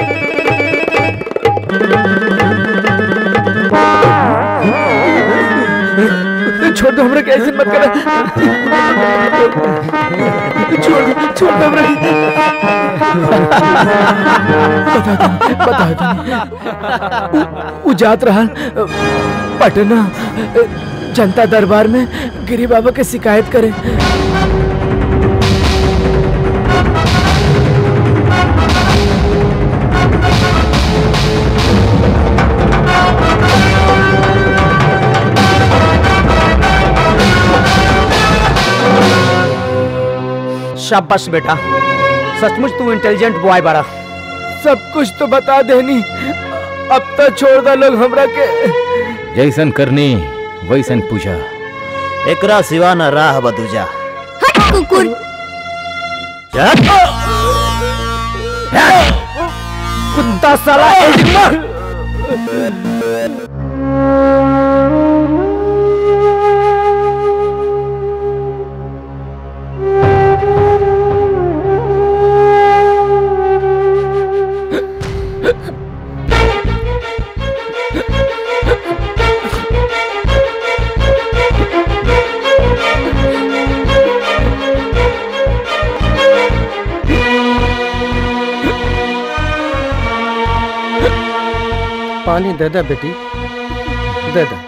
छोड़ दो हमरा कैसे मत कर छोड़ दो छोड़ दो हमरा बता दो उ जात रहा पटना जनता दरबार में गिरी बाबा के शिकायत करे शाबाश बेटा सचमुच तू इंटेलिजेंट बॉय बड़ा सब कुछ तो बता देनी अब तो छोड़ दो लोग हमरा के जैसन करनी वैसन पूजा एकरा सिवा न राह बदूजा हट कुकुर कुत्ता साला पानी दे दे बेटी दे दे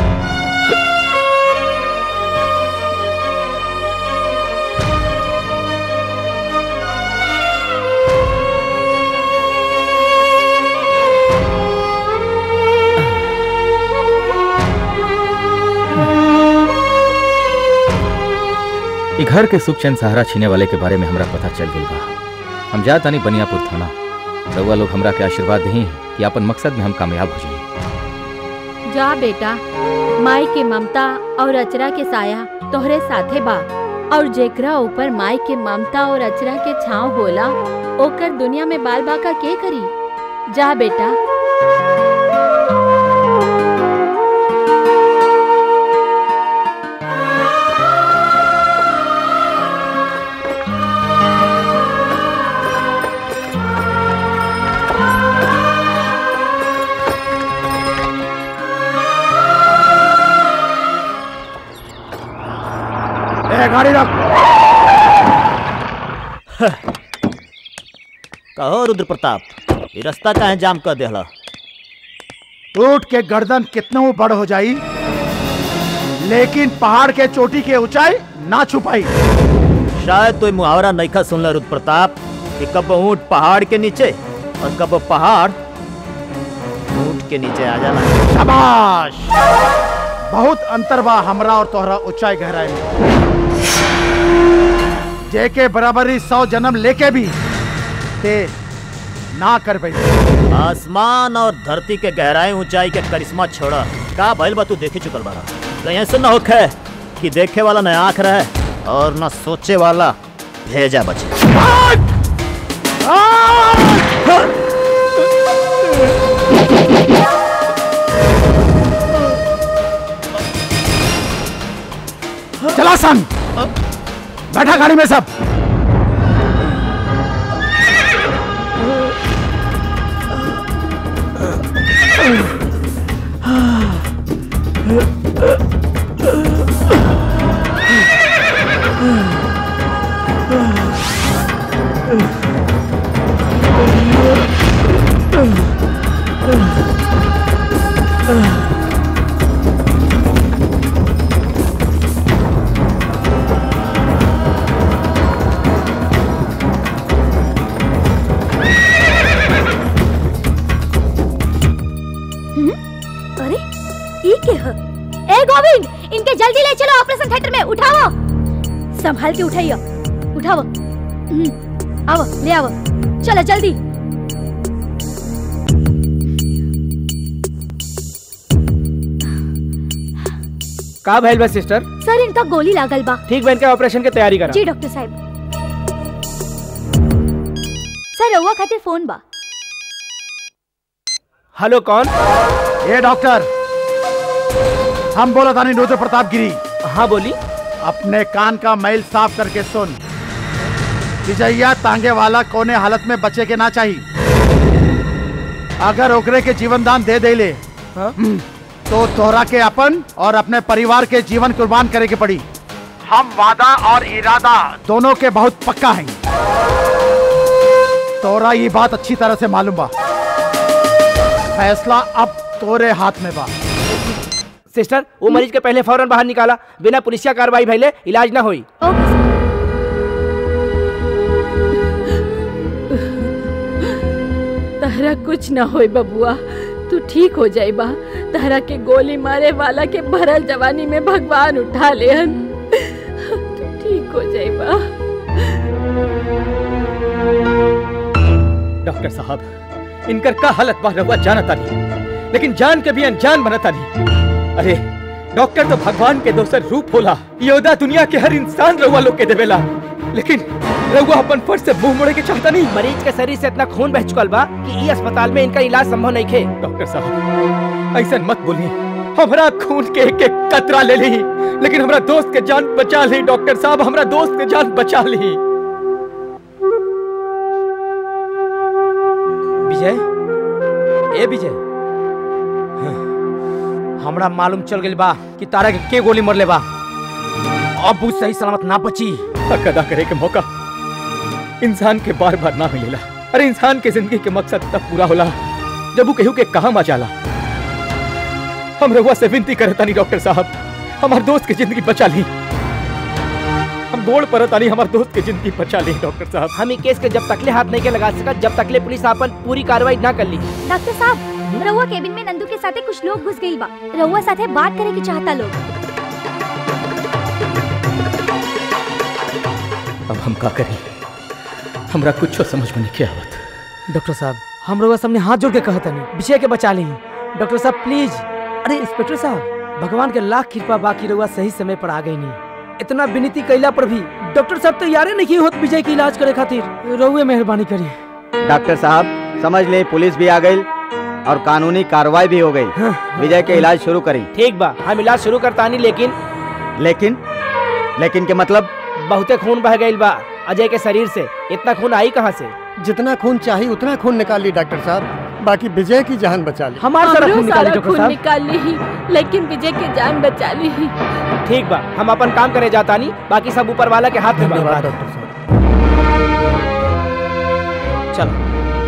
ई घर के सुख चैन सहारा छीने वाले के बारे में हमरा पता चल गई बा हम जा तानी बनियापुर थाना रउआ लोग हमरा के आशीर्वाद दही कि अपन मकसद में हम कामयाब हो जाई जा बेटा माई के ममता और अचरा के साया तोहरे साथे बा और जेकरा ऊपर माई के ममता और अचरा के छांव होला ओकर दुनिया में बाल बाका के करी जा बेटा ए गाड़ी रख कहो रुद्र प्रताप ये रास्ता काहे जाम कर देहला ऊंट के गर्दन कितनों बड़ हो जाई लेकिन पहाड़ के चोटी के ऊंचाई ना छुपाई शायद तो मुहावरा नईखा सुनला रुद्र प्रताप कि कब ऊंट पहाड़ के नीचे और कब पहाड़ ऊंट के नीचे आ जाना शाबाश बहुत अंतर बा हमरा और तोहरा ऊंचाई गहराई में जेके बराबरी सौ जन्म लेके भी ते ना कर पाई आसमान और धरती के गहराई ऊंचाई के करिश्मा छोड़ा का भइल बा तू देखे चुकल बारा कहीं ऐसे न होखे कि देखे वाला न आंख रहे और न सोचे वाला भेजा बचे चला सन बैठा गाड़ी में सब अरे ई के ह ए गोविंद इनके जल्दी ले चलो ऑपरेशन थिएटर में उठाओ संभाल के उठाइयो उठाओ हम्म, आओ ले आओ चलो जल्दी का भइल बा सिस्टर सर इनका गोली लागल बा ठीक बा इनके ऑपरेशन की तैयारी करा जी डॉक्टर साहब सर रउआ खातिर फोन बा हेलो कौन ये डॉक्टर हम बोला था रुद्र प्रताप गिरी हाँ बोली अपने कान का मैल साफ करके सुन विजया तांगे वाला कोने हालत में बचे के ना चाहिए अगर ओकरे के जीवन दान दे दे ले हम्म, तो तोहरा के अपन और अपने परिवार के जीवन कुर्बान करे के पड़ी हम वादा और इरादा दोनों के बहुत पक्का हैं तोरा ये बात अच्छी तरह से मालूम बा फैसला अब तोरे हाथ में बा सिस्टर वो मरीज के पहले फौरन बाहर निकाला बिना पुलिसिया कार्रवाई भइले इलाज ना होई तहरा कुछ ना होई बबुआ तू ठीक हो जाई बा तहरा के गोली मारे वाला के भरल जवानी में भगवान उठा लेहन तू ठीक हो जाई बा डॉक्टर साहब इनकर का हालत बा रहुआ जानता नहीं लेकिन जान के भी अनजान बनता नहीं अरे डॉक्टर तो भगवान के दोसर रूप होला योदा दुनिया के हर इंसान रहुआ लोग के देवेला लेकिन रहुआ अपन फर्ज से मुंह मोड़े के चाहता नहीं मरीज के शरीर से इतना खून बह चुकल बा कि ई अस्पताल में इनका इलाज संभव नहीं खे डॉक्टर साहब ऐसा मत बोली हमारा खून के एक एक कतरा ले ली लेकिन हमारा दोस्त के जान बचा ली डॉक्टर साहब हमारा दोस्त के जान बचा ली विजय ए विजय हाँ, हमरा मालूम चल गइल बा कि तारा के के गोली मरले बा अब वो सही सलामत ना बची हक अदा करे के मौका इंसान के बार बार ना मिलेला अरे इंसान के जिंदगी के मकसद तब पूरा होला जब वो केहू के कहा मा जाला हम रहुआ से विनती करता नहीं डॉक्टर साहब हमार दोस्त की जिंदगी बचा ली हम गोड़ परता नहीं हमार दोस्त की जिंदगी बचा ली डॉक्टर साहब हम ई केस के जब तकले हाथ नहीं के लगा सका जब तकले पुलिस अपन पूरी कार्रवाई ना कर ली डॉक्टर साहब रउआ केबिन में नंदू के साथे कुछ लोग घुस गइल बा रउआ साथे बात करे के चाहता लोग अब हम का करें हमरा कुछ समझ में नहीं आवत डॉक्टर साहब हम लोग सामने हाथ जोड़ के कहता नहीं विजय के बचा ली डॉक्टर साहब प्लीज अरे इंस्पेक्टर साहब भगवान के लाख कृपा बाकी रहुआ सही समय पर आ गई नहीं इतना विनती कैला पर भी डॉक्टर साहब तैयार नहीं होत विजय के इलाज करे खातिर रहुए मेहरबानी करिए डॉक्टर साहब समझ ले पुलिस भी आ गई और कानूनी कार्रवाई भी हो गई विजय के इलाज शुरू करी ठीक बा हम इलाज शुरू करता नहीं लेकिन लेकिन लेकिन के मतलब बहुते खून बह गइल बा अजय के शरीर से इतना खून आई कहाँ से जितना खून चाहिए उतना खून निकाल ली डॉक्टर साहब बाकी विजय की जान बचा ली हमारा सारा हमरो खून निकाली सारा डॉक्टर खून साहब निकाल ली लेकिन विजय के जान बचा ली ठीक बा हम अपन काम करे जाता नहीं बाकी सब ऊपर वाला के हाथ में बा डॉक्टर साहब चलो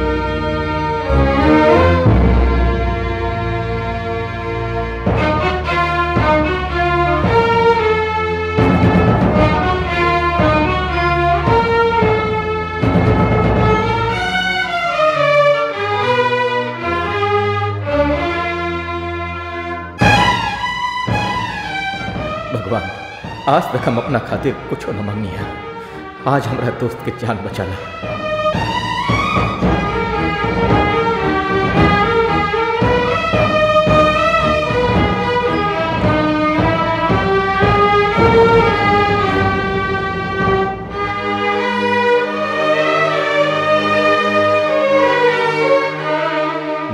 भगवान आज तक हम अपना खातिर कुछ न मांगनी है आज हमारा दोस्त के जान बचाला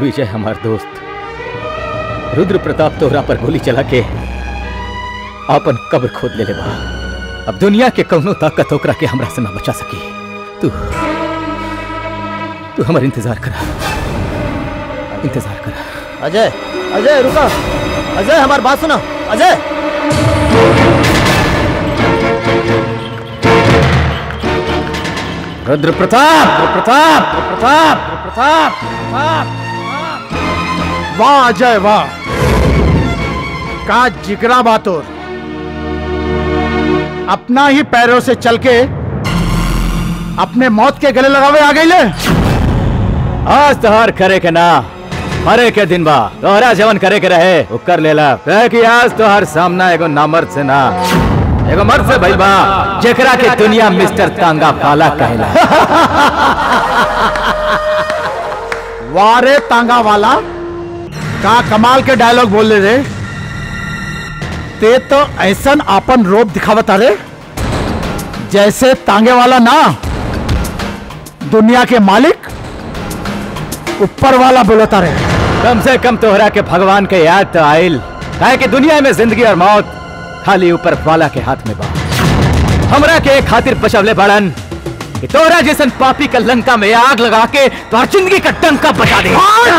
विजय हमार दोस्त रुद्र प्रताप तोहरा पर गोली चला के आपन कब्र खोद ले बा अब दुनिया के कौनो ताकत ओकरा के हमरा से ना बचा सकी तू तू हमार इंतजार करा इंतजार करा अजय अजय रुका अजय हमारी बात सुना अजय रुद्र प्रताप रुद्र प्रताप रुद्र प्रताप रुद्र प्रताप रुद्र प्रताप वाह अजय वाह का जिगरा बातोर अपना ही पैरों से चल के अपने मौत के गले लगावे आ गई ले आज तोहर करे के ना मरे के दिन बा तोहरा जवन करे के रहे वो कर लेला कहे कि आज तोहर सामना एगो नामर्द से ना एगो मर्द से भइल बा जेकरा के दुनिया मिस्टर तांगा पाला कहेला वारे तांगा वाला का कमाल के डायलॉग बोल ले रे ते तो ऐसन आपन रोप दिखावत रे जैसे तांगे वाला ना दुनिया के मालिक ऊपर वाला बोलता रे कम से कम तोहरा के भगवान के याद तो आइल काहे कि दुनिया में जिंदगी और मौत खाली ऊपर वाला के हाथ में बा हमरा के एक खातिर बचवले बड़न कि तोहरा जैसन पापी का लंका में आग लगा के तोहर जिंदगी का टंका बचा दे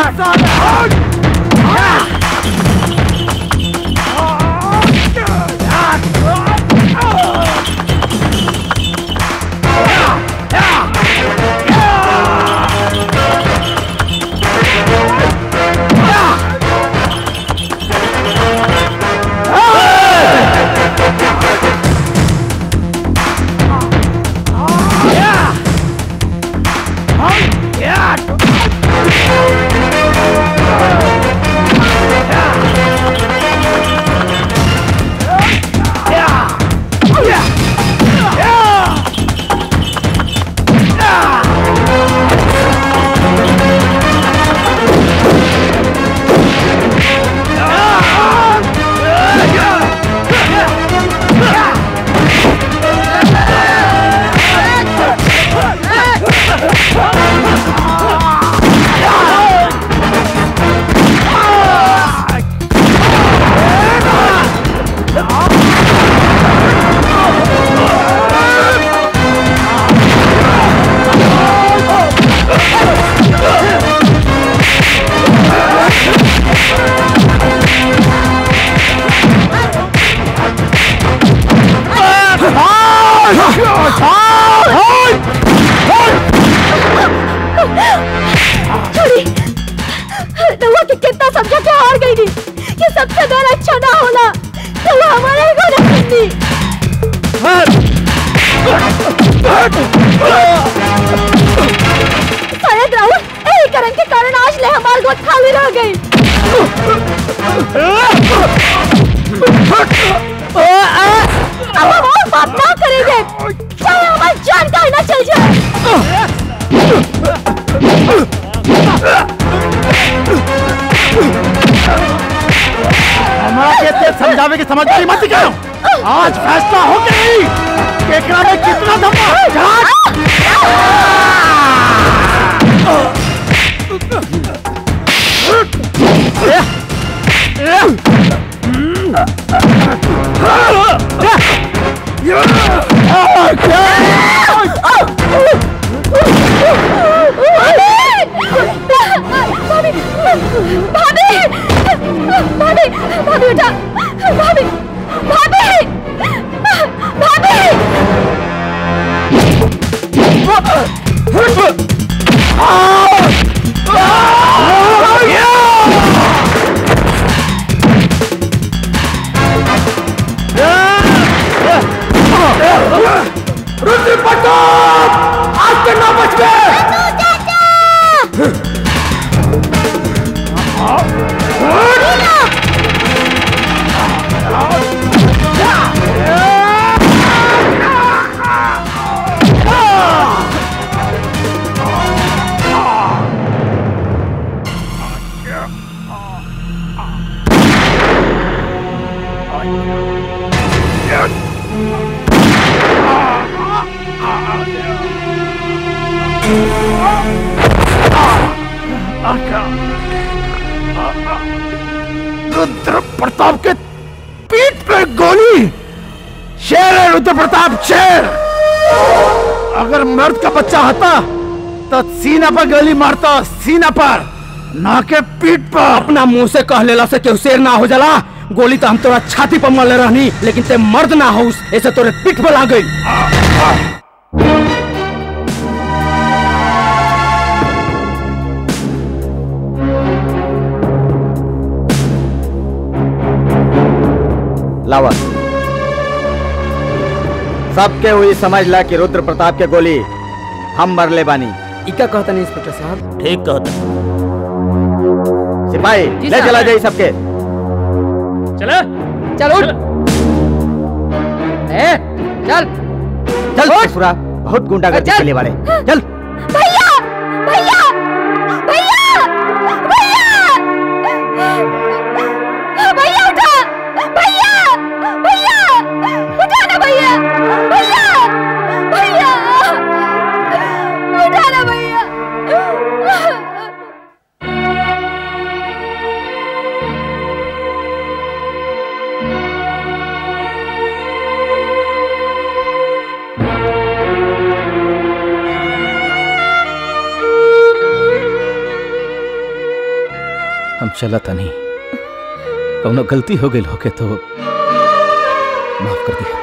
छोड़ी रउआ के कितना समझा के हार गई थी ये सबसे बड़ा अच्छा ना होला रउआ हमारे को रखी शायद राहुल यही कारण के कारण आज ले हमारे गोद खाली रह गई अब हम और बात ना करेंगे चाहे हमारी जान का ही ना चल जाए हमारा के ते समझावे की समझदारी मत करो आज फैसला हो गई कि एकरा में कितना दम है भाभी भाभी भाभी भाभी उठा भाभी भाभी भाभी रुद्र प्रताप आज के ना बच गए आका रुद्र प्रताप के पीठ पे गोली शेर है रुद्र प्रताप शेर अगर मर्द का बच्चा होता तो सीना पर गोली मारता सीना पर ना के पीठ पर अपना मुंह से कह लेला से केहू शेर ना हो जाला गोली तो हम तोरा छाती पर मारले रहनी लेकिन ते मर्द ना हो ऐसे तोरे पीठ पर लाग गई लावा सबके हुई समझ ला कि रुद्र प्रताप के गोली हम मरले बानी इका कहता नहीं इंस्पेक्टर साहब ठीक कहता सिपाही जी ले साहब। चला जाई सबके चलो चल उठ ए चल चल ससुरा बहुत गुंडागर्दी चल। के लिए वाले चल भैया भैया भैया भैया भैया उठा भैया भैया उठा ना भैया भैया भैया उठा ना भैया हम चला था नहीं कौनो गलती हो गई होके तो माफ कर दिया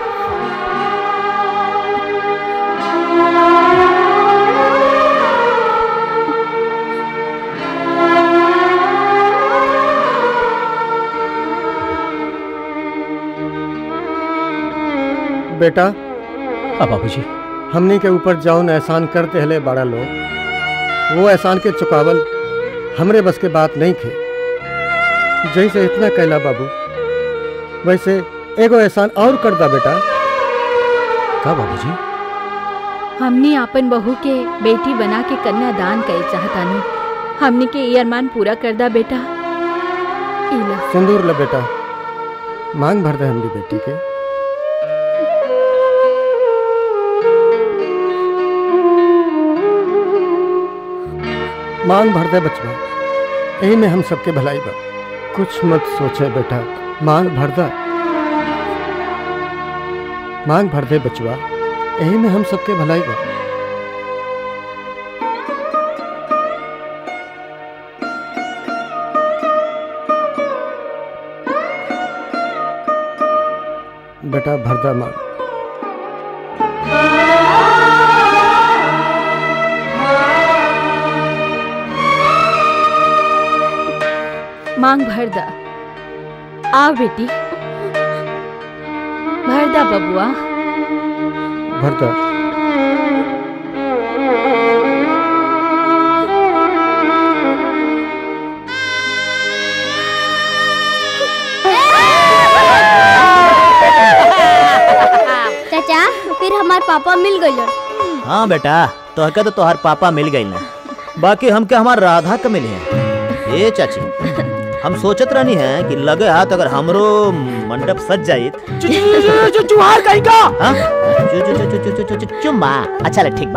बेटा हाँ बाबूजी हमनी के ऊपर जौन एहसान करते हले बड़ा लोग वो एहसान के चुकावल हमरे बस के बात नहीं थे जैसे इतना कैला बाबू वैसे एगो एहसान और कर दा बेटा का बाबूजी हमने अपन बहू के बेटी बना के कन्यादान करे चाहतानी हमने के ये अरमान पूरा कर दा बेटा इला सिंदूर ले बेटा मांग भर दे हमरी बेटी के मांग भर दे बचवा यही में हम सबके भलाई बा कुछ मत सोचे बेटा मांग भर दा मांग भर दे बचवा यही में हम सबके भलाई बा बेटा भरदा मांग मांग भर दा आ बेटी भर दा बबुआ भरदा चाचा फिर हमार पापा मिल गए हाँ बेटा तोहके तो तोहार पापा मिल गई ना बाकी हमके हमार राधा के मिली है ए चाची हम सोचत रहनी है कि लगे हाथ अगर हमरो मंडप सज जाई जुहार कहीं का हाँ चु चु चु चु चु चु चु चुम्मा अच्छा ले ठीक बा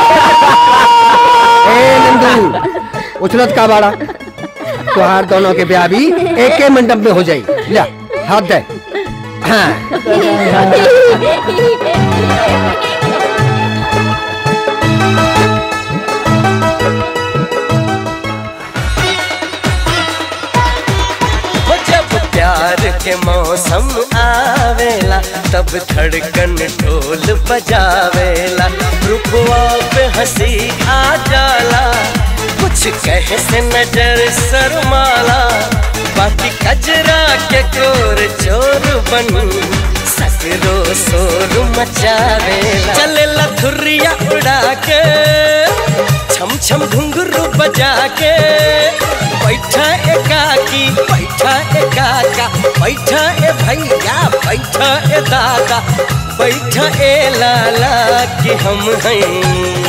ए नंदू उछलत का बाड़ा तुहार दोनों के ब्याह भी एक के मंडप में हो जाई ले हाथ दे हाँ हो जब प्यार के मौसम आवेला तब धड़कन ढोल बजावेला रुपवा पे हंसी आ जाला कुछ कहे से नजर शर्माला बाकी कजरा के कोर चोर बन ससरो शोर मचावेला चले लथुरिया उड़ा के छम छम घुंघरू बजा के बैठा एकाकी बैठा एकाका बैठा ए भैया बैठा ए दादा बैठा ए लाला कि हम हैं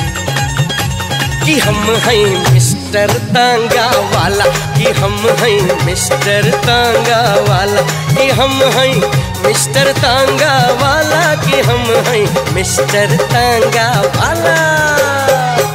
कि हम हैं मिस्टर तांगा वाला कि हम हैं मिस्टर तांगा वाला कि हम हैं मिस्टर तांगा वाला कि हम हैं मिस्टर तांगा वाला